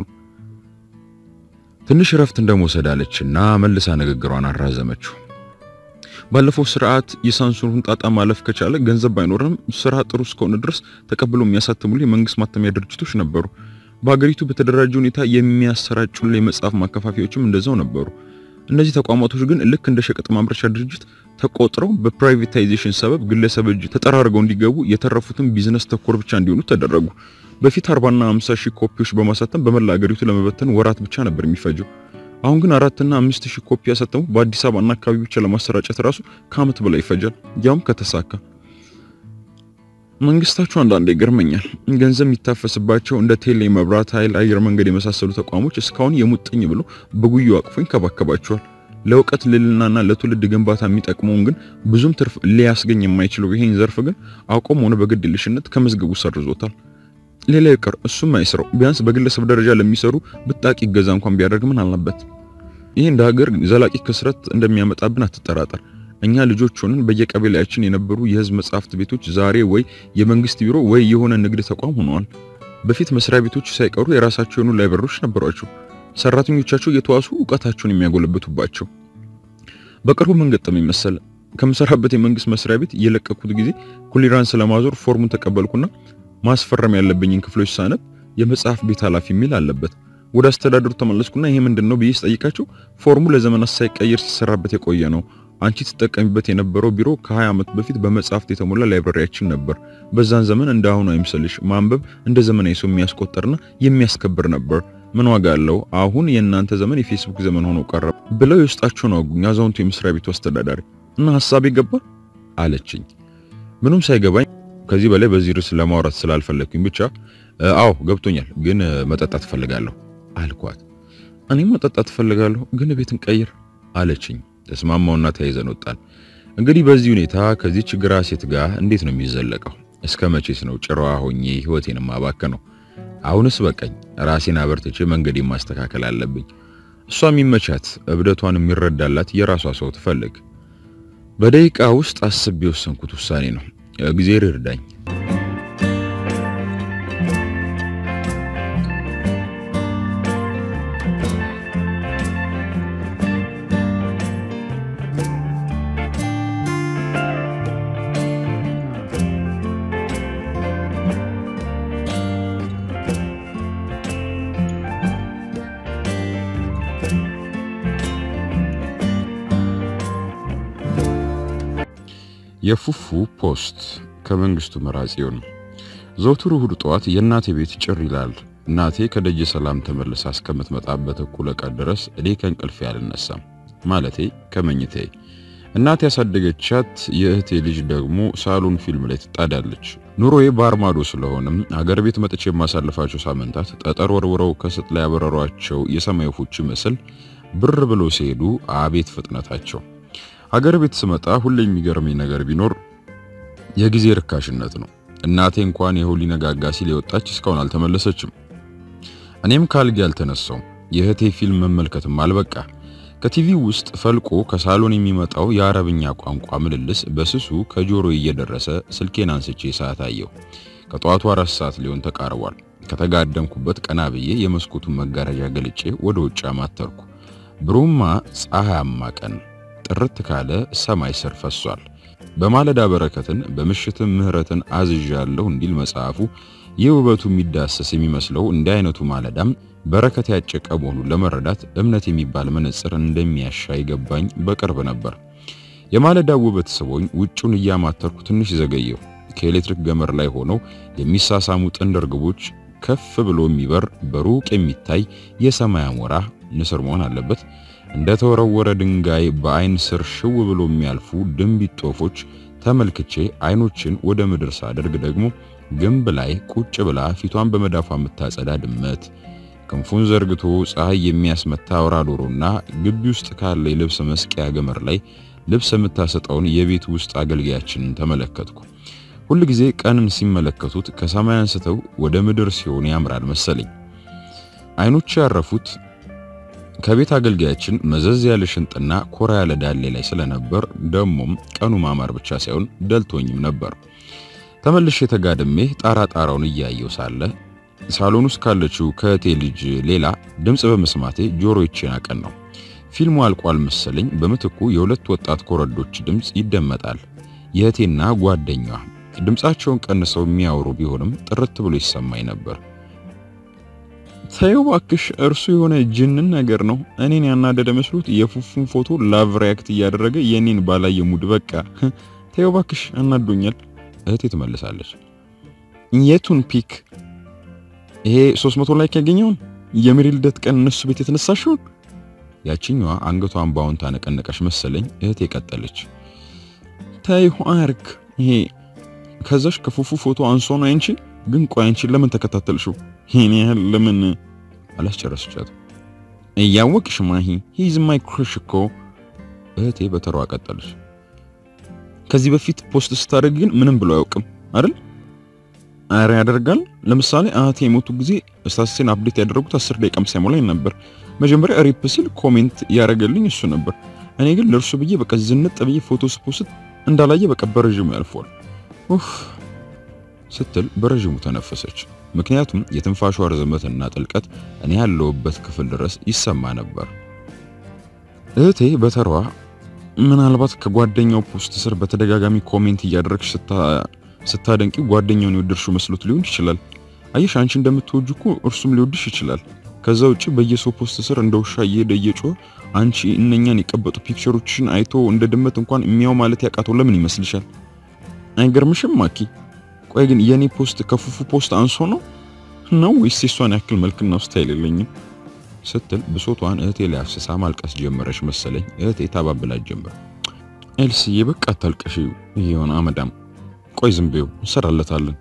ትንሽ እረፍት እንደመውሰድ አለችና መልሳ ንግግሯን አራዘመችው። ባለፈው ስርዓት የሳንሱሩን ጣጣ ማለፍ ከቻለ ገንዘብ ባይኖርም ስራ ጥሩ እስከሆነ ድረስ ተቀብሎ የሚያሳትሙሉ የመንግስት ማተሚያ ድርጅቶች ነበሩ። በሀገሪቱ በተደራጀ ሁኔታ የሚያሰራጩልን የመጽሐፍ ማከፋፊያዎችም እንደዛው ነበሩ። እነዚህ ተቋማቶች ግን ልክ እንደ ሸቀጥ ማምረቻ ድርጅት ተቆጥረው በፕራይቬታይዜሽን ሰበብ ግለሰብ እጅ ተጠራርገው እንዲገቡ የተረፉትን ቢዝነስ ተኮር ብቻ እንዲሆኑ ተደረጉ። በፊት 40 እና 50 ሺህ ኮፒዎች በማሳተም በመላ ሀገሪቱ ለመበተን ወራት ብቻ ነበር የሚፈጀው። አሁን ግን አራት እና አምስት ሺህ ኮፒ ያሳተሙ በአዲስ አበባና አካባቢ ብቻ ለማሰራጨት ራሱ ከዓመት በላይ ይፈጃል፣ ያውም ከተሳካ። መንግስታቸው አንዳንዴ ይገርመኛል። ገንዘብ የሚታፈስባቸው እንደ ቴሌ፣ መብራት ኃይል፣ አየር መንገድ የመሳሰሉ ተቋሞች እስካሁን የሙጥኝ ብሎ በጉዩ አቅፎ ይንከባከባቸዋል። ለእውቀት ልዕልናና ለትውልድ ግንባታ የሚጠቅመውን ግን ብዙም ትርፍ ሊያስገኝ የማይችለው ይሄን ዘርፍ ግን አውቆም ሆነ በግድልሽነት ከመዝገቡ ሰርዞታል። ሌላ ይቅር እሱም አይስረው፣ ቢያንስ በግለሰብ ደረጃ ለሚሰሩ ብጣቂ እገዛ እንኳን ቢያደርግ ምን አለበት? ይህ እንደ ሀገር ዘላቂ ክስረት እንደሚያመጣብን አትጠራጠር። እኛ ልጆች ሆነን በየቀበሌያችን የነበሩ የህዝብ መጻሕፍት ቤቶች ዛሬ ወይ የመንግስት ቢሮ ወይ የሆነ ንግድ ተቋም ሆነዋል። በፊት መስሪያ ቤቶች ሳይቀሩ የራሳቸው የሆኑ ላይብረሪዎች ነበሯቸው፣ ሰራተኞቻቸው እየተዋሱ እውቀታቸውን የሚያጎለብቱባቸው። በቅርቡ ምን ገጠመኝ መሰለ? ከምሰራበት የመንግስት መስሪያ ቤት የለቀኩት ጊዜ ኩሊራንስ ለማዞር ፎርሙን ተቀበልኩና ማስፈረም ያለብኝን ክፍሎች ሳነብ የመጽሐፍ ቤት ኃላፊ የሚል አለበት። ወደ አስተዳደሩ ተመለስኩና ይሄ ምንድን ነው ብዬ ስጠይቃቸው ፎርሙ ለዘመናት ሳይቀየር ሲሰራበት የቆየ ነው አንቺ ትጠቀሚበት የነበረው ቢሮ ከ20 ዓመት በፊት በመጽሐፍት የተሞላ ላይብረሪያችን ነበር። በዛን ዘመን እንደ አሁኑ አይምሰልሽ፣ ማንበብ እንደ ዘመናዊ ሰው የሚያስቆጠርና የሚያስከብር ነበር። ምን ዋጋ አለው? አሁን የእናንተ ዘመን የፌስቡክ ዘመን ሆኖ ቀረ ብለው የውስጣቸውን አወጉኝ። አዛውንቱ የመስሪያ ቤቱ አስተዳዳሪ እና ሐሳቤ ገባ አለችኝ። ምንም ሳይገባኝ ከዚህ በላይ በዚህ ርዕስ ለማውራት ስላልፈለግኩኝ ብቻ አዎ ገብቶኛል፣ ግን መጠጣት እፈልጋለሁ አልኳት። እኔም መጠጣት እፈልጋለሁ፣ ግን ቤትን ቀይር አለችኝ። ተስማማውና ተያይዘን ወጣን። እንግዲህ በዚህ ሁኔታ ከዚህ ችግር ሴት ጋር እንዴት ነው የሚዘለቀው? እስከ መቼስ ነው ጭራዋ ሆኜ ህይወቴን ማባከነው? አሁንስ በቃኝ። ራሴን አበርትቼ መንገዴን ማስተካከል አለብኝ። እሷ የሚመቻት እብደቷን የሚረዳላት የራሷ ሰው ትፈልግ። በደቂቃ ውስጥ አስቤ የወሰንኩት ውሳኔ ነው። እግዚአብሔር ይርዳኝ። የፉፉ ፖስት ከመንግስቱ መራጺውን ዘውትር እሁድ ጠዋት የእናቴ ቤት ጭር ይላል። እናቴ ከደጀ ሰላም ተመልሳ እስከምትመጣበት እኩለ ቀን ድረስ እኔ ከእንቅልፌ አልነሳም። ማለቴ ከመኝቴ። እናቴ ያሳደገቻት የእህቴ ልጅ ደግሞ ሳሎን ፊልም ላይ ትጣዳለች። ኑሮዬ በአርማዶ ስለሆነም አገር ቤት መጥቼ የማሳልፋቸው ሳምንታት ጠጠር ወርውረው ከስጥ ላይ ያበረሯቸው የሰማይ ወፎች ምስል ብር ብሎ ሲሄዱ አቤት ፍጥነታቸው። ሀገር ቤት ስመጣ ሁሌ የሚገርመኝ ነገር ቢኖር የጊዜ ርካሽነት ነው። እናቴ እንኳን ይኸው ሊነጋጋ ሲል የወጣች እስካሁን አልተመለሰችም። እኔም ካልጌ አልተነሳውም። የእህቴ ፊልም መመልከትም አልበቃ። ከቲቪ ውስጥ ፈልቆ ከሳሎን የሚመጣው የአረብኛ ቋንቋ ምልልስ በስሱ ከጆሮ እየደረሰ ስልኬን አንስቼ ሰዓት አየሁ። ከጠዋቱ አራት ሰዓት ሊሆን ተቃርቧል። ከተጋደምኩበት ቀና ብዬ የመስኮቱን መጋረጃ ገልጬ ወደ ውጭ አማተርኩ። ብሩማ ፀሐያማ ቀን ጥርት ካለ ሰማይ ስር ፈሷል። በማለዳ በረከትን በምሽትም ምህረትን አዝዣለሁ እንዲል መጽሐፉ ይህ ውበቱ የሚዳሰስ የሚመስለው እንዲህ አይነቱ ማለዳም በረከት ያጨቀ መሆኑን ለመረዳት እምነት የሚባል መነጽር እንደሚያሻ ይገባኝ በቅርብ ነበር። የማለዳው ውበት ስቦኝ ውጩን እያማተርኩ ትንሽ ዘገየሁ። ከኤሌክትሪክ ገመድ ላይ ሆነው የሚሳሳሙ ጥንድ እርግቦች፣ ከፍ ብሎ የሚበር በሩቅ የሚታይ የሰማይ አሞራ ንስር መሆን አለበት እንደ ተወረወረ ድንጋይ በአይን ስር ሽው ብሎ የሚያልፉ ድንቢጥ ጦፎች ተመልክቼ አይኖችን ወደ ምድር ሳደርግ ደግሞ ግንብ ላይ ቁጭ ብላ ፊቷን በመዳፏ የምታጸዳ ድመት፣ ክንፉን ዘርግቶ ፀሐይ የሚያስመታ አውራ ዶሮና ግቢ ውስጥ ካለ የልብስ መስቂያ ገመር ላይ ልብስ የምታሰጠውን የቤት ውስጥ አገልጋያችንን ተመለከትኩ። ሁል ጊዜ ቀንን ሲመለከቱት ከሰማይ አንስተው ወደ ምድር ሲሆን ያምራል መሰለኝ። አይኖች ያረፉት ከቤት አገልጋያችን መዘዝ ያለ ሽንጥና ኮራ ያለ ዳሌ ላይ ስለነበር ደሞም ቀኑ ማማር ብቻ ሳይሆን ደልቶኝም ነበር። ተመልሼ ተጋድሜ ጣራ ጣራውን እያየው ሳለ ሳሎን ውስጥ ካለችው ከእቴ ልጅ ሌላ ድምፅ በመስማቴ ጆሮዬን አቀናው። ፊልሙ አልቋል መሰለኝ። በምትኩ የሁለት ወጣት ኮረዶች ድምፅ ይደመጣል። የእቴና ጓደኛዋ ድምፃቸውን ቀንሰው የሚያወሩ ቢሆንም ጥርት ብሎ ይሰማኝ ነበር። ተይው እባክሽ፣ እርሱ የሆነ ጅንን ነገር ነው። እኔን ያናደደ መስሎት የፉፉን ፎቶ ላቭ ሪያክት እያደረገ የኔን ባላየ ሙድ በቃ ተይው እባክሽ፣ አናዶኛል። እህቴ ትመልሳለች። የቱን ፒክ? ይሄ 300 ላይክ ያገኘውን የሜሪ ልደት ቀን እነሱ ቤት የተነሳሽውን? ያቺኛዋ አንገቷን ባውን ታነቀነቀሽ መሰለኝ። እህቴ ቀጠለች። ተይው አርክ፣ ይሄ ከዛሽ ከፉፉ ፎቶ አንሶ ነው አንቺ ግን ቆይ አንቺ ለምን ተከታተልሽው? ይሄን ያህል ለምን አላስጨረስቻት? እያወቅሽ ማሂ ሂዝ ማይ ክሩሽ እኮ እህቴ በተሯ ቀጠለች። ከዚህ በፊት ፖስት ስታደርግ ግን ምንም ብሎ አያውቅም አይደል? አረ ያደርጋል። ለምሳሌ አያቴ የሞቱ ጊዜ ስታሲን አፕዴት ያደረጉት 10 ደቂቃም ሳይሞላኝ ነበር። መጀመሪያ ሪፕ ሲል ኮሜንት ያደረገልኝ እሱ ነበር። እኔ ግን ለእርሱ ብዬ በቃ ዝንጥ ብዬ ፎቶ ስፖስት እንዳላየ በቃ በረዥሙ ያልፈዋል። ኡፍ ስትል በረዥሙ ተነፈሰች። ምክንያቱም የትንፋሿ ርዝመትና ጥልቀት እኔ ያለሁበት ክፍል ድረስ ይሰማ ነበር። እህቴ በተሯ ምናልባት ከጓደኛው ፖስት ስር በተደጋጋሚ ኮሜንት እያደረግሽ ስታደንቂ ጓደኛውን የወደድሽው መስሎት ሊሆን ይችላል። አየሽ አንቺ እንደምትወጁ እኮ እርሱም ሊወድሽ ይችላል። ከዛ ውጪ በየሰው ፖስት ስር እንደ ውሻ እየሄደ እየጮኸ አንቺ እነኛን የቀበጡ ፒክቸሮችን አይቶ እንደ ድመት እንኳን የሚያው ማለት ያቃተው ለምን ይመስልሻል? አይገርምሽም ማኪ? ቆይ ግን የኔ ፖስት ከፉፉ ፖስት አንሶ ነው ነው ወይስ የሷን ያክል መልክና ስታይል የለኝም? ስትል ብሶቷን እህቴ ላይ አፍስሳ ማልቀስ ጀመረች መሰለኝ። እህቴ ታባብላት ጀመር። ኤልስዬ በቃ አታልቀሽ፣ ይሄውን አመዳም ቆይ ዝም በይው እንሰራለታለን።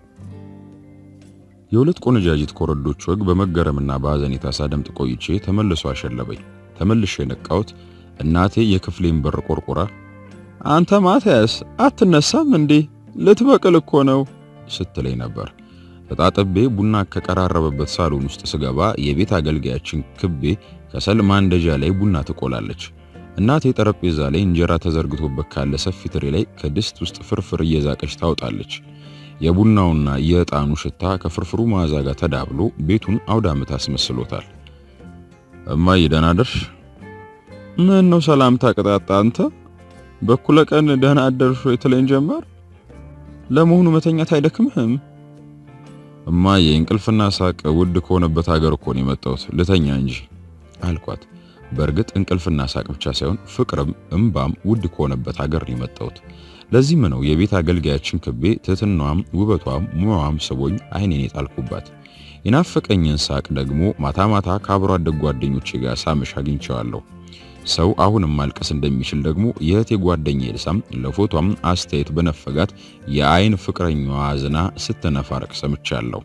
የሁለት ቆነጃጅት ኮረዶች ወግ በመገረምና በሐዘኔታ ሳደምጥ ቆይቼ ተመልሶ አሸለበኝ። ተመልሼ የነቃሁት እናቴ የክፍሌን በር ቆርቆራ አንተ ማትያስ አትነሳም እንዴ ልትበቅል እኮ ነው ስትለኝ ነበር። ተጣጥቤ ቡና ከቀራረበበት ሳሎን ውስጥ ስገባ የቤት አገልጋያችን ክቤ ከሰል ማንደጃ ላይ ቡና ትቆላለች። እናቴ ጠረጴዛ ላይ እንጀራ ተዘርግቶበት ካለ ሰፊ ትሪ ላይ ከድስት ውስጥ ፍርፍር እየዛቀች ታወጣለች። የቡናውና የዕጣኑ ሽታ ከፍርፍሩ መዓዛ ጋር ተዳብሎ ቤቱን አውደ ዓመት አስመስሎታል። እማዬ ደህና አደርሽ? ምን ነው ሰላምታ ቅጣጣ አንተ በኩለ ቀን ደህና አደርሽ ወይ ትለኝ ጀመር። ለመሆኑ መተኛት አይደክምህም? እማዬ እንቅልፍና ሳቅ ውድ ከሆነበት ሀገር እኮ ነው የመጣሁት ልተኛ እንጂ አልኳት። በእርግጥ እንቅልፍና ሳቅ ብቻ ሳይሆን ፍቅርም እምባም ውድ ከሆነበት ሀገር ነው የመጣሁት። ለዚህም ነው የቤት አገልጋያችን ክቤ ትህትናዋም ውበቷም ሙያዋም ስቦኝ አይኔን የጣልኩባት። የናፈቀኝን ሳቅ ደግሞ ማታ ማታ ከአብሮ አደግ ጓደኞቼ ጋር ሳመሽ አግኝቼዋለሁ። ሰው አሁንም ማልቀስ እንደሚችል ደግሞ የእህቴ ጓደኛ ኤልሳም ለፎቷም አስተያየት በነፈጋት የአይን ፍቅረኛዋ አዝና ስትነፋረቅ ሰምቻለሁ።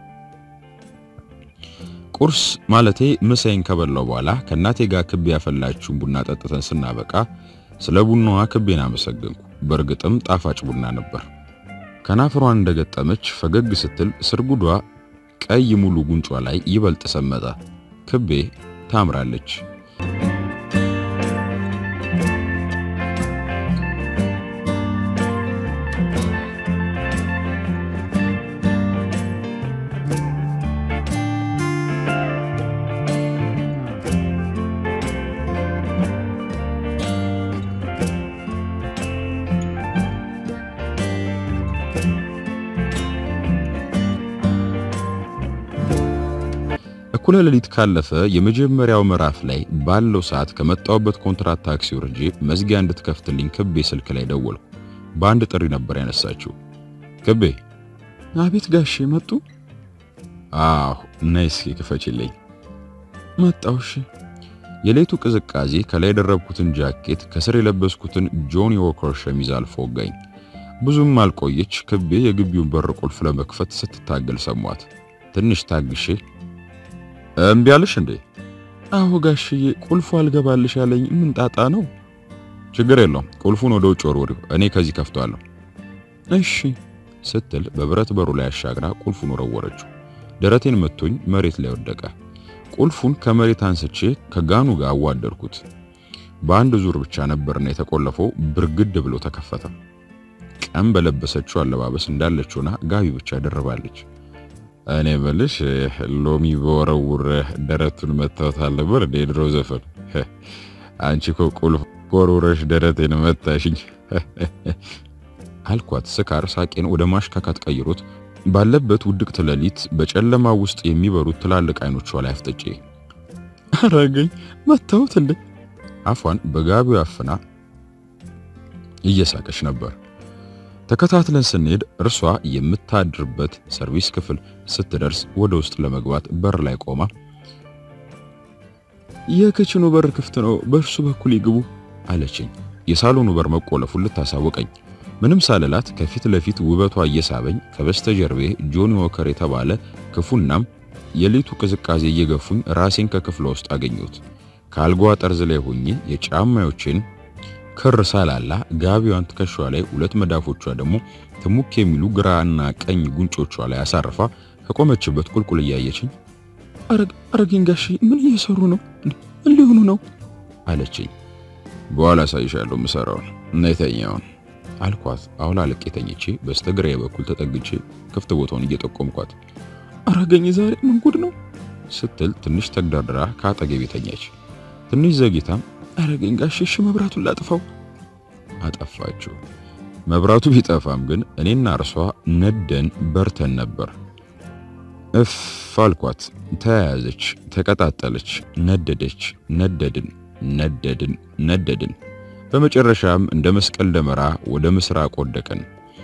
ቁርስ ማለቴ ምሳዬን ከበላው በኋላ ከእናቴ ጋር ክቤ ያፈላችውን ቡና ጠጥተን ስናበቃ ስለ ቡናዋ ክቤን አመሰገንኩ። በእርግጥም ጣፋጭ ቡና ነበር። ከናፍሯን እንደገጠመች ፈገግ ስትል ስርጉዷ ቀይ ሙሉ ጉንጯ ላይ ይበልጥ ሰመጠ። ክቤ ታምራለች። እኩለ ሌሊት ካለፈ የመጀመሪያው ምዕራፍ ላይ ባለው ሰዓት ከመጣውበት ኮንትራት ታክሲ ወርጄ መዝጊያ እንድትከፍትልኝ ክቤ ስልክ ላይ ደወልኩ። በአንድ ጥሪ ነበር ያነሳችው። ክቤ። አቤት ጋሼ መጡ? አዎ፣ ነይ እስኪ ክፈችልኝ። መጣውሽ። የሌቱ ቅዝቃዜ ከላይ የደረብኩትን ጃኬት ከስር የለበስኩትን ጆኒ ዎከር ሸሚዝ አልፎ ወጋኝ። ብዙም አልቆየች ክቤ የግቢውን በር ቁልፍ ለመክፈት ስትታገል ሰሟት። ትንሽ ታግሼ እምቢ አለሽ እንዴ? አዎ ጋሽዬ፣ ቁልፉ አልገባልሽ ያለኝ ምን ጣጣ ነው? ችግር የለውም ቁልፉን ወደ ውጭ ወርውሪው፣ እኔ ከዚህ ከፍቷለሁ። እሺ ስትል በብረት በሩ ላይ አሻግራ ቁልፉን ወረወረችው። ደረቴን መቶኝ መሬት ላይ ወደቀ። ቁልፉን ከመሬት አንስቼ ከጋኑ ጋር አዋደርኩት። በአንድ ዙር ብቻ ነበርና የተቆለፈው ብርግድ ብሎ ተከፈተ። ቀን በለበሰችው አለባበስ እንዳለችውና ጋቢ ብቻ ደርባለች። እኔ መልሽ ሎሚ በወረውር ደረቱን መታወታል ነበር እንደ ድሮ ዘፈን። አንቺ እኮ ቁልፍ ወርውረሽ ደረቴን መታሽኝ አልኳት። ስካር ሳቄን ወደ ማሽካካት ቀይሮት ባለበት ውድቅት ሌሊት በጨለማ ውስጥ የሚበሩት ትላልቅ አይኖቿ ላይ አፍጥጬ አረገኝ መታወት እንዴ? አፏን በጋቢው አፍና እየሳቀች ነበር። ተከታትለን ስንሄድ እርሷ የምታድርበት ሰርቪስ ክፍል ስትደርስ ወደ ውስጥ ለመግባት በር ላይ ቆማ የክችኑ በር ክፍት ነው፣ በእርሱ በኩል ይግቡ አለችኝ። የሳሎኑ በር መቆለፉን ልታሳወቀኝ ምንም ሳልላት ከፊት ለፊት ውበቷ እየሳበኝ ከበስተጀርቤ ጆኒ ዎከር የተባለ ክፉናም የሌቱ ቅዝቃዜ እየገፉኝ ራሴን ከክፍሏ ውስጥ አገኘሁት። ከአልጋዋ ጠርዝ ላይ ሆኜ የጫማዮቼን ክር ሳላላ ጋቢዋን ትከሻዋ ላይ ሁለት መዳፎቿ ደግሞ ትሙክ የሚሉ ግራና ቀኝ ጉንጮቿ ላይ አሳርፋ ከቆመችበት ቁልቁል እያየችኝ አረገኝ ጋሺ ምን እየሰሩ ነው? ምን ሊሆኑ ነው? አለችኝ። በኋላ አሳይሻለሁ ምሰራውን እና የተኛውን አልኳት። አሁን አልቄ ተኝቼ በስተግራዬ በኩል ተጠግቼ ክፍት ቦታውን እየጠቆምኳት አረገኝ ዛሬ ምን ጉድ ነው ስትል ትንሽ ተግዳድራ ከአጠገቤ ተኛች። ትንሽ ዘግይታም አረገኝ ጋሽ እሺ መብራቱን ላጥፋው። አጠፋችው። መብራቱ ቢጠፋም ግን እኔና እርሷ ነደን በርተን ነበር። እፍ አልኳት። ተያያዘች፣ ተቀጣጠለች፣ ነደደች፣ ነደድን፣ ነደድን፣ ነደድን። በመጨረሻም እንደ መስቀል ደመራ ወደ ምስራቅ ወደቅን።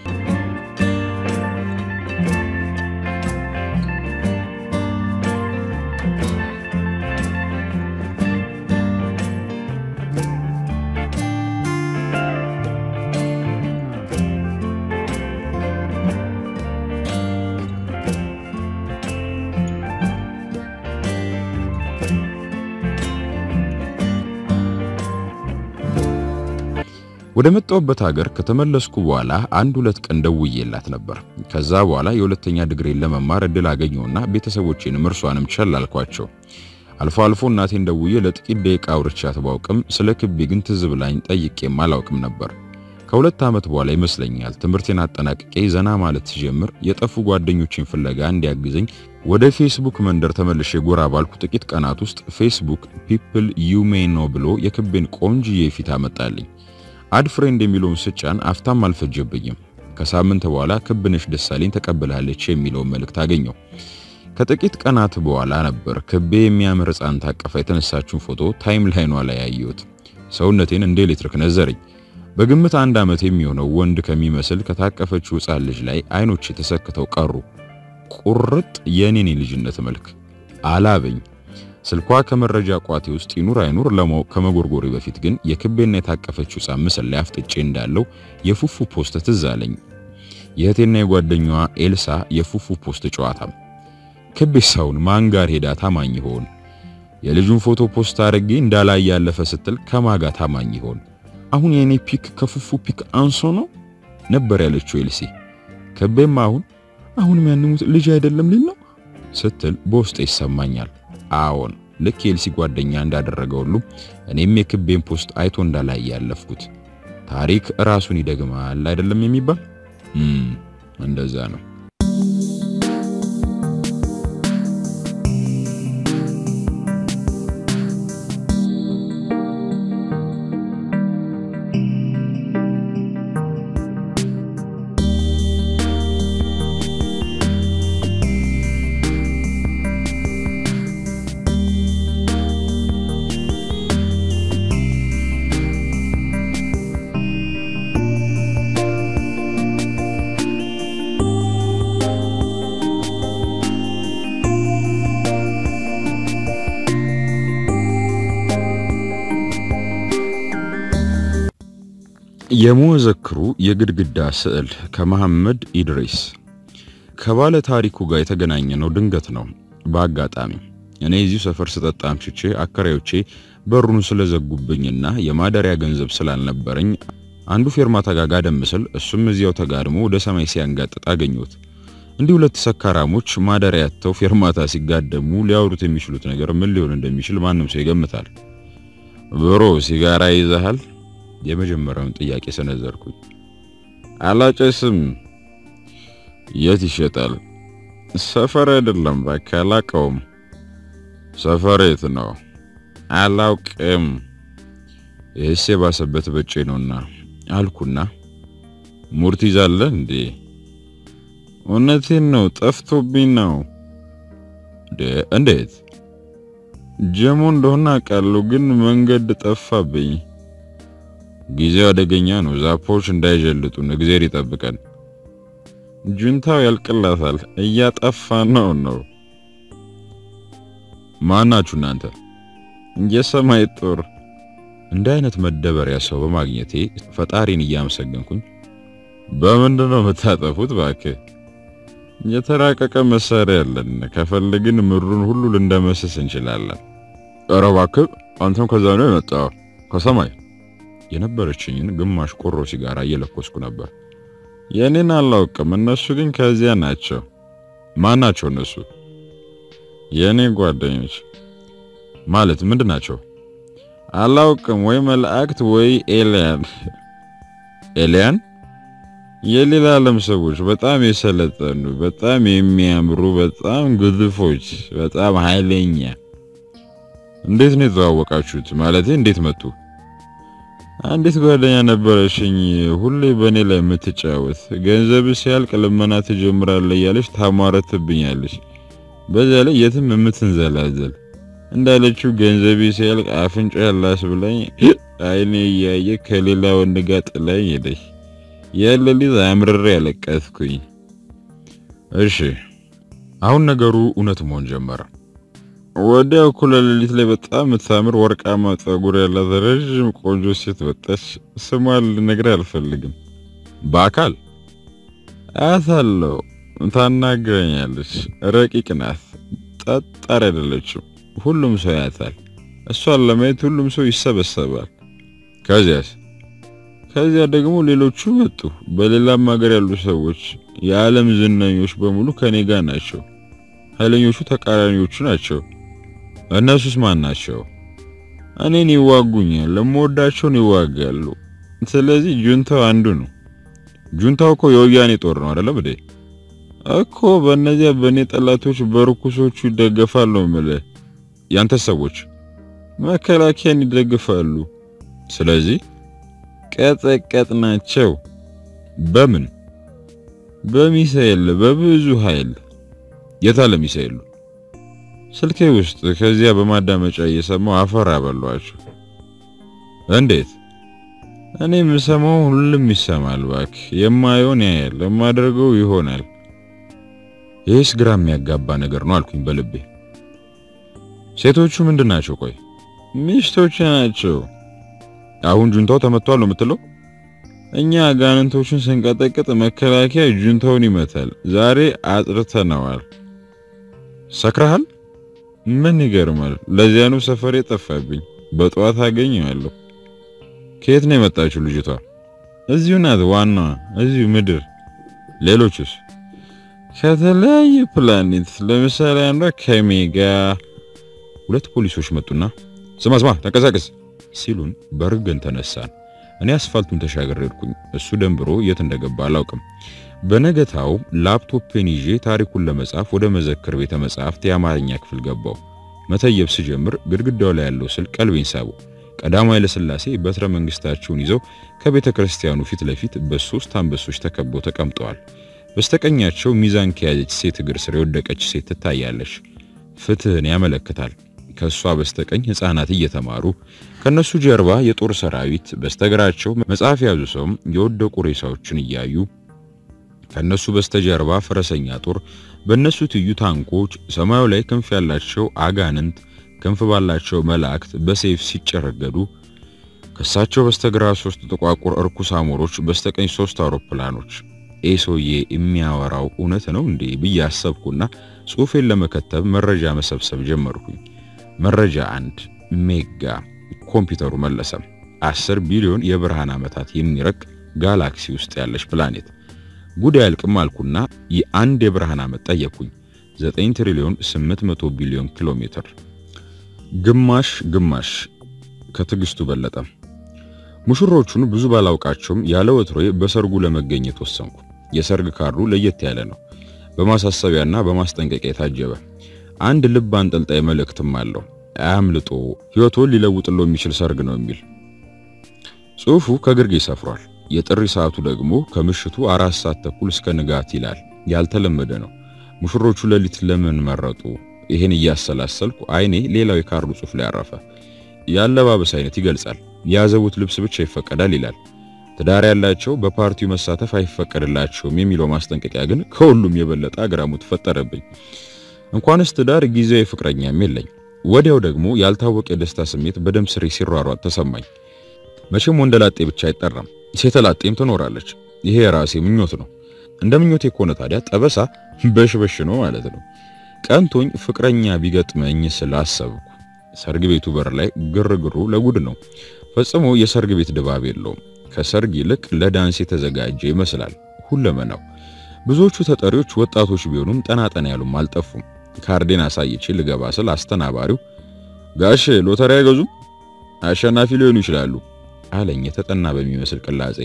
ወደ መጣሁበት ሀገር ከተመለስኩ በኋላ አንድ ሁለት ቀን ደውዬላት ነበር። ከዛ በኋላ የሁለተኛ ዲግሪን ለመማር እድል አገኘሁና ቤተሰቦቼንም እርሷንም ቸል አልኳቸው። አልፎ አልፎ እናቴን ደውዬ ለጥቂት ደቂቃ አውርቻት ባውቅም ስለ ክቤ ግን ትዝ ብላኝ ጠይቄም አላውቅም ነበር። ከሁለት ዓመት በኋላ ይመስለኛል ትምህርቴን አጠናቅቄ ዘና ማለት ሲጀምር የጠፉ ጓደኞችን ፍለጋ እንዲያግዘኝ ወደ ፌስቡክ መንደር ተመልሼ ጎራ ባልኩ ጥቂት ቀናት ውስጥ ፌስቡክ ፒፕል ዩ ሜይ ኖ ብሎ የክቤን ቆንጅዬ ፊት አመጣልኝ። አድ ፍሬንድ የሚለውን ስጫን አፍታም አልፈጀብኝም። ከሳምንት በኋላ ክብነሽ ደሳለኝ ተቀብላለች የሚለውን መልእክት አገኘው። ከጥቂት ቀናት በኋላ ነበር ክቤ የሚያምር ሕፃን ታቀፋ የተነሳችውን ፎቶ ታይም ላይኗ ላይ ያየሁት። ሰውነቴን እንደ ኤሌክትሪክ ነዘረኝ። በግምት አንድ ዓመት የሚሆነው ወንድ ከሚመስል ከታቀፈችው ሕፃን ልጅ ላይ አይኖች ተሰክተው ቀሩ። ቁርጥ የኔን ልጅነት መልክ አላበኝ። ስልኳ ከመረጃ ቋቴ ውስጥ ይኑር አይኑር ለማወቅ ከመጎርጎሬ በፊት ግን የክቤና የታቀፈችው ሕፃን ምስል ላይ አፍጥጬ እንዳለው የፉፉ ፖስት ትዝ አለኝ። የእህቴና የጓደኛዋ ኤልሳ የፉፉ ፖስት ጨዋታም ክቤ ሳውን ማን ጋር ሄዳ ታማኝ ይሆን? የልጁን ፎቶ ፖስት አድርጌ እንዳላይ ያለፈ ስትል ከማጋ ታማኝ ይሆን? አሁን የኔ ፒክ ከፉፉ ፒክ አንሶ ነው ነበር ያለችው ኤልሲ። ከቤም አሁን አሁንም ያንሙት ልጅ አይደለም ሊል ነው ስትል በውስጤ ይሰማኛል። አዎን ልክ የኤልሲ ጓደኛ እንዳደረገ ሁሉ እኔም የክቤን ፖስት አይቶ እንዳላይ ያለፍኩት ታሪክ ራሱን ይደግማል አይደለም የሚባል እንደዛ ነው። የመዘክሩ የግድግዳ ስዕል ከመሐመድ ኢድሪስ ከባለ ታሪኩ ጋር የተገናኘ ነው። ድንገት ነው በአጋጣሚ እኔ እዚሁ ሰፈር ስጠጣ አምሽቼ አከራዮቼ በሩን ስለዘጉብኝና የማደሪያ ገንዘብ ስላልነበረኝ አንዱ ፌርማታ ጋር ጋደም ስል እሱም እዚያው ተጋድሞ ወደ ሰማይ ሲያንጋጥጥ አገኘሁት። እንዲህ ሁለት ሰካራሞች ማደሪያ ያተው ፌርማታ ሲጋደሙ ሊያወሩት የሚችሉት ነገር ምን ሊሆን እንደሚችል ማንም ሰው ይገምታል። ብሮ ሲጋራ ይዘሃል? የመጀመሪያውን ጥያቄ ሰነዘርኩኝ። አላጨስም። የት ይሸጣል? ሰፈር አይደለም እባክህ፣ አላውቀውም። ሰፈር የት ነው? አላውቅም። ይህስ የባሰበት በጬ ነውና አልኩና ሙርት ይዛለህ እንዴ? እውነቴን ነው፣ ጠፍቶብኝ ነው። እንዴት? ጀሞ እንደሆነ አውቃለሁ፣ ግን መንገድ ጠፋብኝ። ጊዜው አደገኛ ነው። ዛፎች እንዳይጀልጡን እግዜር ይጠብቀን። ጁንታው ያልቅላታል፣ እያጠፋ ነው ነው። ማናችሁ እናንተ? የሰማይ ጦር። እንደ አይነት መደበሪያ ሰው በማግኘቴ ፈጣሪን እያመሰገንኩኝ በምንድን ነው የምታጠፉት? እባክህ የተራቀቀ መሳሪያ ያለን፣ ከፈለግን ምድሩን ሁሉ ልንደመስስ እንችላለን። ኧረ እባክህ አንተም ከዛ ነው የመጣው ከሰማይ የነበረችኝን ግማሽ ቆሮ ሲጋራ እየለኮስኩ ነበር። የኔን አላውቅም፣ እነሱ ግን ከዚያ ናቸው። ማን ናቸው እነሱ? የኔ ጓደኞች። ማለት ምንድን ናቸው? አላውቅም፣ ወይ መላእክት ወይ ኤሊያን። ኤሊያን? የሌላ ዓለም ሰዎች፣ በጣም የሰለጠኑ፣ በጣም የሚያምሩ፣ በጣም ግዙፎች፣ በጣም ኃይለኛ። እንዴት ነው የተዋወቃችሁት? ማለቴ እንዴት መጡ? አንዲት ጓደኛ ነበረሽኝ፣ ሁሌ በእኔ ላይ የምትጫወት ገንዘብ ሲያልቅ ልመና ትጀምራለህ እያለች ታሟረትብኛለች። በዚያ ላይ የትም የምትንዘላዘል እንዳለችው ገንዘቤ ሲያልቅ አፍንጫ ያላስ ብላኝ አይኔ እያየ ከሌላ ወንድ ጋር ጥላኝ ሄደች። ያለሊት አምርሬ ያለቀስኩኝ። እሺ አሁን ነገሩ እውነት መሆን ጀመረ። ወዲያው እኩለ ሌሊት ላይ በጣም የምታምር ወርቃማ ፀጉር ያላት ረዥም ቆንጆ ሴት ወጣች። ስሟን ልነግርህ አልፈልግም። በአካል አያታለሁ፣ ታናግረኛለች። ረቂቅ ናት፣ ጠጣር አይደለችም። ሁሉም ሰው ያያታል። እሷን ለማየት ሁሉም ሰው ይሰበሰባል። ከዚያስ ከዚያ ደግሞ ሌሎቹ መጡ። በሌላም ሀገር ያሉ ሰዎች፣ የዓለም ዝነኞች በሙሉ ከኔ ጋር ናቸው። ኃይለኞቹ ተቃራኒዎቹ ናቸው። እነሱስ ማን ናቸው? እኔን ይዋጉኛል፣ ለምወዳቸውን ይዋጋሉ። ስለዚህ ጁንታው አንዱ ነው። ጁንታው እኮ የወያኔ ጦር ነው አይደለም እንዴ? እኮ በእነዚያ በእኔ ጠላቶች በርኩሶቹ ይደገፋሉ ነው የምልህ። ያንተ ሰዎች መከላከያን ይደግፋሉ። ስለዚህ ቀጠቀጥ ናቸው። በምን? በሚሳኤል በብዙ ኃይል። የታለ ሚሳኤሉ? ስልኬ ውስጥ ከዚያ በማዳመጫ እየሰማው አፈር አበሏቸው። እንዴት? እኔ የምሰማው ሁሉም ይሰማል። እባክህ የማየውን ያያል፣ የማደርገው ይሆናል። ይህስ ግራ የሚያጋባ ነገር ነው አልኩኝ በልቤ። ሴቶቹ ምንድን ናቸው? ቆይ ሚስቶች ናቸው። አሁን ጁንታው ተመቷል ነው የምትለው? እኛ አጋንንቶቹን ስንቀጠቅጥ መከላከያ ጁንታውን ይመታል። ዛሬ አጥርተነዋል። ሰክረሃል? ምን ይገርማል። ለዚያ ነው ሰፈሬ ጠፋብኝ። በጠዋት አገኘዋለሁ። ከየት ነው የመጣችው ልጅቷ? እዚሁ ናት ዋናዋ፣ እዚሁ ምድር። ሌሎችስ? ከተለያየ ፕላኔት። ለምሳሌ አንዷ ከሜጋ። ሁለት ፖሊሶች መጡና ስማ ስማ ተንቀሳቀስ ሲሉን በርገን ተነሳን። እኔ አስፋልቱን ተሻገር ሄድኩኝ። እሱ ደንብሮ የት እንደገባ አላውቅም። በነገታው ላፕቶፔን ይዤ ታሪኩን ለመጻፍ ወደ መዘክር ቤተ መጻሕፍት የአማርኛ ክፍል ገባው። መተየብ ስጀምር ግድግዳው ላይ ያለው ስዕል ቀልቤን ሳበው። ቀዳማዊ ኃይለሥላሴ በትረ መንግስታቸውን ይዘው ከቤተ ክርስቲያኑ ፊት ለፊት በሶስት አንበሶች ተከበው ተቀምጠዋል። በስተቀኛቸው ሚዛን ከያዘች ሴት እግር ስር የወደቀች ሴት ትታያለች። ፍትህን ያመለክታል። ከሷ በስተቀኝ ህፃናት እየተማሩ ከነሱ ጀርባ የጦር ሰራዊት፣ በስተግራቸው መጽሐፍ የያዙ ሰውም የወደቁ ሬሳዎችን እያዩ ከነሱ በስተጀርባ ፈረሰኛ ጦር፣ በነሱ ትዩ ታንኮች፣ ሰማዩ ላይ ክንፍ ያላቸው አጋንንት፣ ክንፍ ባላቸው መላእክት በሰይፍ ሲጨረገዱ፣ ከሳቸው በስተግራ ሶስት ጥቋቁር እርኩስ አሞሮች፣ በስተቀኝ ሶስት አውሮፕላኖች። ኤ ሰውዬ የሚያወራው እውነት ነው እንዴ ብዬ አሰብኩና ጽሑፌን ለመከተብ መረጃ መሰብሰብ ጀመርኩኝ። መረጃ አንድ ሜጋ ኮምፒውተሩ መለሰ። 10 ቢሊዮን የብርሃን ዓመታት የሚረቅ ጋላክሲ ውስጥ ያለች ፕላኔት ጉድ ያልቅም አልኩና የአንድ የብርሃን ዓመት ጠየቅኩኝ። 9 ትሪሊዮን 800 ቢሊዮን ኪሎ ሜትር ግማሽ ግማሽ ከትዕግስቱ በለጠ። ሙሽሮቹን ብዙ ባላውቃቸውም ያለ ወትሮዬ በሰርጉ ለመገኘት ወሰንኩ። የሰርግ ካርዱ ለየት ያለ ነው። በማሳሰቢያና በማስጠንቀቂያ የታጀበ አንድ ልብ አንጠልጣይ መልእክትም አለው። አያምልጦ ሕይወቶን ሊለውጥሎ የሚችል ሰርግ ነው የሚል ጽሑፉ ከግርጌ ሰፍሯል። የጥሪ ሰዓቱ ደግሞ ከምሽቱ አራት ሰዓት ተኩል እስከ ንጋት ይላል። ያልተለመደ ነው። ሙሽሮቹ ሌሊት ለምን መረጡ? ይሄን እያሰላሰልኩ አይኔ ሌላው የካርዱ ጽሑፍ ላይ አረፈ። የአለባበስ አይነት ይገልጻል። ያዘቡት ልብስ ብቻ ይፈቀዳል ይላል። ትዳር ያላቸው በፓርቲው መሳተፍ አይፈቀድላቸውም የሚለው ማስጠንቀቂያ ግን ከሁሉም የበለጠ አግራሞት ፈጠረብኝ። እንኳንስ ትዳር ጊዜያዊ ፍቅረኛም የለኝ። ወዲያው ደግሞ ያልታወቀ የደስታ ስሜት በደም ስሬ ሲሯሯጥ ተሰማኝ። መቼም ወንደላጤ ብቻ አይጠራም፣ ሴተላጤም ትኖራለች። ይሄ የራሴ ምኞት ነው። እንደ ምኞቴ ከሆነ ታዲያ ጠበሳ በሽበሽ ነው ማለት ነው። ቀንቶኝ ፍቅረኛ ቢገጥመኝ ስላሰብኩ ሰርግ ቤቱ በር ላይ ግርግሩ ለጉድ ነው። ፈጽሞ የሰርግ ቤት ድባብ የለውም። ከሰርግ ይልቅ ለዳንስ የተዘጋጀ ይመስላል ሁለመናው። ብዙዎቹ ተጠሪዎች ወጣቶች ቢሆኑም ጠና ጠና ያሉም አልጠፉም። ካርዴን አሳይቼ ልገባ ስል አስተናባሪው ጋሽ ሎተሪ አይገዙም? አሸናፊ ሊሆኑ ይችላሉ አለኝ የተጠና በሚመስል ቅላጼ።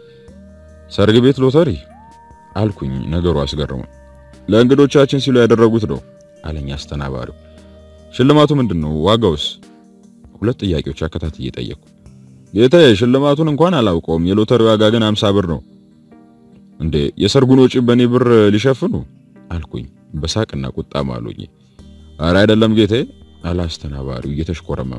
ሰርግ ቤት ሎተሪ አልኩኝ። ነገሩ አስገርሞ ለእንግዶቻችን ሲሉ ያደረጉት ነው አለኝ አስተናባሪው። ሽልማቱ ምንድን ነው? ዋጋውስ? ሁለት ጥያቄዎች አከታትዬ ጠየቅኩ። ጌታዬ ሽልማቱን እንኳን አላውቀውም፣ የሎተሪ ዋጋ ግን አምሳ ብር ነው። እንዴ የሰርጉን ወጪ በኔ ብር ሊሸፍኑ አልኩኝ በሳቅና ቁጣ ማሉኝ። አረ አይደለም ጌታዬ አለ አስተናባሪው እየተሽኮረመመ።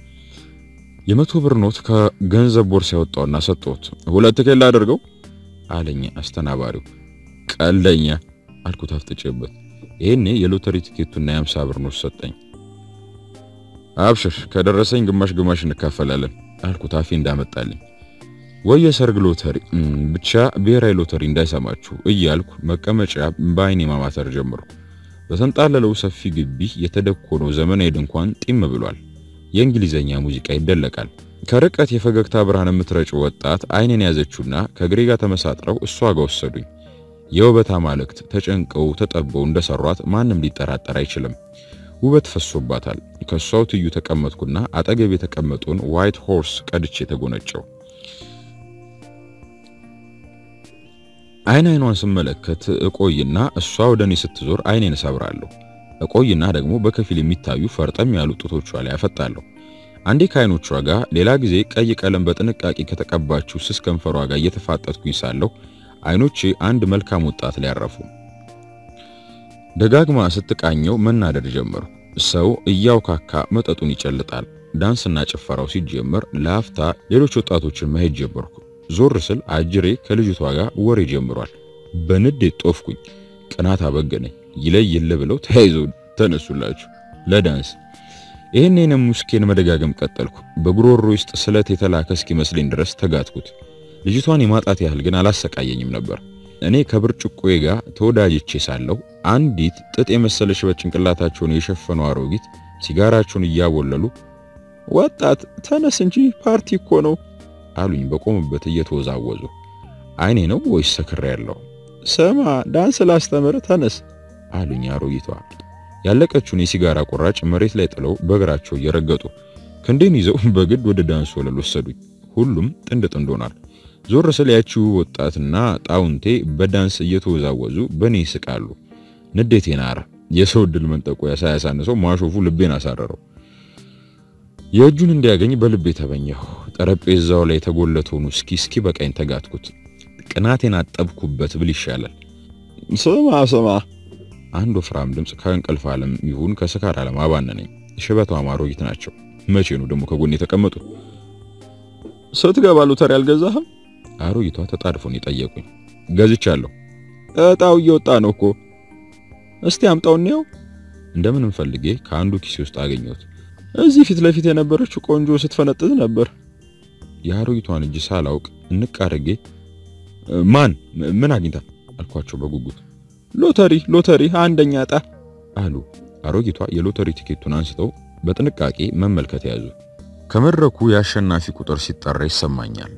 የመቶ ብር ኖት ከገንዘብ ቦርሳ ያወጣውና ሰጠሁት። ሁለት ኬላ አድርገው አለኝ አስተናባሪው። ቀለኛ አልኩት አፍጥጬበት። ይሄኔ የሎተሪ ቲኬቱና የአምሳ ብር ኖት ሰጠኝ። አብሽር ከደረሰኝ ግማሽ ግማሽ እንካፈላለን አልኩት አፌ እንዳመጣልኝ። ወይ የሰርግ ሎተሪ ብቻ ብሔራዊ ሎተሪ እንዳይሰማችሁ እያልኩ መቀመጫ በአይኔ ማማተር ጀመርኩ። በተንጣለለው ሰፊ ግቢ የተደኮነው ዘመናዊ ድንኳን ጢም ብሏል። የእንግሊዘኛ ሙዚቃ ይደለቃል። ከርቀት የፈገግታ ብርሃን የምትረጭ ወጣት አይኔን ያዘችውና ከእግሬ ጋር ተመሳጥረው እሷ ጋር ወሰዱኝ። የውበት አማልክት ተጨንቀው ተጠበው እንደሰሯት ማንም ሊጠራጠር አይችልም። ውበት ፈሶባታል። ከሷው ትዩ ተቀመጥኩና አጠገብ የተቀመጡን ዋይት ሆርስ ቀድቼ ተጎነጨው። አይን አይኗን ስመለከት እቆይና እሷ ወደ እኔ ስትዞር አይኔን እሰብራለሁ። እቆይና ደግሞ በከፊል የሚታዩ ፈርጠም ያሉ ጡቶቿ ላይ አፈጣለሁ። አንዴ ከአይኖቿ ጋር፣ ሌላ ጊዜ ቀይ ቀለም በጥንቃቄ ከተቀባችው ስስ ከንፈሯ ጋር እየተፋጠጥኩኝ ሳለሁ አይኖቼ አንድ መልካም ወጣት ላይ ያረፉ። ደጋግማ ስትቃኘው መናደድ ጀመርኩ። ሰው እያውካካ መጠጡን ይጨልጣል። ዳንስና ጭፈራው ሲጀመር ለአፍታ ሌሎች ወጣቶችን ማየት ጀመርኩ። ዞር ስል አጅሬ ከልጅቷ ጋር ወሬ ጀምሯል። በንዴት ጦፍኩኝ። ቅናት አበገነኝ። ይለይ ይለ ብለው ተያይዘው ተነሱላችሁ ለዳንስ። ይህንን ሙስኬን መደጋገም ቀጠልኩ። በጉሮሮ ውስጥ ስለት የተላከ እስኪመስለኝ ድረስ ተጋትኩት። ልጅቷን የማጣት ያህል ግን አላሰቃየኝም ነበር። እኔ ከብርጭቆዬ ጋር ተወዳጅቼ ሳለሁ አንዲት ጥጥ የመሰለች በጭንቅላታቸውን የሸፈኑ አሮጊት ሲጋራቸውን እያቦለሉ ወጣት ተነስ እንጂ ፓርቲ እኮ ነው አሉኝ በቆሙበት እየተወዛወዙ። አይኔ ነው ወይስ ሰክሬ ያለው? ስማ ዳንስ ላስተምር ተነስ አሉኝ አሮጊቷ ያለቀችውን የሲጋራ ቁራጭ መሬት ላይ ጥለው በእግራቸው እየረገጡ ክንዴን ይዘው በግድ ወደ ዳንስ ወለል ወሰዱኝ። ሁሉም ጥንድ ጥንድ ሆናል። ዞር ስል ያቺው ወጣትና ጣውንቴ በዳንስ እየተወዛወዙ በኔ ይስቃሉ። ንዴቴ ናረ። የሰው ዕድል መንጠቆ ሳያሳንሰው ማሾፉ ልቤን አሳረረው። የእጁን እንዲያገኝ በልቤ ተመኘሁ። ጠረጴዛው ላይ የተጎለተውን ውስኪ እስኪ በቃኝ ተጋትኩት። ቅናቴን አጠብኩበት ብል ይሻላል። ስማ ስማ አንድ ወፍራም ድምፅ ከእንቅልፍ ዓለም ይሁን ከስካር ዓለም አባነነኝ። ሽበቷ አሮጊት ናቸው። መቼ ነው ደግሞ ከጎን የተቀመጡ? ስትገባ ሎተሪ አልገዛህም? አሮጊቷ ተጣድፎን የጠየቁኝ። ገዝቻለሁ። እጣው እየወጣ ነው እኮ። እስቲ አምጣው እንየው። እንደምንም ፈልጌ ከአንዱ ኪሴ ውስጥ አገኘሁት። እዚህ ፊት ለፊት የነበረችው ቆንጆ ስትፈነጥዝ ነበር። የአሮጊቷን እጅ ሳላውቅ እንቅ አድርጌ ማን ምን አግኝታ አልኳቸው በጉጉት። ሎተሪ ሎተሪ አንደኛ ዕጣ አሉ። አሮጊቷ የሎተሪ ቲኬቱን አንስተው በጥንቃቄ መመልከት ያዙ። ከመድረኩ የአሸናፊ ቁጥር ሲጠራ ይሰማኛል።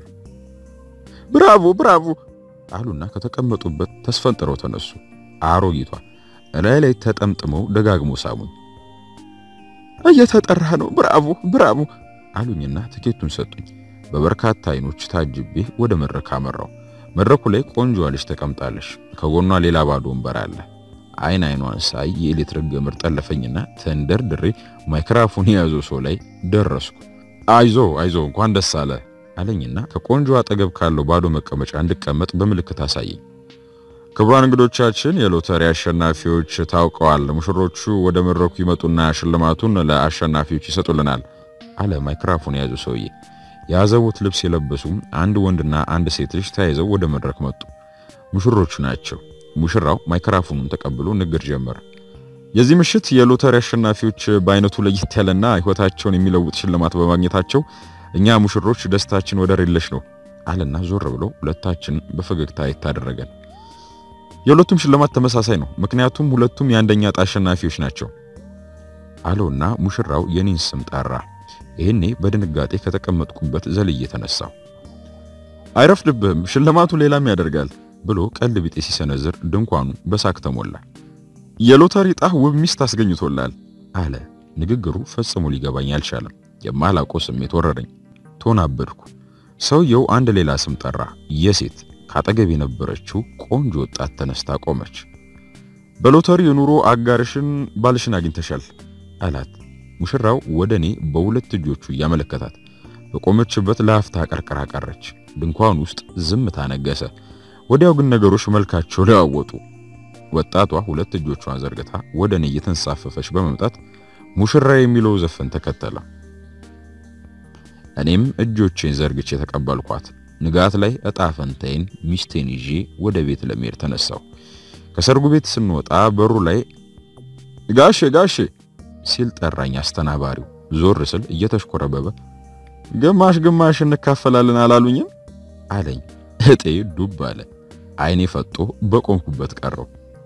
ብራቮ ብራቮ አሉና ከተቀመጡበት ተስፈንጥረው ተነሱ። አሮጊቷ እላይ ላይ ተጠምጥመው ደጋግሞ ሳሙኝ። እየተጠራ ነው ብራቮ ብራቮ አሉኝና ትኬቱን ሰጡኝ። በበርካታ አይኖች ታጅቤ ወደ መድረክ አመራው። መድረኩ ላይ ቆንጆ ልጅ ተቀምጣለች። ከጎኗ ሌላ ባዶ ወንበር አለ። አይን አይኗን ሳይ የኤሌክትሪክ ገመድ ጠለፈኝና ተንደርድሬ ማይክራፎን የያዘው ሰው ላይ ደረስኩ። አይዞ አይዞ እንኳን ደስ አለ አለኝና ከቆንጆ አጠገብ ካለው ባዶ መቀመጫ እንድቀመጥ በምልክት አሳየኝ። ክቡራን እንግዶቻችን የሎተሪ አሸናፊዎች ታውቀዋል። ሙሽሮቹ ወደ መድረኩ ይመጡና ሽልማቱን ለአሸናፊዎች ይሰጡልናል አለ ማይክራፎን የያዘው ሰውዬ። የአዘቦት ልብስ የለበሱ አንድ ወንድና አንድ ሴት ልጅ ተያይዘው ወደ መድረክ መጡ። ሙሽሮቹ ናቸው። ሙሽራው ማይክራፎኑን ተቀብሎ ንግግር ጀመረ። የዚህ ምሽት የሎተሪ አሸናፊዎች በአይነቱ ለየት ያለና ሕይወታቸውን የሚለውጥ ሽልማት በማግኘታቸው እኛ ሙሽሮች ደስታችን ወደር የለሽ ነው አለና ዞር ብሎ ሁለታችን በፈገግታ ይታደረገን። የሁለቱም ሽልማት ተመሳሳይ ነው፣ ምክንያቱም ሁለቱም የአንደኛ ዕጣ አሸናፊዎች ናቸው አለውና ሙሽራው የኔን ስም ጠራ። ይህኔ በድንጋጤ ከተቀመጥኩበት ዘልዬ ተነሳው። አይረፍድብህም፣ ሽልማቱ ሌላም ያደርጋል ብሎ ቀልድ ቢጤ ሲሰነዝር ድንኳኑ በሳቅ ተሞላ። የሎተሪ ዕጣ ውብ ሚስት አስገኝቶላል አለ። ንግግሩ ፈጽሞ ሊገባኝ አልቻለም። የማላውቀው ስሜት ወረረኝ። ተወናበድኩ። ሰውየው አንድ ሌላ ስም ጠራ፣ የሴት ካጠገብ የነበረችው ቆንጆ ወጣት ተነስታ ቆመች። በሎተሪ የኑሮ አጋርሽን ባልሽን አግኝተሻል አላት። ሙሽራው ወደ እኔ በሁለት እጆቹ እያመለከታት በቆመችበት ለአፍታ ቀርቅራ ቀረች። ድንኳን ውስጥ ዝምታ ነገሰ። ወዲያው ግን ነገሮች መልካቸው ለዋወጡ። ወጣቷ ሁለት እጆቿን ዘርግታ ወደ እኔ እየተንሳፈፈች በመምጣት ሙሽራ የሚለው ዘፈን ተከተለ። እኔም እጆቼን ዘርግቼ ተቀበልኳት። ንጋት ላይ እጣ ፈንታዬን ሚስቴን ይዤ ወደ ቤት ለመሄድ ተነሳሁ። ከሰርጉ ቤት ስንወጣ በሩ ላይ ጋሼ ጋሼ ሲል ጠራኝ አስተናባሪው። ዞር ስል እየተሽኮረበበ ግማሽ ግማሽ እንካፈላለን አላሉኝም አለኝ። እጤ ዱብ አለ። አይኔ ፈጦ በቆምኩበት ቀረው።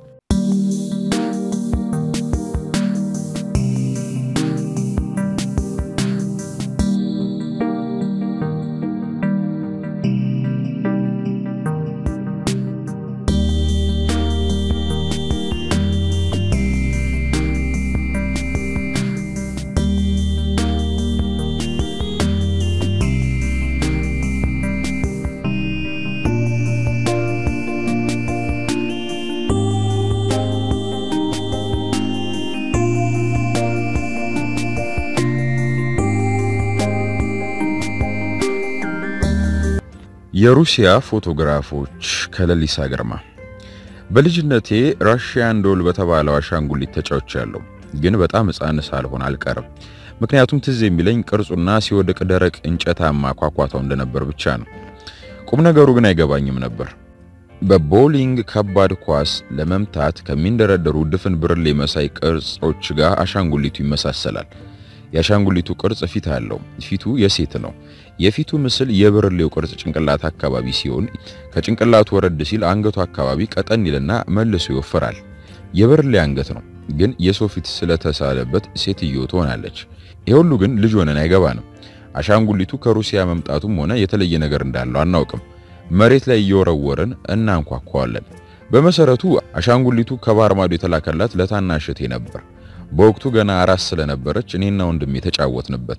የሩሲያ ፎቶግራፎች ከለሊሳ ግርማ። በልጅነቴ ራሽያን ዶል በተባለው አሻንጉሊት ተጫውቻለሁ፣ ግን በጣም ሕፃን ሳልሆን አልቀርም። ምክንያቱም ትዝ የሚለኝ ቅርጹና ሲወድቅ ደረቅ እንጨታማ ኳኳታው እንደነበር ብቻ ነው። ቁም ነገሩ ግን አይገባኝም ነበር። በቦሊንግ ከባድ ኳስ ለመምታት ከሚንደረደሩ ድፍን ብርሌ መሳይ ቅርጾች ጋር አሻንጉሊቱ ይመሳሰላል። የአሻንጉሊቱ ቅርጽ ፊት አለው። ፊቱ የሴት ነው። የፊቱ ምስል የብርሌው ቅርጽ ጭንቅላት አካባቢ ሲሆን ከጭንቅላቱ ወረድ ሲል አንገቱ አካባቢ ቀጠን ይልና መልሶ ይወፍራል። የብርሌ አንገት ነው፣ ግን የሰው ፊት ስለተሳለበት ሴትዮ ትሆናለች። ይህ ሁሉ ግን ልጅ ሆነን አይገባንም። አሻንጉሊቱ ከሩሲያ መምጣቱም ሆነ የተለየ ነገር እንዳለው አናውቅም። መሬት ላይ እየወረወርን እናንኳኳዋለን። በመሰረቱ አሻንጉሊቱ ከባህር ማዶ የተላከላት ለታናሽ እህቴ ነበር። በወቅቱ ገና አራስ ስለነበረች እኔና ወንድሜ የተጫወትንበት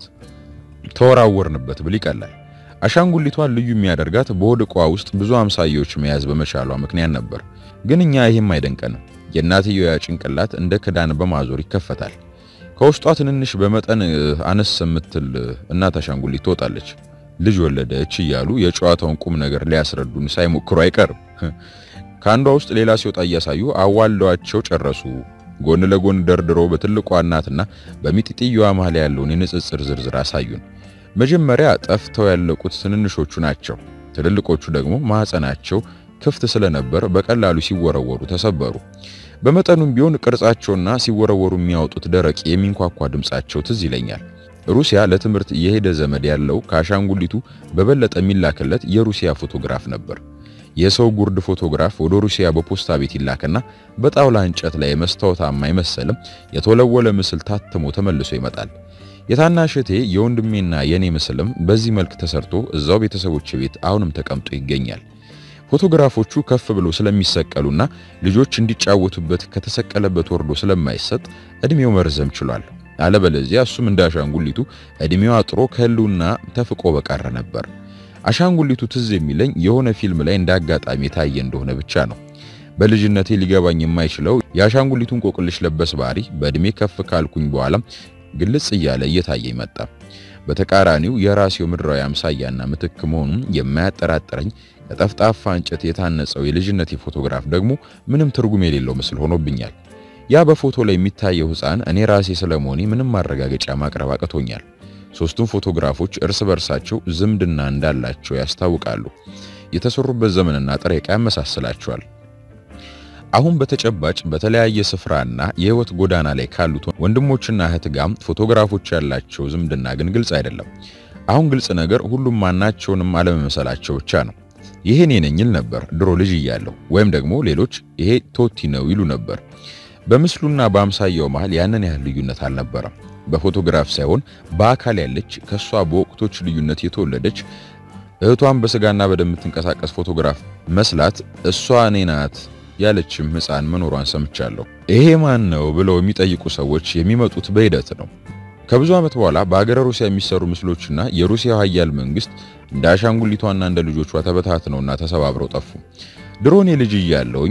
ተወራወርንበት ብል ይቀላል። አሻንጉሊቷን ልዩ የሚያደርጋት በሆድ ዕቃ ውስጥ ብዙ አምሳያዎች መያዝ በመቻሏ ምክንያት ነበር። ግን እኛ ይሄም አይደንቀንም። የእናትየዋ ጭንቅላት እንደ ክዳን በማዞር ይከፈታል። ከውስጧ ትንንሽ በመጠን አነስ የምትል እናት አሻንጉሊት ትወጣለች። ልጅ ወለደች እያሉ የጨዋታውን ቁም ነገር ሊያስረዱን ሳይሞክሩ አይቀርም። ከአንዷ ውስጥ ሌላ ሲወጣ እያሳዩ አዋልደዋቸው ጨረሱ። ጎን ለጎን ደርድሮ በትልቋ እናትና በሚጢጥየዋ መሃል ያለውን የንጽጽር ዝርዝር አሳዩን። መጀመሪያ ጠፍተው ያለቁት ትንንሾቹ ናቸው። ትልልቆቹ ደግሞ ማህፀናቸው ክፍት ስለነበር በቀላሉ ሲወረወሩ ተሰበሩ። በመጠኑም ቢሆን ቅርጻቸውና ሲወረወሩ የሚያወጡት ደረቅ የሚንኳኳ ድምጻቸው ትዝ ይለኛል። ሩሲያ ለትምህርት የሄደ ዘመድ ያለው ከአሻንጉሊቱ በበለጠ የሚላክለት የሩሲያ ፎቶግራፍ ነበር። የሰው ጉርድ ፎቶግራፍ ወደ ሩሲያ በፖስታ ቤት ይላክና በጣውላ እንጨት ላይ መስታወታማ አይመሰልም የተወለወለ ምስል ታትሞ ተመልሶ ይመጣል። የታናሽቴ የወንድሜና የኔ ምስልም በዚህ መልክ ተሰርቶ እዛው ቤተሰቦች ቤት አሁንም ተቀምጦ ይገኛል። ፎቶግራፎቹ ከፍ ብሎ ስለሚሰቀሉና ልጆች እንዲጫወቱበት ከተሰቀለበት ወርዶ ስለማይሰጥ እድሜው መርዘም ችሏል። አለበለዚያ እሱም እንደ አሻንጉሊቱ እድሜው አጥሮ ከህልውና ተፍቆ በቀረ ነበር። አሻንጉሊቱ ትዝ የሚለኝ የሆነ ፊልም ላይ እንደ አጋጣሚ የታየ እንደሆነ ብቻ ነው። በልጅነቴ ሊገባኝ የማይችለው የአሻንጉሊቱን ቆቅልሽ ለበስ ባህሪ በእድሜ ከፍ ካልኩኝ በኋላ ግልጽ እያለ እየታየ መጣ። በተቃራኒው የራሴው ምድራዊ አምሳያና ምትክ መሆኑን የማያጠራጥረኝ ከጠፍጣፋ እንጨት የታነጸው የልጅነቴ ፎቶግራፍ ደግሞ ምንም ትርጉም የሌለው ምስል ሆኖብኛል። ያ በፎቶ ላይ የሚታየው ሕፃን እኔ ራሴ ስለመሆኔ ምንም ማረጋገጫ ማቅረብ አቅቶኛል። ሶስቱም ፎቶግራፎች እርስ በርሳቸው ዝምድና እንዳላቸው ያስታውቃሉ። የተሰሩበት ዘመንና ጥሬ ዕቃ ያመሳስላቸዋል። አሁን በተጨባጭ በተለያየ ስፍራና የህይወት ጎዳና ላይ ካሉት ወንድሞችና እህት ጋር ፎቶግራፎች ያላቸው ዝምድና ግን ግልጽ አይደለም። አሁን ግልጽ ነገር ሁሉም ማናቸውንም አለመመሰላቸው ብቻ ነው። ይሄ እኔ ነኝ ይል ነበር ድሮ ልጅ እያለሁ፣ ወይም ደግሞ ሌሎች ይሄ ቶቲ ነው ይሉ ነበር። በምስሉና በአምሳያው መሃል ያንን ያህል ልዩነት አልነበረም። በፎቶግራፍ ሳይሆን በአካል ያለች ከሷ በወቅቶች ልዩነት የተወለደች እህቷን በስጋና በደም የምትንቀሳቀስ ፎቶግራፍ መስላት እሷ እኔ ናት ያለችም ሕፃን መኖሯን ሰምቻለሁ። ይሄ ማን ነው ብለው የሚጠይቁ ሰዎች የሚመጡት በሂደት ነው። ከብዙ ዓመት በኋላ በአገረ ሩሲያ የሚሰሩ ምስሎችና የሩሲያ ኃያል መንግስት እንደ አሻንጉሊቷና እንደ ልጆቿ ተበታትነውና ተሰባብረው ጠፉ። ድሮኔ ልጅ እያለሁኝ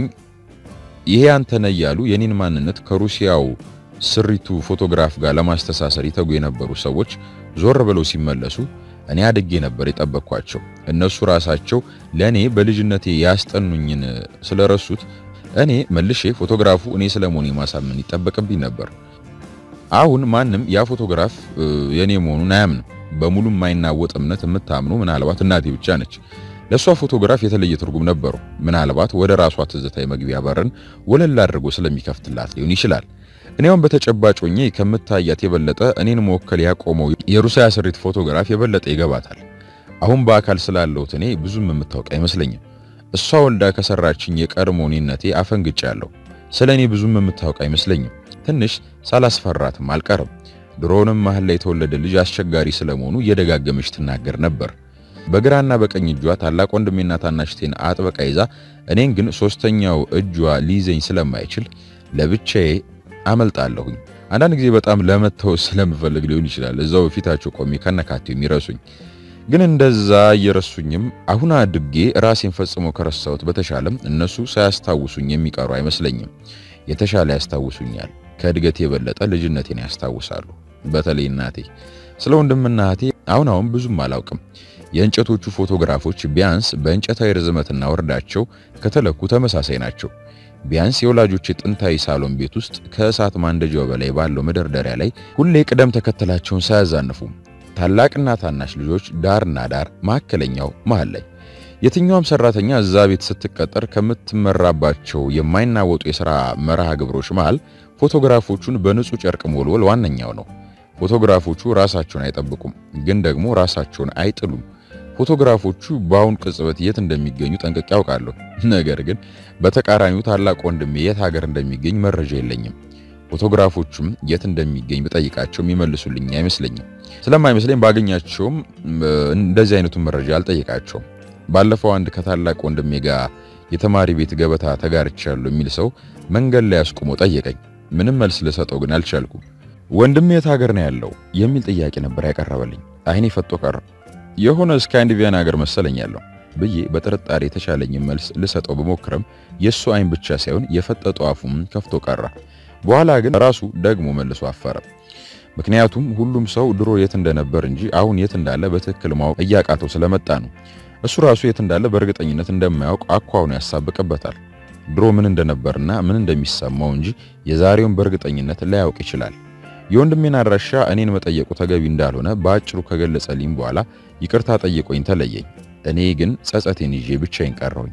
ይሄ አንተ ነህ እያሉ የኔን ማንነት ከሩሲያው ስሪቱ ፎቶግራፍ ጋር ለማስተሳሰር ይተጉ የነበሩ ሰዎች ዞር ብለው ሲመለሱ እኔ አድጌ ነበር የጠበቅኳቸው። እነሱ ራሳቸው ለእኔ በልጅነቴ ያስጠኑኝን ስለረሱት እኔ መልሼ ፎቶግራፉ እኔ ስለመሆኔ ማሳመን ይጠበቅብኝ ነበር። አሁን ማንም ያ ፎቶግራፍ የኔ መሆኑን አያምንም። በሙሉ የማይናወጥ እምነት የምታምኑ ምናልባት እናቴ ብቻ ነች። ለእሷ ፎቶግራፍ የተለየ ትርጉም ነበረው። ምናልባት ወደ ራሷ ትዝታ የመግቢያ በርን ወለል አድርጎ ስለሚከፍትላት ሊሆን ይችላል። እኔውም በተጨባጭ ሆኜ ከምታያት የበለጠ እኔን መወከል ያቆመው የሩሲያ ስሪት ፎቶግራፍ የበለጠ ይገባታል። አሁን በአካል ስላለሁት እኔ ብዙም የምታውቅ አይመስለኝም። እሷ ወልዳ ከሰራችኝ የቀድሞ እኔነቴ አፈንግጫለሁ። ስለ እኔ ብዙም የምታውቅ አይመስለኝም። ትንሽ ሳላስፈራትም አልቀርም። ድሮንም መሀል ላይ የተወለደ ልጅ አስቸጋሪ ስለመሆኑ እየደጋገመች ትናገር ነበር። በግራና በቀኝ እጇ ታላቅ ወንድሜና ታናሽቴን አጥበቃ ይዛ እኔን ግን ሶስተኛው እጇ ሊይዘኝ ስለማይችል ለብቻዬ አመልጣለሁኝ። አንዳንድ ጊዜ በጣም ለመተው ስለምፈልግ ሊሆን ይችላል እዛው ፊታቸው ቆሜ ከነካቴው የሚረሱኝ። ግን እንደዛ እየረሱኝም አሁን አድጌ ራሴን ፈጽሞ ከረሳሁት በተሻለም እነሱ ሳያስታውሱኝ የሚቀሩ አይመስለኝም። የተሻለ ያስታውሱኛል። ከእድገት የበለጠ ልጅነቴን ያስታውሳሉ። በተለይ እናቴ። ስለ ወንድምና እህቴ አሁን አሁን ብዙም አላውቅም። የእንጨቶቹ ፎቶግራፎች ቢያንስ በእንጨታዊ ርዝመትና ወርዳቸው ከተለኩ ተመሳሳይ ናቸው። ቢያንስ የወላጆች ጥንታዊ ሳሎን ቤት ውስጥ ከእሳት ማንደጃው በላይ ባለው መደርደሪያ ላይ ሁሌ ቅደም ተከተላቸውን ሳያዛንፉ ታላቅና ታናሽ ልጆች ዳርና ዳር፣ መካከለኛው መሃል ላይ የትኛውም ሰራተኛ እዛ ቤት ስትቀጠር ከምትመራባቸው የማይናወጡ የሥራ መርሃ ግብሮች መሃል ፎቶግራፎቹን በንጹህ ጨርቅ ሞልወል ዋነኛው ነው። ፎቶግራፎቹ ራሳቸውን አይጠብቁም፣ ግን ደግሞ ራሳቸውን አይጥሉም። ፎቶግራፎቹ በአሁን ቅጽበት የት እንደሚገኙ ጠንቅቄ ያውቃለሁ። ነገር ግን በተቃራኒው ታላቅ ወንድሜ የት ሀገር እንደሚገኝ መረጃ የለኝም። ፎቶግራፎቹም የት እንደሚገኝ ብጠይቃቸው የሚመልሱልኝ አይመስለኝም። ስለማይመስለኝ ባገኛቸውም እንደዚህ አይነቱን መረጃ አልጠይቃቸውም። ባለፈው አንድ ከታላቅ ወንድሜ ጋር የተማሪ ቤት ገበታ ተጋርቻለሁ የሚል ሰው መንገድ ላይ አስቆሞ ጠየቀኝ። ምንም መልስ ልሰጠው ግን አልቻልኩም። ወንድሜ የት ሀገር ነው ያለው የሚል ጥያቄ ነበር ያቀረበልኝ። አይኔ ፈጦ ቀረ። የሆነ ስካንዲቪያን ሀገር መሰለኝ ያለው ብዬ በጥርጣሬ የተሻለኝን መልስ ልሰጠው በሞክረም የእሱ አይን ብቻ ሳይሆን የፈጠጠ አፉም ከፍቶ ቀረ። በኋላ ግን ራሱ ደግሞ መልሶ አፈረ። ምክንያቱም ሁሉም ሰው ድሮ የት እንደነበር እንጂ አሁን የት እንዳለ በትክክል ማወቅ እያቃተው ስለመጣ ነው። እሱ ራሱ የት እንዳለ በእርግጠኝነት እንደማያውቅ አኳሁኑ ያሳብቅበታል። ድሮ ምን እንደነበርና ምን እንደሚሰማው እንጂ የዛሬውን በእርግጠኝነት ላያውቅ ይችላል። የወንድሜን አድራሻ እኔን መጠየቁ ተገቢ እንዳልሆነ በአጭሩ ከገለጸልኝ በኋላ ይቅርታ ጠይቆኝ ተለየኝ። እኔ ግን ጸጸቴን ይዤ ብቻዬን ቀረሁኝ።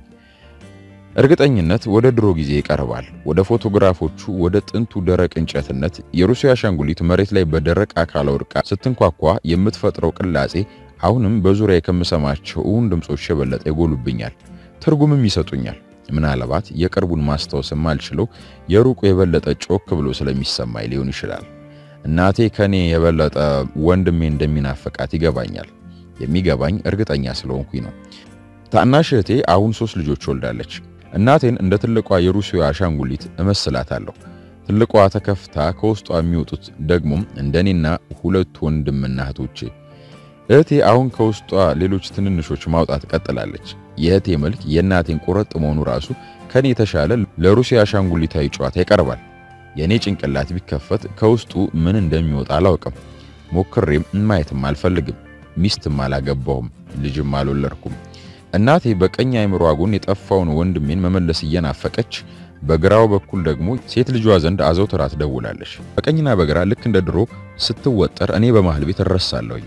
እርግጠኝነት ወደ ድሮ ጊዜ ይቀርባል። ወደ ፎቶግራፎቹ፣ ወደ ጥንቱ ደረቅ እንጨትነት። የሩሲያ አሻንጉሊት መሬት ላይ በደረቅ አካል ወድቃ ስትንኳኳ የምትፈጥረው ቅላጼ አሁንም በዙሪያ ከምሰማቸው እውን ድምጾች የበለጠ ይጎሉብኛል፣ ትርጉምም ይሰጡኛል። ምናልባት የቅርቡን ማስታወስ የማልችለው የሩቁ የበለጠ ጮክ ብሎ ስለሚሰማኝ ሊሆን ይችላል። እናቴ ከኔ የበለጠ ወንድሜ እንደሚናፍቃት ይገባኛል። የሚገባኝ እርግጠኛ ስለሆንኩኝ ነው። ታናሽ እህቴ አሁን ሶስት ልጆች ወልዳለች። እናቴን እንደ ትልቋ የሩሲያ አሻንጉሊት እመስላታለሁ። ትልቋ ተከፍታ ከውስጧ የሚወጡት ደግሞም እንደኔና ሁለት ወንድምና እህቶቼ። እህቴ አሁን ከውስጧ ሌሎች ትንንሾች ማውጣት ቀጥላለች። የእህቴ መልክ የእናቴን ቁረጥ መሆኑ ራሱ ከኔ የተሻለ ለሩሲያ አሻንጉሊታዊ ጨዋታ ይቀርባል። የእኔ ጭንቅላት ቢከፈት ከውስጡ ምን እንደሚወጣ አላውቅም። ሞክሬም ማየትም አልፈልግም። ሚስትም አላገባሁም፣ ልጅም አልወለድኩም። እናቴ በቀኝ አይምሮ ጎን የጠፋውን ወንድሜን መመለስ እየናፈቀች በግራው በኩል ደግሞ ሴት ልጇ ዘንድ አዘውትራ ትደውላለች። በቀኝና በግራ ልክ እንደ ድሮ ስትወጠር እኔ በመሃል ቤት እረሳለሁኝ።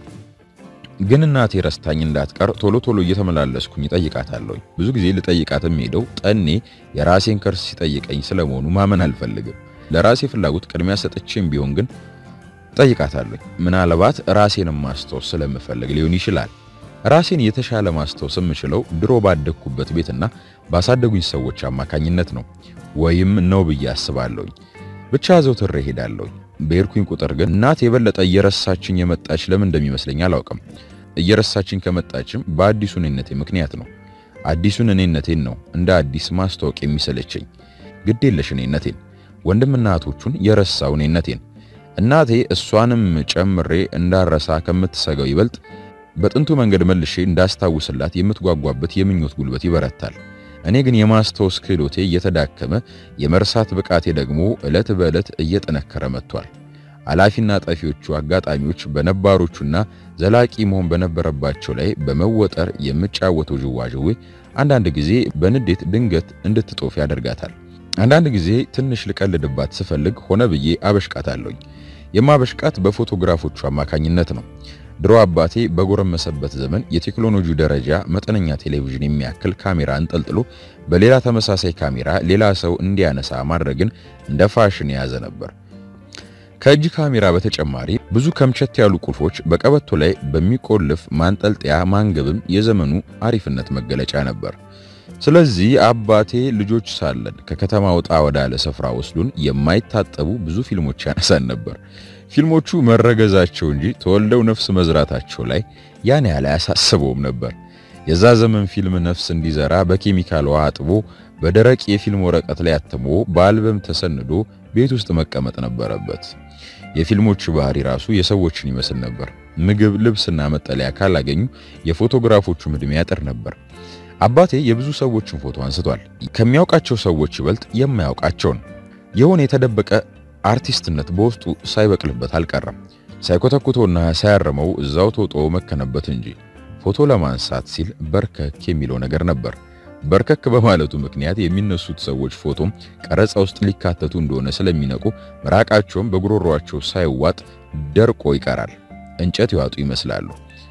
ግን እናቴ ረስታኝ እንዳትቀር ቶሎ ቶሎ እየተመላለስኩኝ እጠይቃታለሁኝ። ብዙ ጊዜ ልጠይቃት የምሄደው ጠኔ የራሴን ከርስ ሲጠይቀኝ ስለመሆኑ ማመን አልፈልግም። ለራሴ ፍላጎት ቅድሚያ ሰጥቼም ቢሆን ግን ጠይቃታለሁኝ። ምናልባት ራሴንም ማስታወስ ስለምፈልግ ሊሆን ይችላል። ራሴን የተሻለ ማስታወስ የምችለው ድሮ ባደግኩበት ቤትና ባሳደጉኝ ሰዎች አማካኝነት ነው ወይም ነው ብዬ አስባለሁኝ። ብቻ ዘውትሬ እሄዳለሁኝ። በሄድኩኝ ቁጥር ግን እናት የበለጠ እየረሳችኝ የመጣች ለምን እንደሚመስለኝ አላውቅም። እየረሳችኝ ከመጣችም በአዲሱ እኔነቴ ምክንያት ነው። አዲሱን እኔነቴን ነው እንደ አዲስ ማስታወቅ የሚሰለቸኝ፣ ግዴለሽ እኔነቴን፣ ወንድምና እህቶቹን የረሳው እኔነቴን። እናቴ እሷንም ጨምሬ እንዳረሳ ከምትሰጋው ይበልጥ በጥንቱ መንገድ መልሼ እንዳስታውስላት የምትጓጓበት የምኞት ጉልበት ይበረታል። እኔ ግን የማስታወስ ክህሎቴ እየተዳከመ የመርሳት ብቃቴ ደግሞ ዕለት በዕለት እየጠነከረ መጥቷል። አላፊና ጠፊዎቹ አጋጣሚዎች በነባሮቹና ዘላቂ መሆን በነበረባቸው ላይ በመወጠር የምጫወተው ዥዋዥዌ አንዳንድ ጊዜ በንዴት ድንገት እንድትጦፍ ያደርጋታል። አንዳንድ ጊዜ ትንሽ ልቀልድባት ስፈልግ ሆነ ብዬ አበሽቃታለሁኝ። የማበሽቃት በፎቶግራፎቹ አማካኝነት ነው። ድሮ አባቴ በጎረመሰበት ዘመን የቴክኖሎጂ ደረጃ መጠነኛ ቴሌቪዥን የሚያክል ካሜራ አንጠልጥሎ በሌላ ተመሳሳይ ካሜራ ሌላ ሰው እንዲያነሳ ማድረግን እንደ ፋሽን የያዘ ነበር። ከእጅ ካሜራ በተጨማሪ ብዙ ከምቸት ያሉ ቁልፎች በቀበቶ ላይ በሚቆልፍ ማንጠልጠያ ማንገብም የዘመኑ አሪፍነት መገለጫ ነበር። ስለዚህ አባቴ ልጆች ሳለን ከከተማ ወጣ ወዳለ ስፍራ ወስዶን የማይታጠቡ ብዙ ፊልሞች ያነሳን ነበር። ፊልሞቹ መረገዛቸው እንጂ ተወልደው ነፍስ መዝራታቸው ላይ ያን ያህል አያሳስበውም ነበር። የዛ ዘመን ፊልም ነፍስ እንዲዘራ በኬሚካል ውሃ አጥቦ በደረቅ የፊልም ወረቀት ላይ አትሞ በአልበም ተሰንዶ ቤት ውስጥ መቀመጥ ነበረበት። የፊልሞቹ ባህሪ ራሱ የሰዎችን ይመስል ነበር። ምግብ፣ ልብስና መጠለያ ካላገኙ የፎቶግራፎቹም ዕድሜ ያጥር ነበር። አባቴ የብዙ ሰዎችን ፎቶ አንስቷል። ከሚያውቃቸው ሰዎች ይበልጥ የማያውቃቸውን የሆነ የተደበቀ አርቲስትነት በውስጡ ሳይበቅልበት አልቀረም። ሳይኮተኩቶና ሳያርመው እዛው ተውጦ መከነበት እንጂ ፎቶ ለማንሳት ሲል በርከክ የሚለው ነገር ነበር። በርከክ በማለቱ ምክንያት የሚነሱት ሰዎች ፎቶም ቀረጻ ውስጥ ሊካተቱ እንደሆነ ስለሚነቁ ምራቃቸውም በጉሮሯቸው ሳይዋጥ ደርቆ ይቀራል። እንጨት ይዋጡ ይመስላሉ።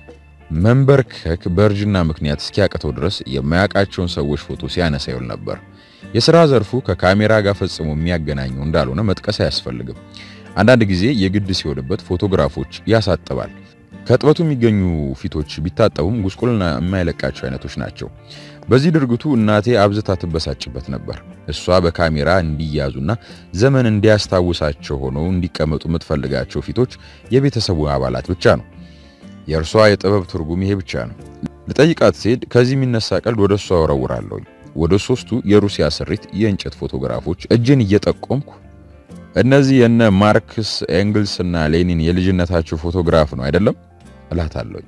መንበርከክ በእርጅና ምክንያት እስኪያቅተው ድረስ የማያውቃቸውን ሰዎች ፎቶ ሲያነሳ ይውል ነበር። የሥራ ዘርፉ ከካሜራ ጋር ፈጽሞ የሚያገናኘው እንዳልሆነ መጥቀስ አያስፈልግም። አንዳንድ ጊዜ የግድ ሲሆንበት ፎቶግራፎች ያሳጥባል። ከጥበቱ የሚገኙ ፊቶች ቢታጠቡም ጉስቁልና የማይለቃቸው አይነቶች ናቸው። በዚህ ድርጊቱ እናቴ አብዝታ ትበሳጭበት ነበር። እሷ በካሜራ እንዲያዙና ዘመን እንዲያስታውሳቸው ሆነው እንዲቀመጡ የምትፈልጋቸው ፊቶች የቤተሰቡ አባላት ብቻ ነው። የእርሷ የጥበብ ትርጉም ይሄ ብቻ ነው። ልጠይቃት ስሄድ ከዚህ የሚነሳ ቀልድ ወደ እሷ ወረውራለሁኝ። ወደ ሶስቱ የሩሲያ ስሪት የእንጨት ፎቶግራፎች እጅን እየጠቆምኩ እነዚህ የነ ማርክስ ኤንግልስ እና ሌኒን የልጅነታቸው ፎቶግራፍ ነው አይደለም እላታለሁኝ።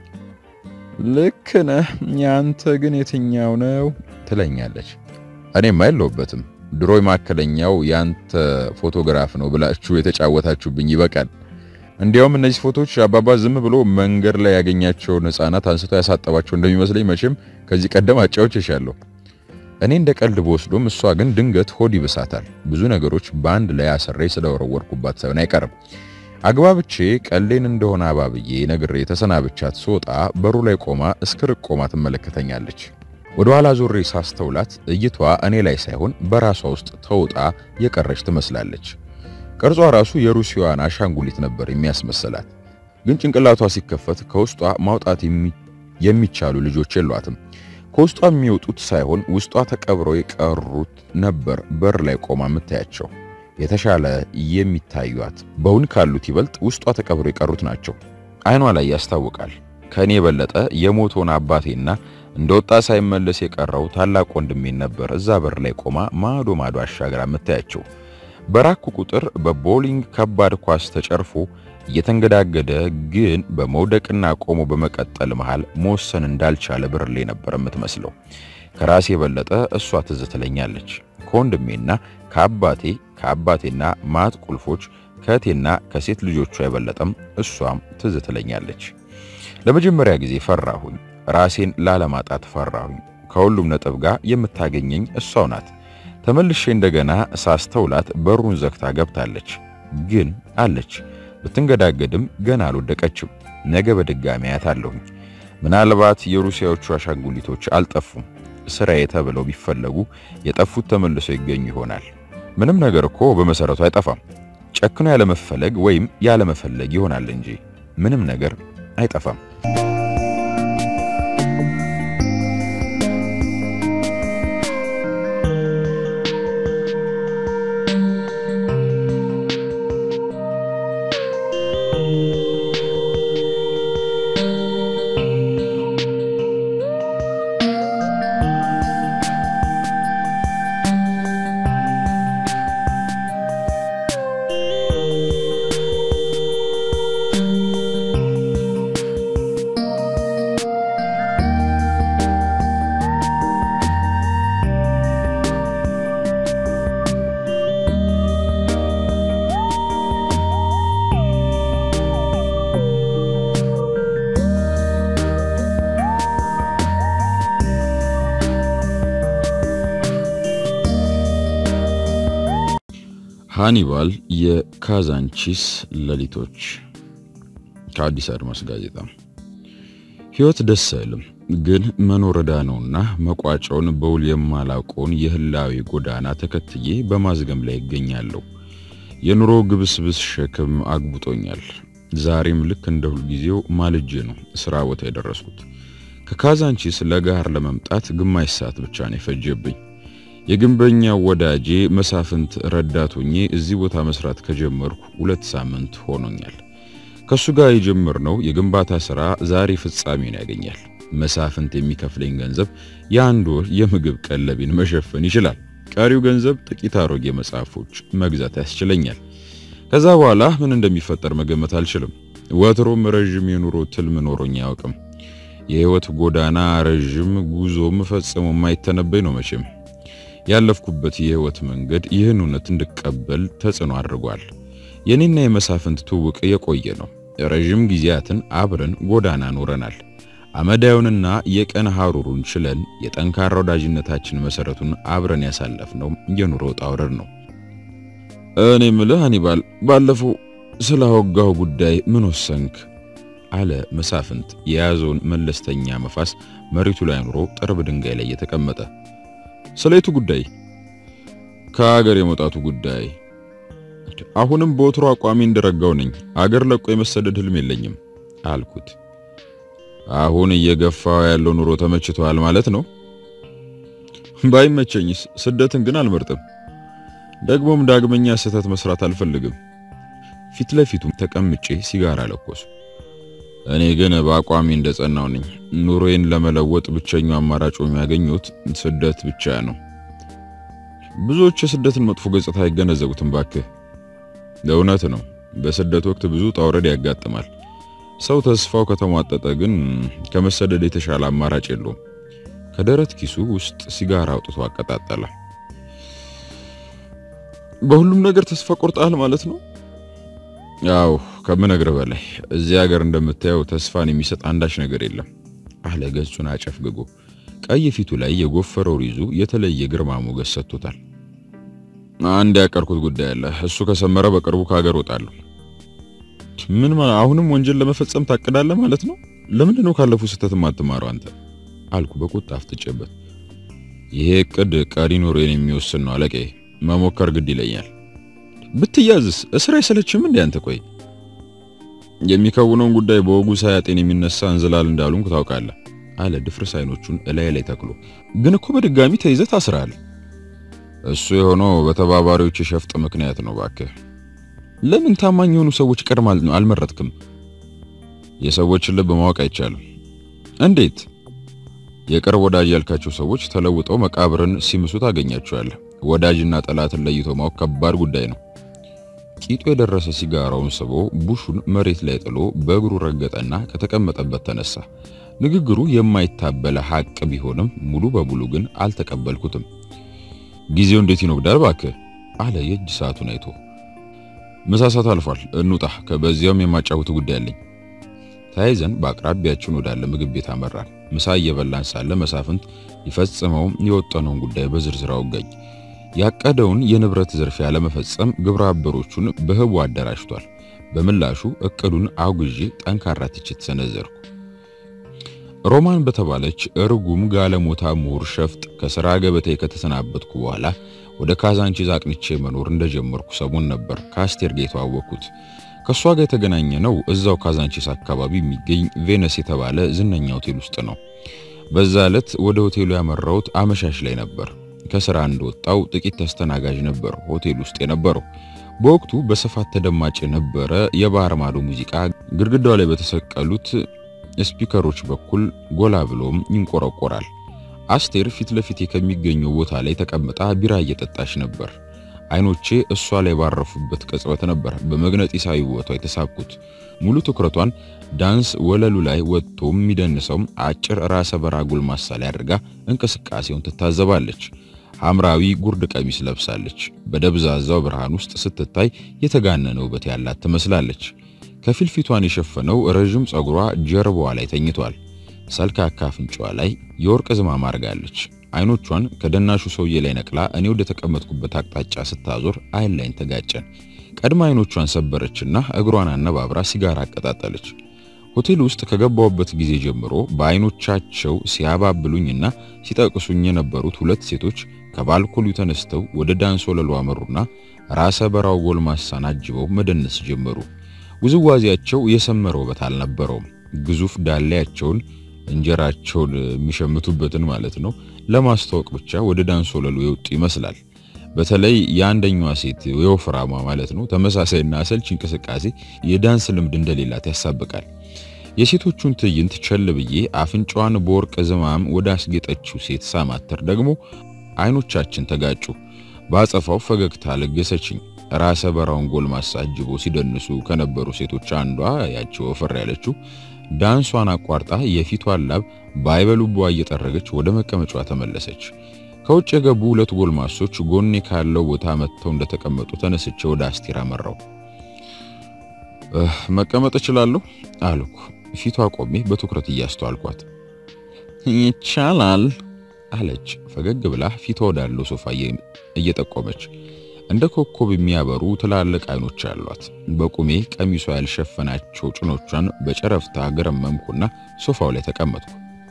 ልክ ነህ፣ ያንተ ግን የትኛው ነው ትለኛለች። እኔም አይለውበትም። ድሮ መካከለኛው ያንተ ፎቶግራፍ ነው ብላችሁ የተጫወታችሁብኝ ይበቃል። እንዲያውም እነዚህ ፎቶዎች አባባ ዝም ብሎ መንገድ ላይ ያገኛቸውን ሕፃናት አንስቶ ያሳጠባቸው እንደሚመስለኝ መቼም ከዚህ ቀደም አጫውቼሻለሁ። እኔ እንደ ቀልድ በወስዶም እሷ ግን ድንገት ሆድ ይብሳታል። ብዙ ነገሮች በአንድ ላይ አሰሬ ስለወረወርኩባት ሳይሆን አይቀርም። አግባብቼ ቀሌን እንደሆነ አባብዬ ነግሬ ተሰናብቻት ስወጣ በሩ ላይ ቆማ እስክርቅ ቆማ ትመለከተኛለች። ወደ ኋላ ዞሬ ሳስተውላት እይቷ እኔ ላይ ሳይሆን በራሷ ውስጥ ተውጣ የቀረች ትመስላለች። ቅርጿ ራሱ የሩሲያዋን አሻንጉሊት ነበር የሚያስመስላት። ግን ጭንቅላቷ ሲከፈት ከውስጧ ማውጣት የሚቻሉ ልጆች የሏትም። ከውስጧ የሚወጡት ሳይሆን ውስጧ ተቀብረው የቀሩት ነበር በር ላይ ቆማ የምታያቸው። የተሻለ የሚታዩት በውን ካሉት ይበልጥ ውስጧ ተቀብረው የቀሩት ናቸው። አይኗ ላይ ያስታውቃል። ከእኔ የበለጠ የሞቶን አባቴና እንደወጣ ሳይመለስ የቀረው ታላቅ ወንድሜን ነበር እዛ በር ላይ ቆማ ማዶ ማዶ አሻግራ የምታያቸው። በራኩ ቁጥር በቦሊንግ ከባድ ኳስ ተጨርፎ እየተንገዳገደ ግን በመውደቅና ቆሞ በመቀጠል መሃል መወሰን እንዳልቻለ ብርሌ ነበር የምትመስለው። ከራሴ የበለጠ እሷ ትዝ ትለኛለች። ከወንድሜና ከአባቴ ከአባቴና ማት ቁልፎች ከእቴና ከሴት ልጆቿ የበለጠም እሷም ትዝ ትለኛለች። ለመጀመሪያ ጊዜ ፈራሁኝ። ራሴን ላለማጣት ፈራሁኝ። ከሁሉም ነጥብ ጋር የምታገኘኝ እሷው ናት። ተመልሼ እንደገና ሳስተውላት በሩን ዘግታ ገብታለች። ግን አለች። ብትንገዳገድም ገና አልወደቀችም። ነገ በድጋሚ አያታለሁኝ። ምናልባት የሩሲያዎቹ አሻንጉሊቶች አልጠፉም። ስራዬ ተብለው ቢፈለጉ የጠፉት ተመልሰው ይገኙ ይሆናል። ምንም ነገር እኮ በመሰረቱ አይጠፋም። ጨክኖ ያለመፈለግ ወይም ያለመፈለግ ይሆናል እንጂ ምንም ነገር አይጠፋም። ሃኒባል የካዛንቺስ ሌሊቶች ከአዲስ አድማስ ጋዜጣ። ሕይወት ደስ አይልም፣ ግን መኖር ዕዳ ነውና መቋጫውን በውል የማላውቀውን የህላዊ ጎዳና ተከትዬ በማዝገም ላይ ይገኛለሁ። የኑሮ ግብስብስ ሸክም አግብጦኛል። ዛሬም ልክ እንደ ሁልጊዜው ማልጄ ነው ስራ ቦታ የደረስኩት። ከካዛንቺስ ለጋር ለመምጣት ግማሽ ሰዓት ብቻ ነው የፈጀብኝ። የግንበኛው ወዳጄ መሳፍንት ረዳት ሆኜ እዚህ ቦታ መስራት ከጀመርኩ ሁለት ሳምንት ሆኖኛል። ከሱ ጋር የጀመርነው የግንባታ ስራ ዛሬ ፍጻሜውን ያገኛል። መሳፍንት የሚከፍለኝ ገንዘብ የአንድ ወር የምግብ ቀለቤን መሸፈን ይችላል። ቀሪው ገንዘብ ጥቂት አሮጌ መጽሐፎች መግዛት ያስችለኛል። ከዛ በኋላ ምን እንደሚፈጠር መገመት አልችልም። ወትሮም ረዥም የኑሮ ትልም ኖሮኝ አያውቅም። የህይወት ጎዳና ረዥም፣ ጉዞም ፈጽሞ የማይተነበይ ነው መቼም ያለፍኩበት የህይወት መንገድ ይህን እውነት እንድቀበል ተጽዕኖ አድርጓል። የኔና የመሳፍንት ትውውቅ የቆየ ነው። ረዥም ጊዜያትን አብረን ጎዳና ኖረናል። አመዳዩንና የቀን ሐሩሩን ችለን የጠንካራ ወዳጅነታችን መሰረቱን አብረን ያሳለፍነው የኑሮ ውጣ ውረድ ነው። እኔ ምልህ አኒባል ባለፈው ስላወጋው ጉዳይ ምን ወሰንክ? አለ መሳፍንት የያዘውን መለስተኛ መፋስ መሬቱ ላይ አኑሮ ጥርብ ድንጋይ ላይ የተቀመጠ። ስለየቱ ጉዳይ? ከሀገር የመውጣቱ ጉዳይ። አሁንም በወትሮ አቋሚ እንደረጋው ነኝ። አገር ለቆ የመሰደድ ህልም የለኝም አልኩት። አሁን እየገፋው ያለው ኑሮ ተመችቷል ማለት ነው? ባይመቸኝስ፣ ስደትን ግን አልመርጥም። ደግሞም ዳግመኛ ስህተት መስራት አልፈልግም። ፊት ለፊቱም ተቀምጬ ሲጋራ ለኮሱ። እኔ ግን በአቋሚ እንደጸናው ነኝ። ኑሮዬን ለመለወጥ ብቸኛው አማራጭ የሚያገኙት ስደት ብቻ ነው። ብዙዎች የስደትን መጥፎ ገጽታ አይገነዘቡትም። ባክህ እውነት ነው። በስደት ወቅት ብዙ ጣውረድ ያጋጥማል። ሰው ተስፋው ከተሟጠጠ ግን ከመሰደድ የተሻለ አማራጭ የለውም። ከደረት ኪሱ ውስጥ ሲጋራ አውጥቶ አቀጣጠለ። በሁሉም ነገር ተስፋ ቆርጣል ማለት ነው? ያው ከምነግር በላይ እዚህ ሀገር እንደምታየው ተስፋን የሚሰጥ አንዳች ነገር የለም አለ ገጹን አጨፍግጎ። ቀይ ፊቱ ላይ የጎፈረው ሪዙ የተለየ ግርማ ሞገስ ሰጥቶታል። አንድ ያቀርኩት ጉዳይ አለ። እሱ ከሰመረ በቅርቡ ከሀገር ወጣለሁ። ምን አሁንም ወንጀል ለመፈጸም ታቅዳለህ ማለት ነው? ለምንድን ነው ካለፉ ስህተት የማትማረው አንተ? አልኩ በቁጣ አፍጥጬበት። ይሄ እቅድ ቀሪ ኑሮዬን የሚወስን ነው አለቄ። መሞከር ግድ ይለኛል። ብትያዝስ እስር አይሰለችም እንዴ አንተ? ቆይ የሚከውነውን ጉዳይ በወጉ ሳያጤን የሚነሳ እንዝላል እንዳሉንኩ ታውቃለህ አለ ድፍርስ አይኖቹን እላይ ላይ ተክሎ። ግን እኮ በድጋሚ ተይዘህ ታስረሃል። እሱ የሆነው በተባባሪዎች የሸፍጥ ምክንያት ነው። ባክህ ለምን ታማኝ የሆኑ ሰዎች ቀድም አልመረጥክም? የሰዎችን ልብ ማወቅ አይቻልም። እንዴት? የቅርብ ወዳጅ ያልካቸው ሰዎች ተለውጠው መቃብርን ሲምሱ ታገኛቸዋለህ። ወዳጅና ጠላትን ለይቶ ማወቅ ከባድ ጉዳይ ነው። ቂጡ የደረሰ ሲጋራውን ስቦ ቡሹን መሬት ላይ ጥሎ በእግሩ ረገጠና ከተቀመጠበት ተነሳ። ንግግሩ የማይታበለ ሐቅ ቢሆንም ሙሉ በሙሉ ግን አልተቀበልኩትም። ጊዜው እንዴት ይኖግዳል ባክህ አለ የእጅ ሰዓቱን አይቶ። ምሳ ሰዓት አልፏል፣ እንውጣ። ከበዚያውም የማጫወቱ ጉዳይ አለኝ። ተያይዘን በአቅራቢያችን ወዳለ ምግብ ቤት አመራን። ምሳ እየበላን ሳለ መሳፍንት ሊፈጽመው የወጠነውን ጉዳይ በዝርዝር አወጋኝ። ያቀደውን የንብረት ዝርፊያ ለመፈጸም ግብረ አበሮቹን በህቡ አደራጅቷል። በምላሹ እቅዱን አውግዤ ጠንካራ ትችት ሰነዘርኩ። ሮማን በተባለች እርጉም ጋለሞታ ምሁር ሸፍጥ ከሥራ ገበታዬ ከተሰናበትኩ በኋላ ወደ ካዛንቺስ አቅንቼ መኖር እንደጀመርኩ ሰሞን ነበር ከአስቴር ጋር የተዋወቅኩት። ከእሷ ጋር የተገናኘ ነው እዛው ካዛንቺስ አካባቢ የሚገኝ ቬነስ የተባለ ዝነኛ ሆቴል ውስጥ ነው። በዛ ዕለት ወደ ሆቴሉ ያመራሁት አመሻሽ ላይ ነበር። ከስራ እንደወጣው ጥቂት ተስተናጋጅ ነበር ሆቴል ውስጥ የነበረው። በወቅቱ በስፋት ተደማጭ የነበረ የባህር ማዶ ሙዚቃ ግድግዳው ላይ በተሰቀሉት ስፒከሮች በኩል ጎላ ብሎም ይንቆረቆራል። አስቴር ፊት ለፊቴ ከሚገኘው ቦታ ላይ ተቀምጣ ቢራ እየጠጣች ነበር። አይኖቼ እሷ ላይ ባረፉበት ቅጽበት ነበር በመግነጢሳዊ ቦታው የተሳብኩት። ሙሉ ትኩረቷን ዳንስ ወለሉ ላይ ወጥቶ የሚደንሰው አጭር ራሰ በራ ጎልማሳ ላይ አድርጋ እንቅስቃሴውን ትታዘባለች። ሐምራዊ ጉርድ ቀሚስ ለብሳለች። በደብዛዛው ብርሃን ውስጥ ስትታይ የተጋነነ ውበት ያላት ትመስላለች። ከፊል ፊቷን የሸፈነው ረዥም ጸጉሯ ጀርባዋ ላይ ተኝቷል። ሰልካካ አፍንጫዋ ላይ የወርቅ ዝማም አድርጋለች። አይኖቿን ከደናሹ ሰውዬ ላይ ነቅላ እኔ ወደ ተቀመጥኩበት አቅጣጫ ስታዞር አይን ላይን ተጋጨን። ቀድማ አይኖቿን ሰበረችና እግሯን አነባብራ ሲጋራ አቀጣጠለች። ሆቴል ውስጥ ከገባሁበት ጊዜ ጀምሮ በአይኖቻቸው ሲያባብሉኝና ሲጠቅሱኝ የነበሩት ሁለት ሴቶች ከባልኮሉ ተነስተው ወደ ዳንስ ወለሉ አመሩና ራሰ በራው ጎልማሳን አጅበው መደነስ ጀመሩ። ውዝዋዜያቸው የሰመረ ውበት አልነበረውም። ግዙፍ ዳሌያቸውን እንጀራቸውን የሚሸምቱበትን ማለት ነው ለማስተዋወቅ ብቻ ወደ ዳንስ ወለሉ የወጡ ይመስላል። በተለይ የአንደኛዋ ሴት የወፍራማ ማለት ነው ተመሳሳይና አሰልች እንቅስቃሴ የዳንስ ልምድ እንደሌላት ያሳብቃል። የሴቶቹን ትዕይንት ቸል ብዬ አፍንጫዋን በወርቅ ዝማም ወደ አስጌጠችው ሴት ሳማተር ደግሞ አይኖቻችን ተጋጩ። በአጸፋው ፈገግታ ለገሰችኝ። ራሰ በራውን ጎልማሳ አጅቦ ሲደንሱ ከነበሩ ሴቶች አንዷ ያቺ ወፈር ያለችው ዳንሷን አቋርጣ የፊቷን ላብ ባይበሉቧ እየጠረገች ወደ መቀመጫዋ ተመለሰች። ከውጭ የገቡ ሁለት ጎልማሶች ጎኔ ካለው ቦታ መጥተው እንደተቀመጡ ተነስቼ ወደ አስቴር አመራው። መቀመጥ እችላለሁ አልኩ። ፊቷ ቆሜ በትኩረት እያስተዋልኳት ይቻላል አለች ፈገግ ብላ ፊቷ ወዳለው ሶፋ እየጠቆመች። እንደ ኮከብ የሚያበሩ ትላልቅ አይኖች አሏት። በቁሜ ቀሚሷ ያልሸፈናቸው ጭኖቿን በጨረፍታ ገረመምኩና ሶፋው ላይ ተቀመጥኩ።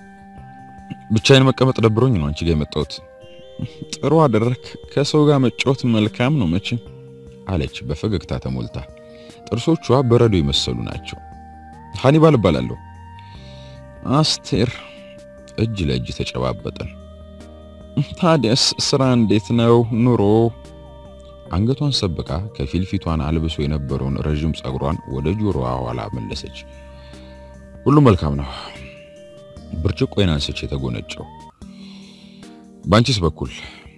ብቻዬን መቀመጥ ደብሮኝ ነው አንቺ ጋር የመጣሁት። ጥሩ አደረክ። ከሰው ጋር መጫወት መልካም ነው መቼም አለች በፈገግታ ተሞልታ። ጥርሶቿ በረዶ የመሰሉ ናቸው። ሃኒባል እባላለሁ። አስቴር። እጅ ለእጅ ተጨባበጠን። ታዲያስ ስራ እንዴት ነው? ኑሮ? አንገቷን ሰብቃ ከፊል ፊቷን አልብሶ የነበረውን ረዥም ጸጉሯን ወደ ጆሮዋ ኋላ መለሰች። ሁሉ መልካም ነው። ብርጭቆዬን አንስቼ የተጎነጨው። ባንቺስ በኩል?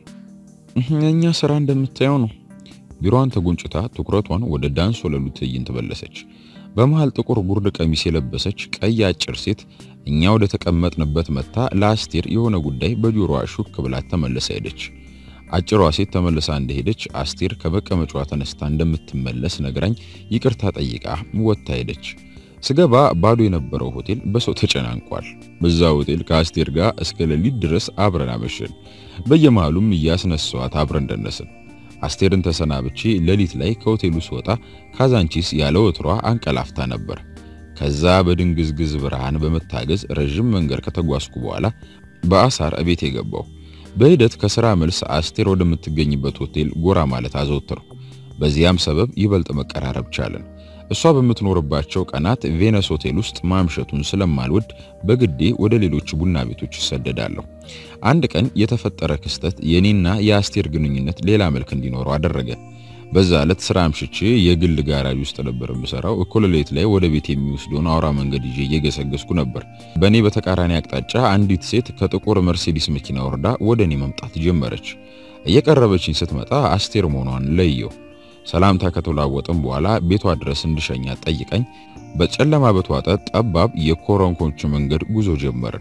የኛ ስራ እንደምታየው ነው። ቢሮዋን ተጎንጭታ ትኩረቷን ወደ ዳንስ ወለሉ ትዕይንት መለሰች። በመሃል ጥቁር ጉርድ ቀሚስ የለበሰች ቀይ አጭር ሴት እኛ ወደ ተቀመጥንበት መታ ለአስቴር የሆነ ጉዳይ በጆሮዋ ሹክ ብላት ተመለሰ ሄደች። አጭሯ ሴት ተመልሳ እንደሄደች አስቴር ከመቀመጫዋ ተነስታ እንደምትመለስ ነግራኝ ይቅርታ ጠይቃ ወጥታ ሄደች። ስገባ ባዶ የነበረው ሆቴል በሰው ተጨናንቋል። በዛ ሆቴል ከአስቴር ጋር እስከ ሌሊት ድረስ አብረን አመሸን። በየመሃሉም እያስነሳዋት አብረን ደነስን። አስቴርን ተሰናብቼ ሌሊት ላይ ከሆቴሉ ስወጣ ካዛንቺስ ያለ ወትሯ አንቀላፍታ ነበር። ከዛ በድንግዝግዝ ብርሃን በመታገዝ ረዥም መንገድ ከተጓዝኩ በኋላ በአሳር እቤት የገባው። በሂደት ከስራ መልስ አስቴር ወደምትገኝበት ሆቴል ጎራ ማለት አዘወትርኩ። በዚያም ሰበብ ይበልጥ መቀራረብ ቻለን። እሷ በምትኖርባቸው ቀናት ቬነስ ሆቴል ውስጥ ማምሸቱን ስለማልወድ በግዴ ወደ ሌሎች ቡና ቤቶች ይሰደዳለሁ። አንድ ቀን የተፈጠረ ክስተት የኔና የአስቴር ግንኙነት ሌላ መልክ እንዲኖረው አደረገ። በዛ ዕለት ስራ አምሽቼ የግል ጋራጅ ውስጥ ነበር የምሰራው። እኩለ ሌሊት ላይ ወደ ቤት የሚወስደውን አውራ መንገድ ይዤ እየገሰገስኩ ነበር። በእኔ በተቃራኒ አቅጣጫ አንዲት ሴት ከጥቁር መርሴዲስ መኪና ወርዳ ወደ እኔ መምጣት ጀመረች። እየቀረበችኝ ስትመጣ አስቴር መሆኗን ለየው። ሰላምታ ከተለዋወጥን በኋላ ቤቷ ድረስ እንድሸኛት ጠይቀኝ በጨለማ በተዋጠ ጠባብ የኮረንኮንች መንገድ ጉዞ ጀመርን።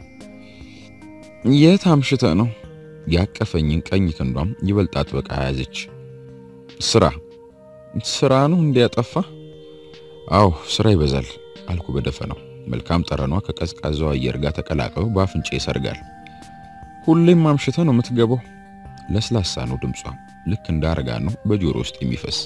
የት አምሽተ ነው? ያቀፈኝን ቀኝ ክንዷም ይበልጥ አጥብቃ ያዘች። ስራ ስራ ነው እንዲያጠፋ? አዎ ስራ ይበዛል አልኩ በደፈናው። መልካም ጠረኗ ከቀዝቃዛው አየር ጋር ተቀላቅሎ በአፍንጫ ይሰርጋል። ሁሌም አምሽተ ነው የምትገባው? ለስላሳ ነው ድምጿ፣ ልክ እንደ አረጋን ነው በጆሮ ውስጥ የሚፈስ።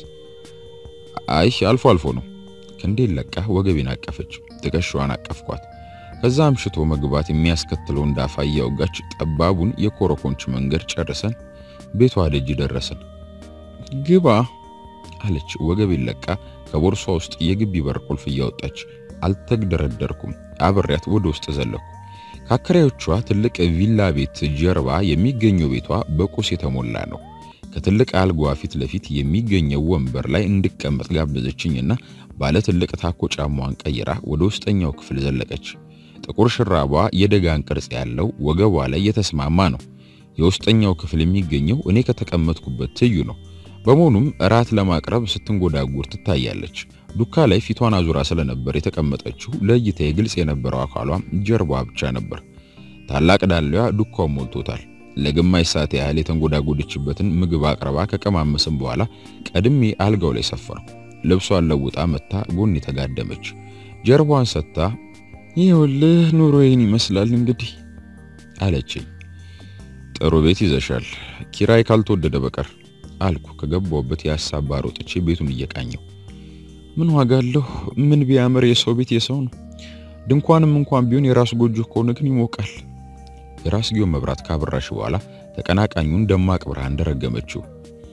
አይ አልፎ አልፎ ነው። ክንዴን ለቃ ወገቤን አቀፈች፣ ትከሻዋን አቀፍኳት። ከዛ አምሽቶ መግባት የሚያስከትለው እንዳፋ እያወጋች ጠባቡን የኮረኮንች መንገድ ጨርሰን ቤቷ ደጅ ደረስን። ግባ አለች ወገቤን ለቃ ከቦርሷ ውስጥ የግቢ በር ቁልፍ እያወጣች። አልተግደረደርኩም፣ አብሬያት ወደ ውስጥ ዘለኩ። ከአከራዮቿ ትልቅ ቪላ ቤት ጀርባ የሚገኘው ቤቷ በቁስ የተሞላ ነው። ከትልቅ አልጋዋ ፊት ለፊት የሚገኘው ወንበር ላይ እንድቀመጥ ጋበዘችኝና ባለ ትልቅ ታኮ ጫማዋን ቀይራ ወደ ውስጠኛው ክፍል ዘለቀች። ጥቁር ሽራቧ የደጋን ቅርጽ ያለው ወገቧ ላይ የተስማማ ነው። የውስጠኛው ክፍል የሚገኘው እኔ ከተቀመጥኩበት ትይዩ ነው። በመሆኑም እራት ለማቅረብ ስትንጎዳጉር ትታያለች። ዱካ ላይ ፊቷን አዙራ ስለነበር የተቀመጠችው ለእይታ ግልጽ የነበረው አካሏ ጀርባዋ ብቻ ነበር። ታላቅ ዳሌዋ ዱካውን ሞልቶታል። ለግማሽ ሰዓት ያህል የተንጎዳጎደችበትን ምግብ አቅርባ ከቀማመስም በኋላ ቀድሜ አልጋው ላይ ሰፈርኩ። ልብሷን ለውጣ መታ ጎን የተጋደመች ጀርባዋን ሰጥታ ይኸውልህ ኑሮዬን ይመስላል እንግዲህ አለችኝ። ጥሩ ቤት ይዘሻል፣ ኪራይ ካልተወደደ በቀር አልኩ ከገባሁበት የሀሳብ ባር ወጥቼ ቤቱን እየቃኘው። ምን ዋጋ አለው? ምን ቢያምር የሰው ቤት የሰው ነው። ድንኳንም እንኳን ቢሆን የራሱ ጎጆ ከሆነ ግን ይሞቃል። የራስጌውን መብራት ካበራሽ በኋላ ተቀናቃኙን ደማቅ ብርሃን እንደረገመችው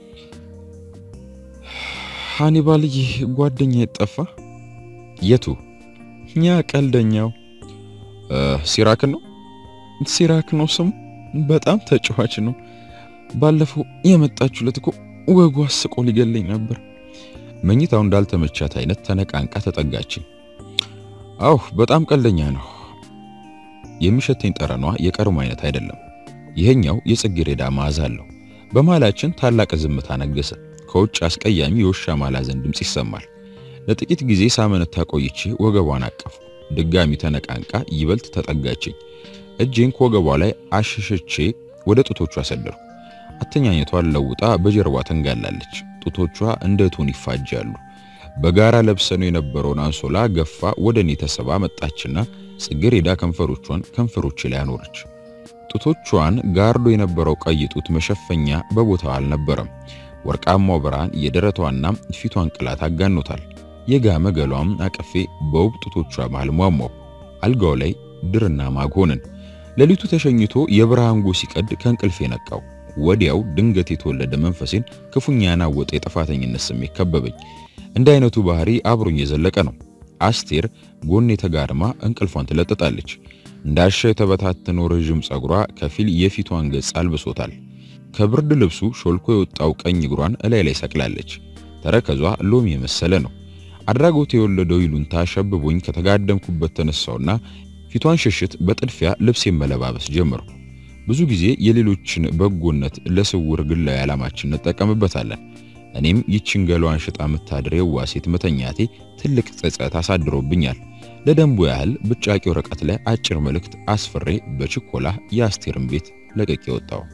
ሃኒባልዬ ጓደኛ የጠፋ የቱ? እኛ ቀልደኛው ሲራክን ነው። ሲራክ ነው ስሙ። በጣም ተጫዋች ነው። ባለፈው የመጣችሁለት እኮ ወጉ አስቆ ሊገለኝ ነበር። መኝታው እንዳልተመቻት አይነት ተነቃንቃ ተጠጋችኝ። አው በጣም ቀልደኛ ነው። የሚሸተኝ ጠረኗ የቀድሞ አይነት አይደለም። ይሄኛው የጽጌረዳ መዓዛ አለው። በመሃላችን ታላቅ ዝምታ ነገሰ። ከውጭ አስቀያሚ የውሻ ማላዘን ድምፅ ይሰማል። ለጥቂት ጊዜ ሳመነታ ቆይቼ ወገቧን አቀፉ። ድጋሚ ተነቃንቃ ይበልጥ ተጠጋችኝ። እጄን ከወገቧ ላይ አሸሸቼ ወደ ጡቶቿ አሰደርኩ። አተኛኘቷን ለውጣ በጀርባ ተንጋላለች። ጡቶቿ እንደ ቶን ይፋጃሉ። በጋራ ለብሰነው የነበረውን አንሶላ ገፋ ወደ እኔ ተሰባ መጣችና ጽጌረዳ ከንፈሮቿን ከንፈሮቼ ላይ አኖረች። ጡቶቿን ጋርዶ የነበረው ቀይ ጡት መሸፈኛ በቦታው አልነበረም። ወርቃማው ብርሃን የደረቷና ፊቷን ቅላት አጋኖታል። የጋመ ገሏም አቅፌ በውብ ጡቶቿ መሃል ሟሟው። አልጋው ላይ ድርና ማግ ሆንን። ሌሊቱ ተሸኝቶ የብርሃን ጎህ ሲቀድ ከእንቅልፌ ነቃው። ወዲያው ድንገት የተወለደ መንፈሴን ክፉኛ ያናወጠ የጥፋተኝነት ስሜት ከበበኝ። እንደ አይነቱ ባህሪ አብሮኝ የዘለቀ ነው። አስቴር ጎን የተጋድማ እንቅልፏን ትለጥጣለች። እንዳሻ የተበታተነው ረዥም ጸጉሯ ከፊል የፊቷን ገጽ አልብሶታል። ከብርድ ልብሱ ሾልኮ የወጣው ቀኝ እግሯን እላይ ላይ ሰቅላለች። ተረከዟ ሎሚ የመሰለ ነው። አድራጎት የወለደው ይሉንታ ሸብቦኝ ከተጋደምኩበት ተነሳውና ፊቷን ሽሽት በጥድፊያ ልብሴን መለባበስ ጀመርኩ። ብዙ ጊዜ የሌሎችን በጎነት ለስውር ግላዊ ዓላማችን እንጠቀምበታለን። እኔም ይችን ገሏን ሽጣ የምታድር የዋ ሴት መተኛቴ ትልቅ ጸጸት አሳድሮብኛል። ለደንቡ ያህል ብጫቂ ወረቀት ላይ አጭር መልእክት አስፍሬ በችኮላ የአስቴርን ቤት ለቅቄ ወጣው።